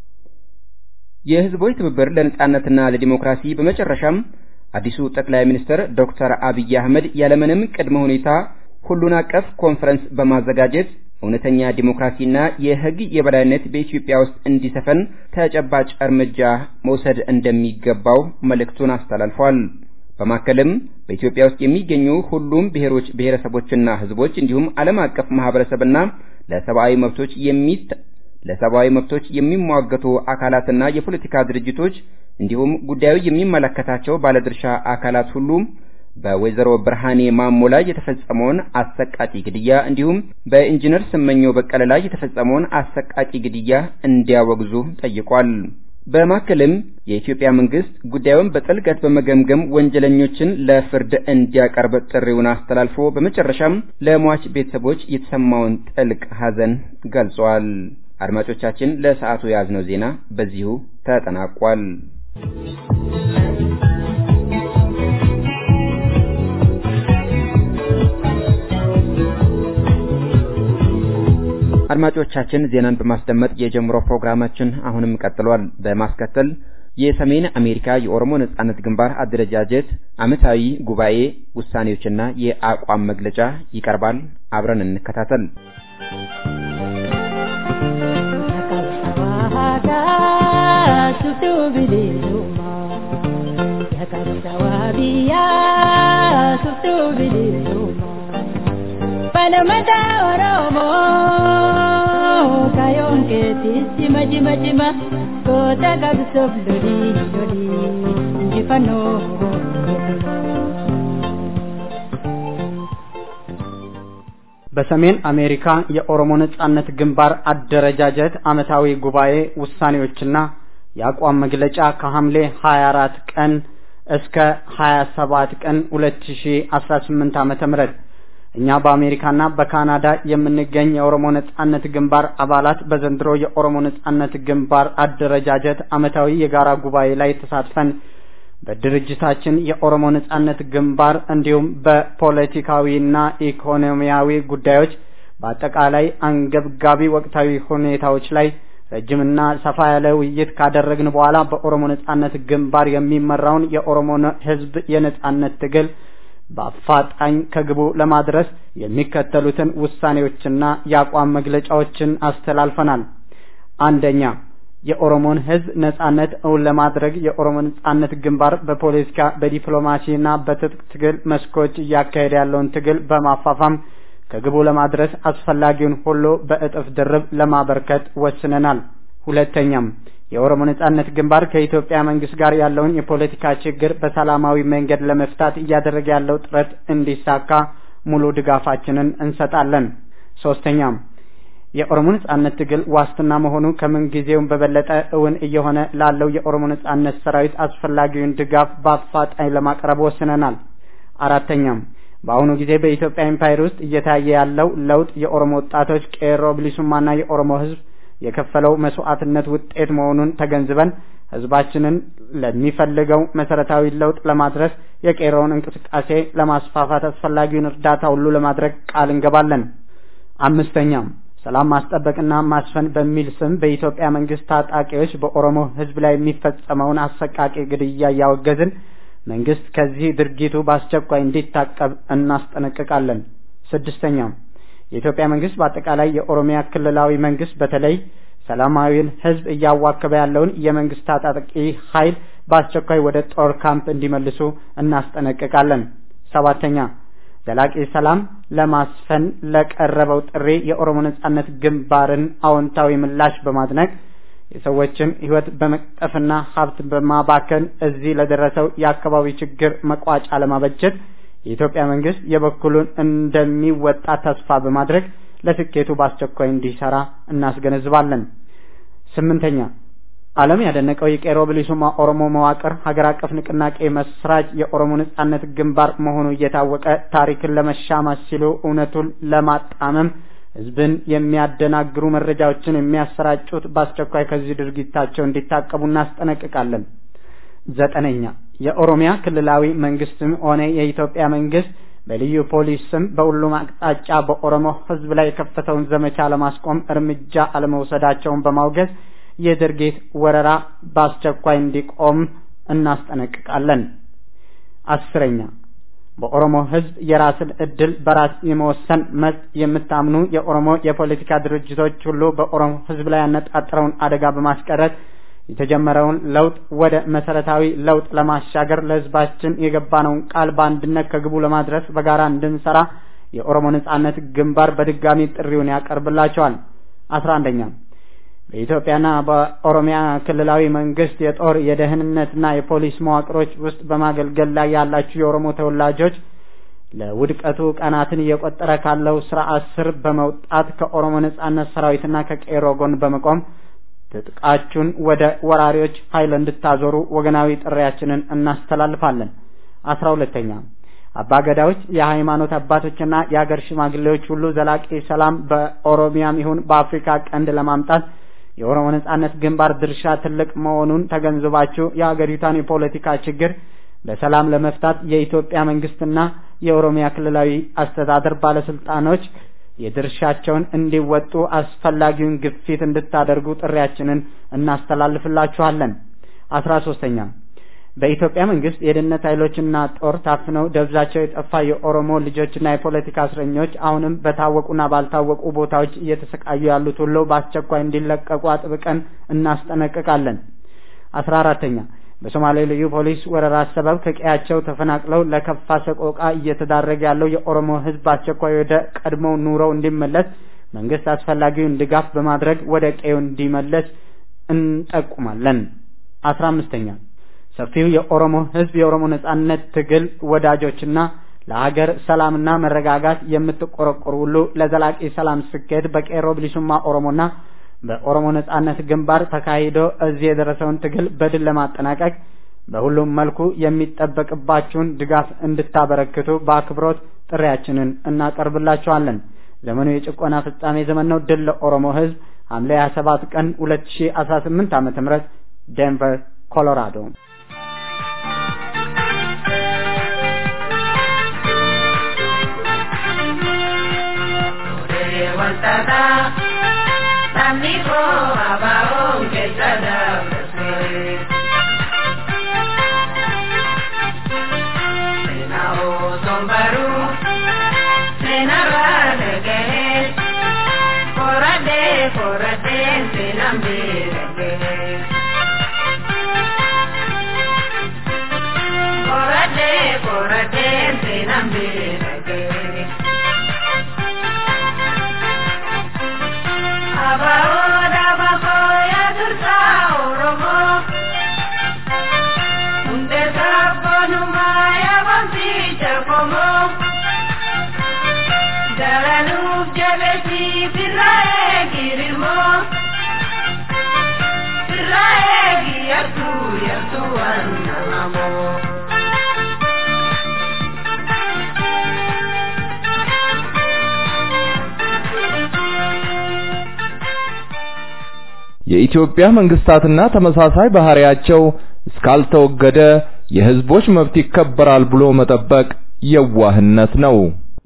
የህዝቦች ትብብር ለነጻነትና ለዲሞክራሲ በመጨረሻም አዲሱ ጠቅላይ ሚኒስትር ዶክተር አብይ አህመድ ያለምንም ቅድመ ሁኔታ ሁሉን አቀፍ ኮንፈረንስ በማዘጋጀት እውነተኛ ዲሞክራሲና የህግ የበላይነት በኢትዮጵያ ውስጥ እንዲሰፈን ተጨባጭ እርምጃ መውሰድ እንደሚገባው መልእክቱን አስተላልፏል። በማከልም በኢትዮጵያ ውስጥ የሚገኙ ሁሉም ብሔሮች፣ ብሔረሰቦችና ህዝቦች እንዲሁም ዓለም አቀፍ ማህበረሰብና ለሰብአዊ መብቶች የሚት ለሰብአዊ መብቶች የሚሟገቱ አካላትና የፖለቲካ ድርጅቶች እንዲሁም ጉዳዩ የሚመለከታቸው ባለድርሻ አካላት ሁሉ በወይዘሮ ብርሃኔ ማሞ ላይ የተፈጸመውን አሰቃቂ ግድያ እንዲሁም በኢንጂነር ስመኘው በቀለ ላይ የተፈጸመውን አሰቃቂ ግድያ እንዲያወግዙ ጠይቋል። በማከልም የኢትዮጵያ መንግስት ጉዳዩን በጥልቀት በመገምገም ወንጀለኞችን ለፍርድ እንዲያቀርብ ጥሪውን አስተላልፎ በመጨረሻም ለሟች ቤተሰቦች የተሰማውን ጥልቅ ሐዘን ገልጿል። አድማጮቻችን ለሰዓቱ የያዝነው ዜና በዚሁ ተጠናቋል። አድማጮቻችን ዜናን በማስደመጥ የጀምሮ ፕሮግራማችን አሁንም ቀጥሏል። በማስከተል የሰሜን አሜሪካ የኦሮሞ ነጻነት ግንባር አደረጃጀት ዓመታዊ ጉባኤ ውሳኔዎችና የአቋም መግለጫ ይቀርባል። አብረን እንከታተል። Panamata Oromo Kayon keti sima jima jima Kota kabsof lodi lodi Jifano በሰሜን አሜሪካ የኦሮሞ ነጻነት ግንባር አደረጃጀት ዓመታዊ ጉባኤ ውሳኔዎችና የአቋም መግለጫ ከሐምሌ 24 ቀን እስከ 27 ቀን 2018 ዓመተ ምህረት እኛ በአሜሪካና በካናዳ የምንገኝ የኦሮሞ ነጻነት ግንባር አባላት በዘንድሮ የኦሮሞ ነጻነት ግንባር አደረጃጀት ዓመታዊ የጋራ ጉባኤ ላይ ተሳትፈን በድርጅታችን የኦሮሞ ነጻነት ግንባር እንዲሁም በፖለቲካዊና ኢኮኖሚያዊ ጉዳዮች በአጠቃላይ አንገብጋቢ ወቅታዊ ሁኔታዎች ላይ ረጅምና ሰፋ ያለ ውይይት ካደረግን በኋላ በኦሮሞ ነጻነት ግንባር የሚመራውን የኦሮሞ ሕዝብ የነጻነት ትግል በአፋጣኝ ከግቡ ለማድረስ የሚከተሉትን ውሳኔዎችና የአቋም መግለጫዎችን አስተላልፈናል። አንደኛ፣ የኦሮሞን ሕዝብ ነጻነት እውን ለማድረግ የኦሮሞ ነጻነት ግንባር በፖለቲካ በዲፕሎማሲና በትጥቅ ትግል መስኮች እያካሄደ ያለውን ትግል በማፋፋም ከግቡ ለማድረስ አስፈላጊውን ሁሉ በእጥፍ ድርብ ለማበርከት ወስነናል። ሁለተኛም የኦሮሞ ነጻነት ግንባር ከኢትዮጵያ መንግስት ጋር ያለውን የፖለቲካ ችግር በሰላማዊ መንገድ ለመፍታት እያደረገ ያለው ጥረት እንዲሳካ ሙሉ ድጋፋችንን እንሰጣለን። ሶስተኛም የኦሮሞ ነጻነት ትግል ዋስትና መሆኑ ከምን ጊዜውም በበለጠ እውን እየሆነ ላለው የኦሮሞ ነጻነት ሰራዊት አስፈላጊውን ድጋፍ በአፋጣኝ ለማቅረብ ወስነናል። አራተኛም በአሁኑ ጊዜ በኢትዮጵያ ኤምፓየር ውስጥ እየታየ ያለው ለውጥ የኦሮሞ ወጣቶች ቄሮ ብሊሱማና የኦሮሞ ህዝብ የከፈለው መስዋዕትነት ውጤት መሆኑን ተገንዝበን ህዝባችንን ለሚፈልገው መሰረታዊ ለውጥ ለማድረስ የቄሮውን እንቅስቃሴ ለማስፋፋት አስፈላጊውን እርዳታ ሁሉ ለማድረግ ቃል እንገባለን። አምስተኛም ሰላም ማስጠበቅና ማስፈን በሚል ስም በኢትዮጵያ መንግስት ታጣቂዎች በኦሮሞ ህዝብ ላይ የሚፈጸመውን አሰቃቂ ግድያ እያወገዝን መንግስት ከዚህ ድርጊቱ በአስቸኳይ እንዲታቀብ እናስጠነቅቃለን። ስድስተኛም የኢትዮጵያ መንግስት በአጠቃላይ የኦሮሚያ ክልላዊ መንግስት በተለይ ሰላማዊውን ህዝብ እያዋከበ ያለውን የመንግስት ታጣቂ ኃይል በአስቸኳይ ወደ ጦር ካምፕ እንዲመልሱ እናስጠነቅቃለን። ሰባተኛ ዘላቂ ሰላም ለማስፈን ለቀረበው ጥሪ የኦሮሞ ነጻነት ግንባርን አዎንታዊ ምላሽ በማድነቅ የሰዎችን ህይወት በመቅጠፍና ሀብት በማባከን እዚህ ለደረሰው የአካባቢ ችግር መቋጫ ለማበጀት የኢትዮጵያ መንግስት የበኩሉን እንደሚወጣ ተስፋ በማድረግ ለስኬቱ በአስቸኳይ እንዲሰራ እናስገነዝባለን። ስምንተኛ ዓለም ያደነቀው የቄሮ ብሊሱማ ኦሮሞ መዋቅር ሀገር አቀፍ ንቅናቄ መስራች የኦሮሞ ነጻነት ግንባር መሆኑ እየታወቀ ታሪክን ለመሻማት ሲሉ እውነቱን ለማጣመም ህዝብን የሚያደናግሩ መረጃዎችን የሚያሰራጩት በአስቸኳይ ከዚህ ድርጊታቸው እንዲታቀቡ እናስጠነቅቃለን። ዘጠነኛ የኦሮሚያ ክልላዊ መንግስትም ሆነ የኢትዮጵያ መንግስት በልዩ ፖሊስ ስም በሁሉም አቅጣጫ በኦሮሞ ህዝብ ላይ የከፈተውን ዘመቻ ለማስቆም እርምጃ አለመውሰዳቸውን በማውገዝ የድርጊት ወረራ በአስቸኳይ እንዲቆም እናስጠነቅቃለን። አስረኛ በኦሮሞ ህዝብ የራስን እድል በራስ የመወሰን መብት የምታምኑ የኦሮሞ የፖለቲካ ድርጅቶች ሁሉ በኦሮሞ ህዝብ ላይ ያነጣጠረውን አደጋ በማስቀረት የተጀመረውን ለውጥ ወደ መሰረታዊ ለውጥ ለማሻገር ለህዝባችን የገባነውን ቃል በአንድነት ከግቡ ለማድረስ በጋራ እንድንሰራ የኦሮሞ ነጻነት ግንባር በድጋሚ ጥሪውን ያቀርብላቸዋል። አስራ አንደኛ በኢትዮጵያና በኦሮሚያ ክልላዊ መንግስት የጦር የደህንነትና የፖሊስ መዋቅሮች ውስጥ በማገልገል ላይ ያላችሁ የኦሮሞ ተወላጆች ለውድቀቱ ቀናትን እየቆጠረ ካለው ስርዓት ስር በመውጣት ከኦሮሞ ነጻነት ሰራዊትና ከቄሮ ጎን በመቆም ትጥቃችሁን ወደ ወራሪዎች ኃይል እንድታዞሩ ወገናዊ ጥሪያችንን እናስተላልፋለን። አስራ ሁለተኛ አባገዳዎች፣ የሃይማኖት አባቶችና የሀገር ሽማግሌዎች ሁሉ ዘላቂ ሰላም በኦሮሚያም ይሁን በአፍሪካ ቀንድ ለማምጣት የኦሮሞ ነጻነት ግንባር ድርሻ ትልቅ መሆኑን ተገንዝባችሁ የሀገሪቷን የፖለቲካ ችግር በሰላም ለመፍታት የኢትዮጵያ መንግስትና የኦሮሚያ ክልላዊ አስተዳደር ባለስልጣኖች የድርሻቸውን እንዲወጡ አስፈላጊውን ግፊት እንድታደርጉ ጥሪያችንን እናስተላልፍላችኋለን። አስራ ሶስተኛ በኢትዮጵያ መንግስት የደህንነት ኃይሎችና ጦር ታፍነው ደብዛቸው የጠፋ የኦሮሞ ልጆችና የፖለቲካ እስረኞች አሁንም በታወቁና ባልታወቁ ቦታዎች እየተሰቃዩ ያሉት ሁሉ በአስቸኳይ እንዲለቀቁ አጥብቀን እናስጠነቅቃለን። አስራ አራተኛ በሶማሌ ልዩ ፖሊስ ወረራ ሰበብ ከቀያቸው ተፈናቅለው ለከፋ ሰቆቃ እየተዳረገ ያለው የኦሮሞ ህዝብ በአስቸኳይ ወደ ቀድሞው ኑሮው እንዲመለስ መንግስት አስፈላጊውን ድጋፍ በማድረግ ወደ ቀዬው እንዲመለስ እንጠቁማለን። አስራ አምስተኛ ሰፊው የኦሮሞ ህዝብ የኦሮሞ ነጻነት ትግል ወዳጆችና ለሀገር ሰላምና መረጋጋት የምትቆረቆሩ ሁሉ ለዘላቂ ሰላም ስኬት በቄሮ ብሊሱማ ኦሮሞና በኦሮሞ ነጻነት ግንባር ተካሂዶ እዚህ የደረሰውን ትግል በድል ለማጠናቀቅ በሁሉም መልኩ የሚጠበቅባችሁን ድጋፍ እንድታበረክቱ በአክብሮት ጥሪያችንን እናቀርብላችኋለን። ዘመኑ የጭቆና ፍጻሜ ዘመን ነው። ድል ለኦሮሞ ህዝብ። ሐምሌ 27 ቀን 2018 ዓመተ ምህረት ዴንቨር ኮሎራዶ። Amigo, abajo, que tada, Senao, sombaru, senara, negere, forade, forade, senambe, negere. Forade, forade, senambe, negere. Abaoda bakoya dursa oromo Unde sabonu maya bamsi chakomo Daranuf jabesi firrae የኢትዮጵያ መንግስታትና ተመሳሳይ ባህሪያቸው እስካልተወገደ የህዝቦች መብት ይከበራል ብሎ መጠበቅ የዋህነት ነው።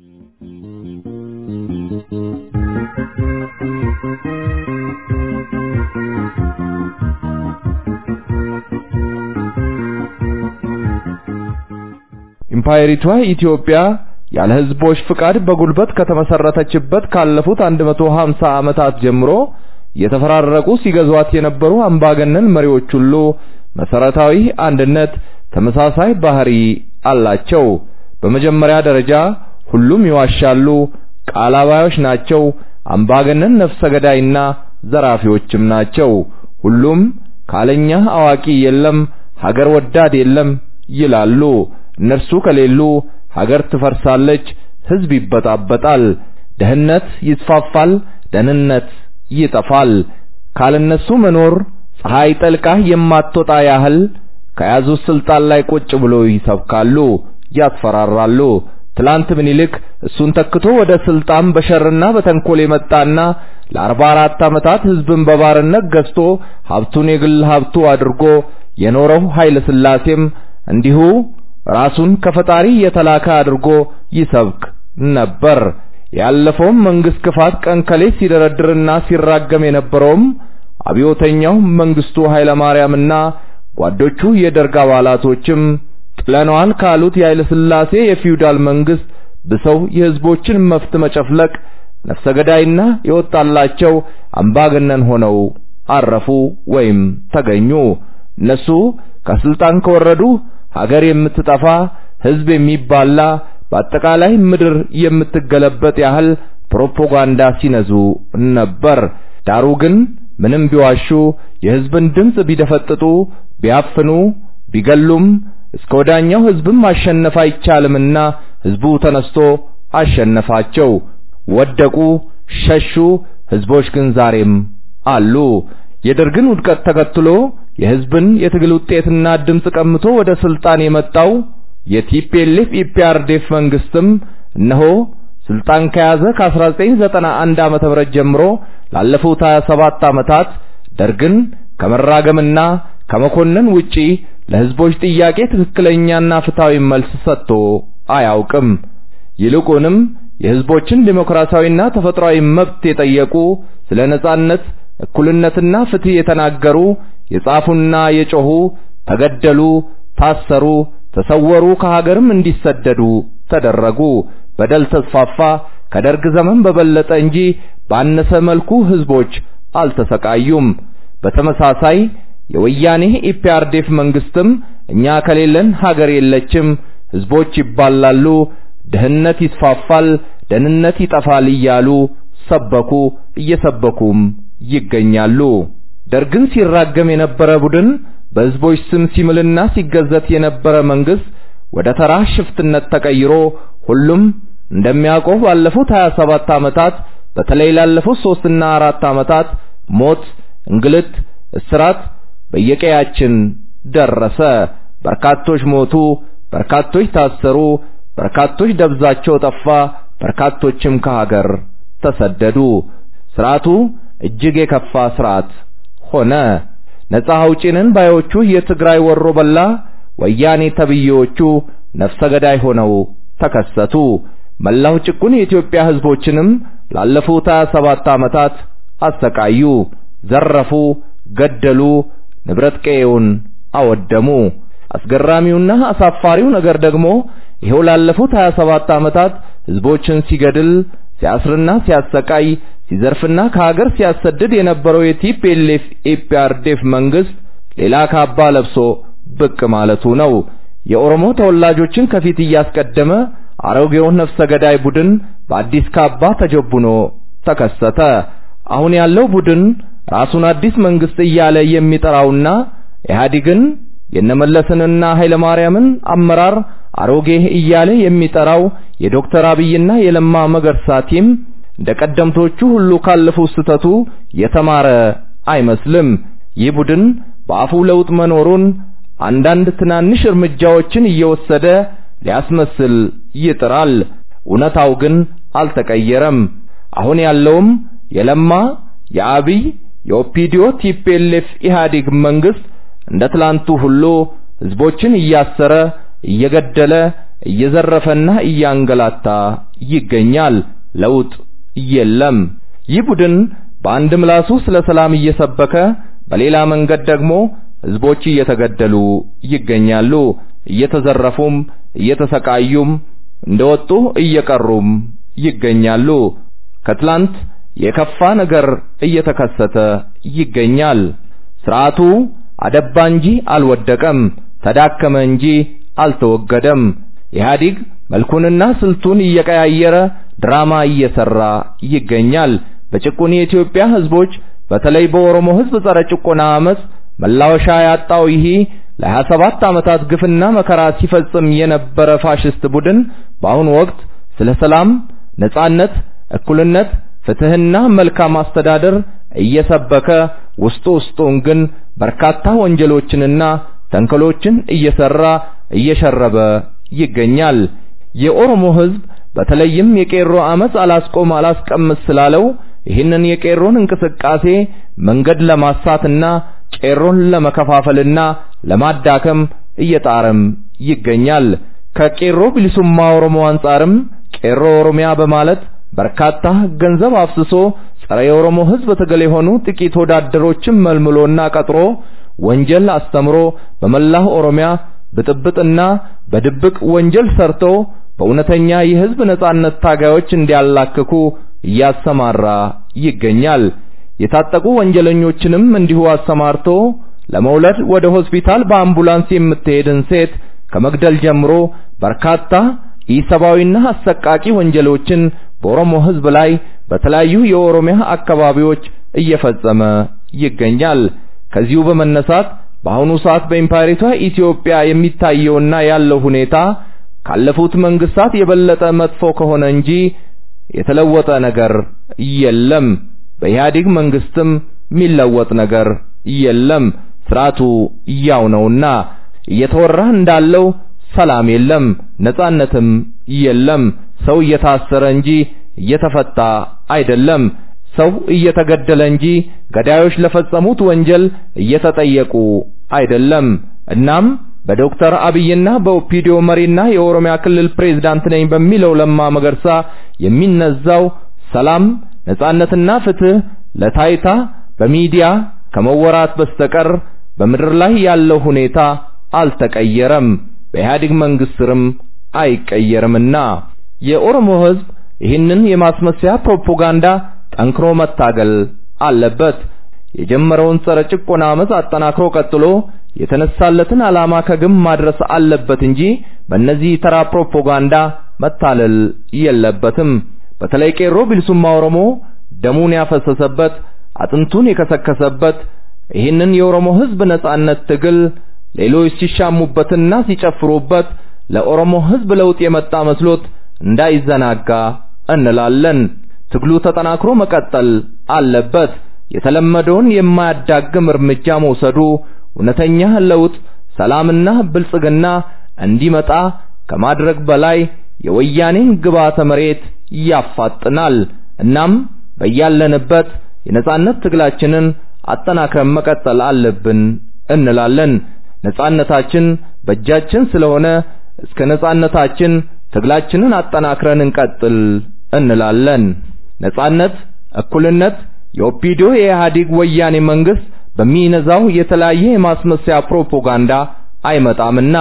ኢምፓየሪቷ ኢትዮጵያ ያለ ህዝቦች ፍቃድ በጉልበት ከተመሰረተችበት ካለፉት 150 ዓመታት ጀምሮ የተፈራረቁ ሲገዟት የነበሩ አምባገነን መሪዎች ሁሉ መሰረታዊ አንድነት፣ ተመሳሳይ ባህሪ አላቸው። በመጀመሪያ ደረጃ ሁሉም ይዋሻሉ፣ ቃል አባዮች ናቸው፣ አምባገነን ነፍሰ ገዳይና ዘራፊዎችም ናቸው። ሁሉም ካለኛ አዋቂ የለም፣ ሀገር ወዳድ የለም ይላሉ። እነርሱ ከሌሉ ሀገር ትፈርሳለች፣ ህዝብ ይበጣበጣል፣ ደህንነት ይስፋፋል፣ ደህንነት ይጠፋል። ካልነሱ መኖር ፀሐይ ጠልቃ የማትወጣ ያህል ከያዙት ስልጣን ላይ ቁጭ ብሎ ይሰብካሉ፣ ያስፈራራሉ። ትላንት ምኒልክ እሱን ተክቶ ወደ ስልጣን በሸርና በተንኮል የመጣና ለአርባ አራት ዓመታት ህዝብን በባርነት ገዝቶ ሀብቱን የግል ሀብቱ አድርጎ የኖረው ኃይለ ሥላሴም እንዲሁ ራሱን ከፈጣሪ የተላከ አድርጎ ይሰብክ ነበር። ያለፈውም መንግስት ክፋት ቀን ከሌት ሲደረድርና ሲራገም የነበረውም አብዮተኛው መንግስቱ ኃይለማርያምና ጓዶቹ የደርግ አባላቶችም ጥለነዋል ካሉት የኃይለ ሥላሴ የፊውዳል መንግስት ብሰው የህዝቦችን መብት መጨፍለቅ ነፍሰ ገዳይና የወጣላቸው አምባገነን ሆነው አረፉ ወይም ተገኙ። እነሱ ከስልጣን ከወረዱ ሀገር የምትጠፋ ህዝብ የሚባላ በአጠቃላይ ምድር የምትገለበጥ ያህል ፕሮፓጋንዳ ሲነዙ ነበር። ዳሩ ግን ምንም ቢዋሹ የህዝብን ድምፅ ቢደፈጥጡ ቢያፍኑ ቢገሉም እስከ ወዳኛው ህዝብን ማሸነፍ አይቻልምና ህዝቡ ተነስቶ አሸነፋቸው። ወደቁ፣ ሸሹ። ህዝቦች ግን ዛሬም አሉ። የደርግን ውድቀት ተከትሎ የህዝብን የትግል ውጤትና ድምፅ ቀምቶ ወደ ስልጣን የመጣው የቲፒኤልኤፍ ኢፒአርዴፍ መንግስትም እነሆ ስልጣን ከያዘ ከ1991 ዓመተ ምህረት ጀምሮ ላለፉት 27 ዓመታት ደርግን ከመራገምና ከመኮነን ውጪ ለህዝቦች ጥያቄ ትክክለኛና ፍትሃዊ መልስ ሰጥቶ አያውቅም። ይልቁንም የህዝቦችን ዴሞክራሲያዊና ተፈጥሯዊ መብት የጠየቁ ስለ ነጻነት፣ እኩልነትና ፍትህ የተናገሩ የጻፉና የጮሁ ተገደሉ፣ ታሰሩ፣ ተሰወሩ፣ ከሀገርም እንዲሰደዱ ተደረጉ። በደል ተስፋፋ። ከደርግ ዘመን በበለጠ እንጂ ባነሰ መልኩ ህዝቦች አልተሰቃዩም። በተመሳሳይ የወያኔ ኢፒአርዴፍ መንግስትም እኛ ከሌለን ሀገር የለችም፣ ህዝቦች ይባላሉ፣ ድህነት ይስፋፋል፣ ደህንነት ይጠፋል እያሉ ሰበኩ፣ እየሰበኩም ይገኛሉ። ደርግን ሲራገም የነበረ ቡድን በህዝቦች ስም ሲምልና ሲገዘት የነበረ መንግስት ወደ ተራ ሽፍትነት ተቀይሮ ሁሉም እንደሚያውቀው ባለፉት 27 ዓመታት በተለይ ላለፉት ሶስትና አራት ዓመታት ሞት፣ እንግልት፣ እስራት በየቀያችን ደረሰ። በርካቶች ሞቱ፣ በርካቶች ታሰሩ፣ በርካቶች ደብዛቸው ጠፋ፣ በርካቶችም ከሀገር ተሰደዱ። ስርዓቱ እጅግ የከፋ ስርዓት ሆነ። ነፃ አውጪንን ባዮቹ የትግራይ ወሮ በላ ወያኔ ተብዬዎቹ ነፍሰ ገዳይ ሆነው ተከሰቱ። መላው ጭቁን የኢትዮጵያ ህዝቦችንም ላለፉት 27 ዓመታት አሰቃዩ፣ ዘረፉ፣ ገደሉ፣ ንብረት ቀዬውን አወደሙ። አስገራሚውና አሳፋሪው ነገር ደግሞ ይሄው ላለፉት 27 ዓመታት ህዝቦችን ሲገድል ሲያስርና ሲያሰቃይ ሲዘርፍና ከሀገር ሲያሰድድ የነበረው የቲፒኤልኤፍ ኢፒአርዴፍ መንግስት ሌላ ካባ ለብሶ ብቅ ማለቱ ነው። የኦሮሞ ተወላጆችን ከፊት እያስቀደመ አሮጌውን ነፍሰ ገዳይ ቡድን በአዲስ ካባ ተጀቡኖ ተከሰተ። አሁን ያለው ቡድን ራሱን አዲስ መንግስት እያለ የሚጠራውና ኢህአዴግን የነመለስንና ኃይለማርያምን አመራር አሮጌ እያለ የሚጠራው የዶክተር አብይና የለማ መገርሳ ቲም እንደ ቀደምቶቹ ሁሉ ካለፉ ስተቱ የተማረ አይመስልም። ይህ ቡድን በአፉ ለውጥ መኖሩን አንዳንድ ትናንሽ እርምጃዎችን እየወሰደ ሊያስመስል ይጥራል። እውነታው ግን አልተቀየረም። አሁን ያለውም የለማ የአብይ የኦፒዲዮ ቲፒኤልኤፍ ኢህአዴግ መንግስት እንደ ትላንቱ ሁሉ ህዝቦችን እያሰረ እየገደለ እየዘረፈና እያንገላታ ይገኛል። ለውጥ የለም። ይህ ቡድን በአንድ ምላሱ ስለ ሰላም እየሰበከ በሌላ መንገድ ደግሞ ህዝቦች እየተገደሉ ይገኛሉ። እየተዘረፉም እየተሰቃዩም እንደወጡ እየቀሩም ይገኛሉ። ከትላንት የከፋ ነገር እየተከሰተ ይገኛል። ስርዓቱ አደባ እንጂ አልወደቀም፣ ተዳከመ እንጂ አልተወገደም። ኢህአዲግ መልኩንና ስልቱን እየቀያየረ ድራማ እየሰራ ይገኛል። በጭቁን የኢትዮጵያ ህዝቦች በተለይ በኦሮሞ ህዝብ ጸረ ጭቆና አመፅ መላወሻ ያጣው ይህ ለ27 ዓመታት ግፍና መከራ ሲፈጽም የነበረ ፋሽስት ቡድን በአሁኑ ወቅት ስለ ሰላም፣ ነጻነት፣ እኩልነት፣ ፍትህና መልካም አስተዳደር እየሰበከ ውስጡ ውስጡን ግን በርካታ ወንጀሎችንና ተንኮሎችን እየሰራ እየሸረበ ይገኛል። የኦሮሞ ህዝብ በተለይም የቄሮ አመፅ አላስቆም አላስቀምስ ስላለው ይህንን የቄሮን እንቅስቃሴ መንገድ ለማሳትና ቄሮን ለመከፋፈልና ለማዳከም እየጣረም ይገኛል። ከቄሮ ቢሊሱማ ኦሮሞ አንጻርም ቄሮ ኦሮሚያ በማለት በርካታ ገንዘብ አፍስሶ ጸረ የኦሮሞ ህዝብ ትግል የሆኑ ጥቂት ወዳደሮችን መልምሎና ቀጥሮ ወንጀል አስተምሮ በመላው ኦሮሚያ ብጥብጥና በድብቅ ወንጀል ሰርቶ በእውነተኛ የህዝብ ነጻነት ታጋዮች እንዲያላክኩ እያሰማራ ይገኛል። የታጠቁ ወንጀለኞችንም እንዲሁ አሰማርቶ ለመውለድ ወደ ሆስፒታል በአምቡላንስ የምትሄድን ሴት ከመግደል ጀምሮ በርካታ ኢሰብአዊና አሰቃቂ ወንጀሎችን በኦሮሞ ህዝብ ላይ በተለያዩ የኦሮሚያ አካባቢዎች እየፈጸመ ይገኛል። ከዚሁ በመነሳት በአሁኑ ሰዓት በኢምፓየሪቷ ኢትዮጵያ የሚታየውና ያለው ሁኔታ ካለፉት መንግስታት የበለጠ መጥፎ ከሆነ እንጂ የተለወጠ ነገር የለም። በኢህአዴግ መንግስትም የሚለወጥ ነገር የለም። ስርዓቱ ያው ነውና እየተወራ እንዳለው ሰላም የለም፣ ነጻነትም የለም። ሰው እየታሰረ እንጂ እየተፈታ አይደለም። ሰው እየተገደለ እንጂ ገዳዮች ለፈጸሙት ወንጀል እየተጠየቁ አይደለም። እናም በዶክተር አብይና በኦፒዲዮ መሪና የኦሮሚያ ክልል ፕሬዝዳንት ነኝ በሚለው ለማ መገርሳ የሚነዛው ሰላም፣ ነጻነትና ፍትህ ለታይታ በሚዲያ ከመወራት በስተቀር በምድር ላይ ያለው ሁኔታ አልተቀየረም፣ በኢህአዴግ መንግስት ስርም አይቀየርምና የኦሮሞ ህዝብ ይህንን የማስመሰያ ፕሮፓጋንዳ ጠንክሮ መታገል አለበት። የጀመረውን ጸረ ጭቆና አመፅ አጠናክሮ ቀጥሎ የተነሳለትን ዓላማ ከግብ ማድረስ አለበት እንጂ በእነዚህ ተራ ፕሮፓጋንዳ መታለል የለበትም። በተለይ ቄሮ ቢልሱማ ኦሮሞ ደሙን ያፈሰሰበት አጥንቱን የከሰከሰበት ይህንን የኦሮሞ ህዝብ ነጻነት ትግል ሌሎች ሲሻሙበትና ሲጨፍሩበት ለኦሮሞ ህዝብ ለውጥ የመጣ መስሎት እንዳይዘናጋ እንላለን። ትግሉ ተጠናክሮ መቀጠል አለበት። የተለመደውን የማያዳግም እርምጃ መውሰዱ እውነተኛ ለውጥ፣ ሰላምና ብልጽግና እንዲመጣ ከማድረግ በላይ የወያኔን ግብዓተ መሬት ያፋጥናል። እናም በያለንበት የነጻነት ትግላችንን አጠናክረን መቀጠል አለብን እንላለን። ነጻነታችን በእጃችን ስለሆነ እስከ ነጻነታችን ትግላችንን አጠናክረን እንቀጥል እንላለን። ነጻነት፣ እኩልነት የኦፒዲዮ የኢህአዴግ ወያኔ መንግስት በሚነዛው የተለያየ የማስመሰያ ፕሮፓጋንዳ አይመጣምና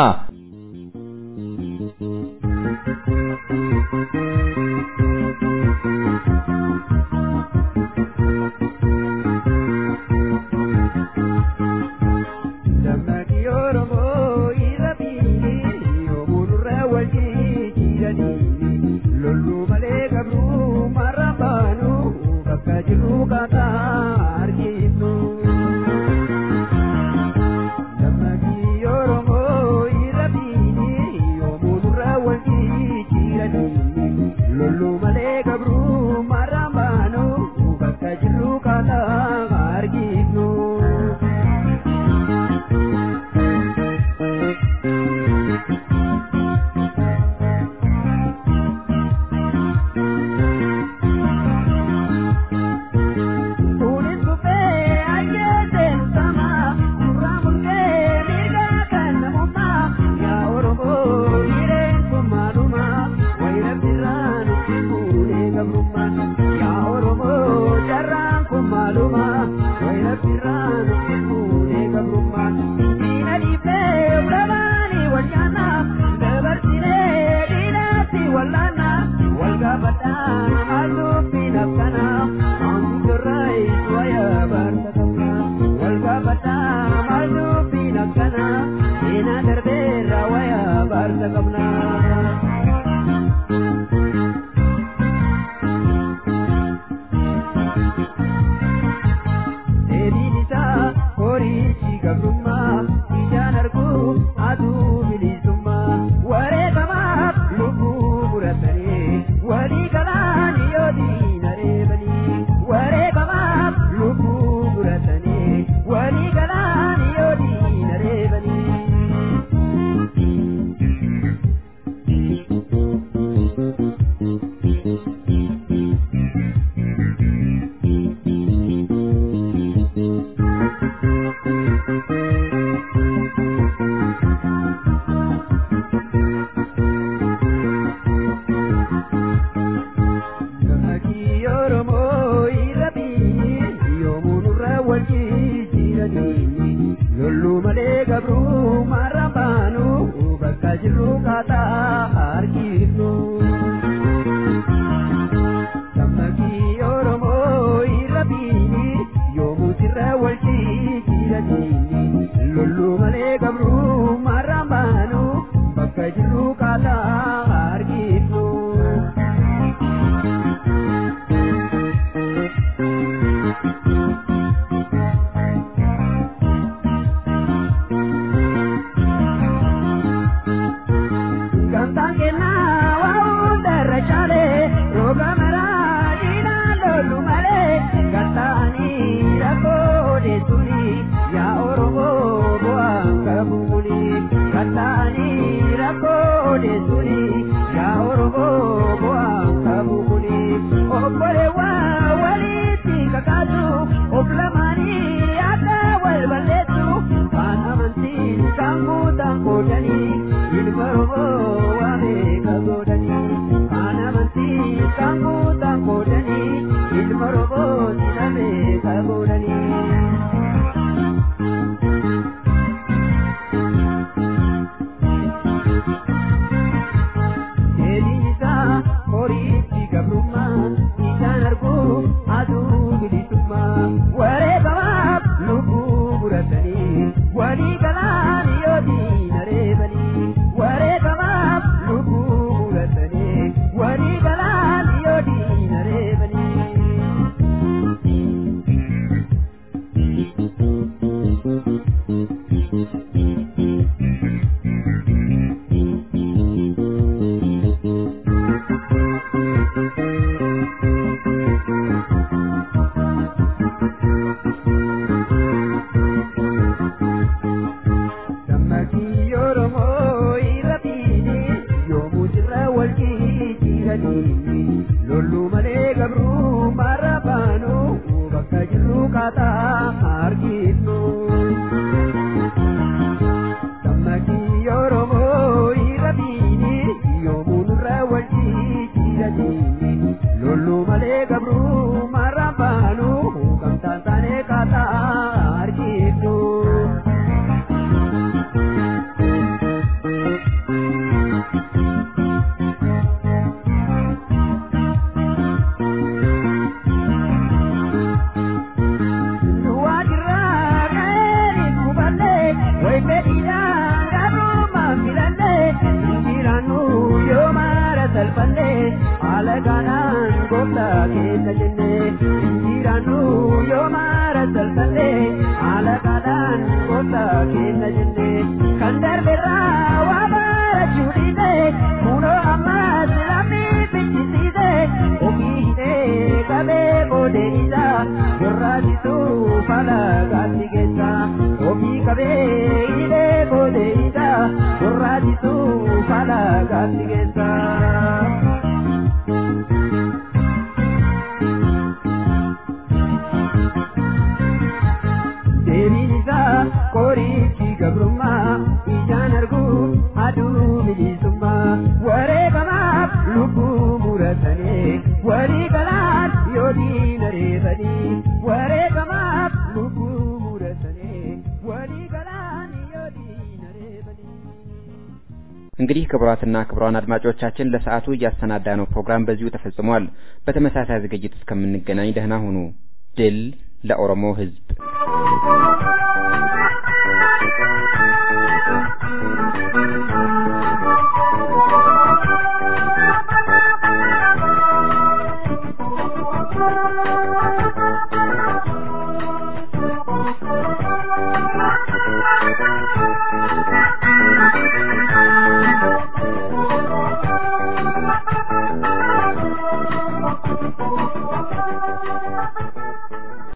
Oromo, ira jaarsa qabna. Deebiin isaa horiichi gabrummaa ijaan arguu aduu bilisummaa wareegamaaf lubbuu muratanii walii galaan yoo diina reebanii wareegamaaf lubbuu muratanii walii galaan yoo diina reebanii. Gammachii Oromoo irra biyyi yoomuu nurra wal jijjiiranii lolluu malee gabruu marra baanu bakka jirru kaataa harkifnu. Gammachii Oromoo irra biyyi yoomuu sirra wal jijjiiranii lolluu malee gabruu marra baanu bakka jirru kaataa harkifnu. Gamtaan kennaa waa hundarra caalee roga maraa diinaa lollu malee gattaanii rakkoo odeessuuni yaa Oromoo bu'aan qabu muni gattaanii rakkoo odeessuuni yaa Oromoo bu'aan qabu muni obboleewwan walitti kakaasu of lamaanii akka wal balleessu kan amantiin kan guutan qoodanii ilma Oromoo waamee kagoodanii kan amantiin kan guutan qoodanii ilma Oromoo sinamee kagoodanii. Deebiin isaa horiitti gabrummaa ijaan arguu aduu bilisummaa wareegamaaf lubbuu muratanii walii galaan yoo diina reebanii wareegamaaf lubbuu muratanii walii galaan yoo diina reebanii. Gammachii Oromoo irra biyyi yoomuu sirra wal jijjiiranii lolluu malee gabruu marra baanu bakka jirru kaataa harkifnu. Gammachii Oromoo irra biyyi yoomuu nurra wal jijjiiranii lolluu malee gabruu marra baanu gamtaan taanee kaataa harkifnu. Duwwaa jirraa ka'ee kuballee wayi fedhiidhaan gabrummaa filallee jijjiirannu yoo maara salphallee haala gaanaan gooftaa keessa jennee jijjiirannu yoo maara salphallee haala gaanaan gooftaa keessa jennee kan darberraa waa baarachuu dhiisee kunoo ammas lammii fichisiisee ofii hidhee qabee boodee isaa gorraasisuu fala gaatti keessa ofii qabee hidhee boodee isaa gorraasisuu fala gaatti keessa. Deebiin isaa qorichi gabrummaa ijaan arguu aduu bilisummaa wareegamaaf lubbuu muratanii walii galaan yoo diina reebanii wareegamaaf lubbuu muratanii walii galaan yoo diina reebanii. እንግዲህ ክቡራትና ክቡራን አድማጮቻችን ለሰዓቱ እያሰናዳነው ፕሮግራም በዚሁ ተፈጽሟል። በተመሳሳይ ዝግጅት እስከምንገናኝ ደህና ሁኑ። ድል ለኦሮሞ ሕዝብ!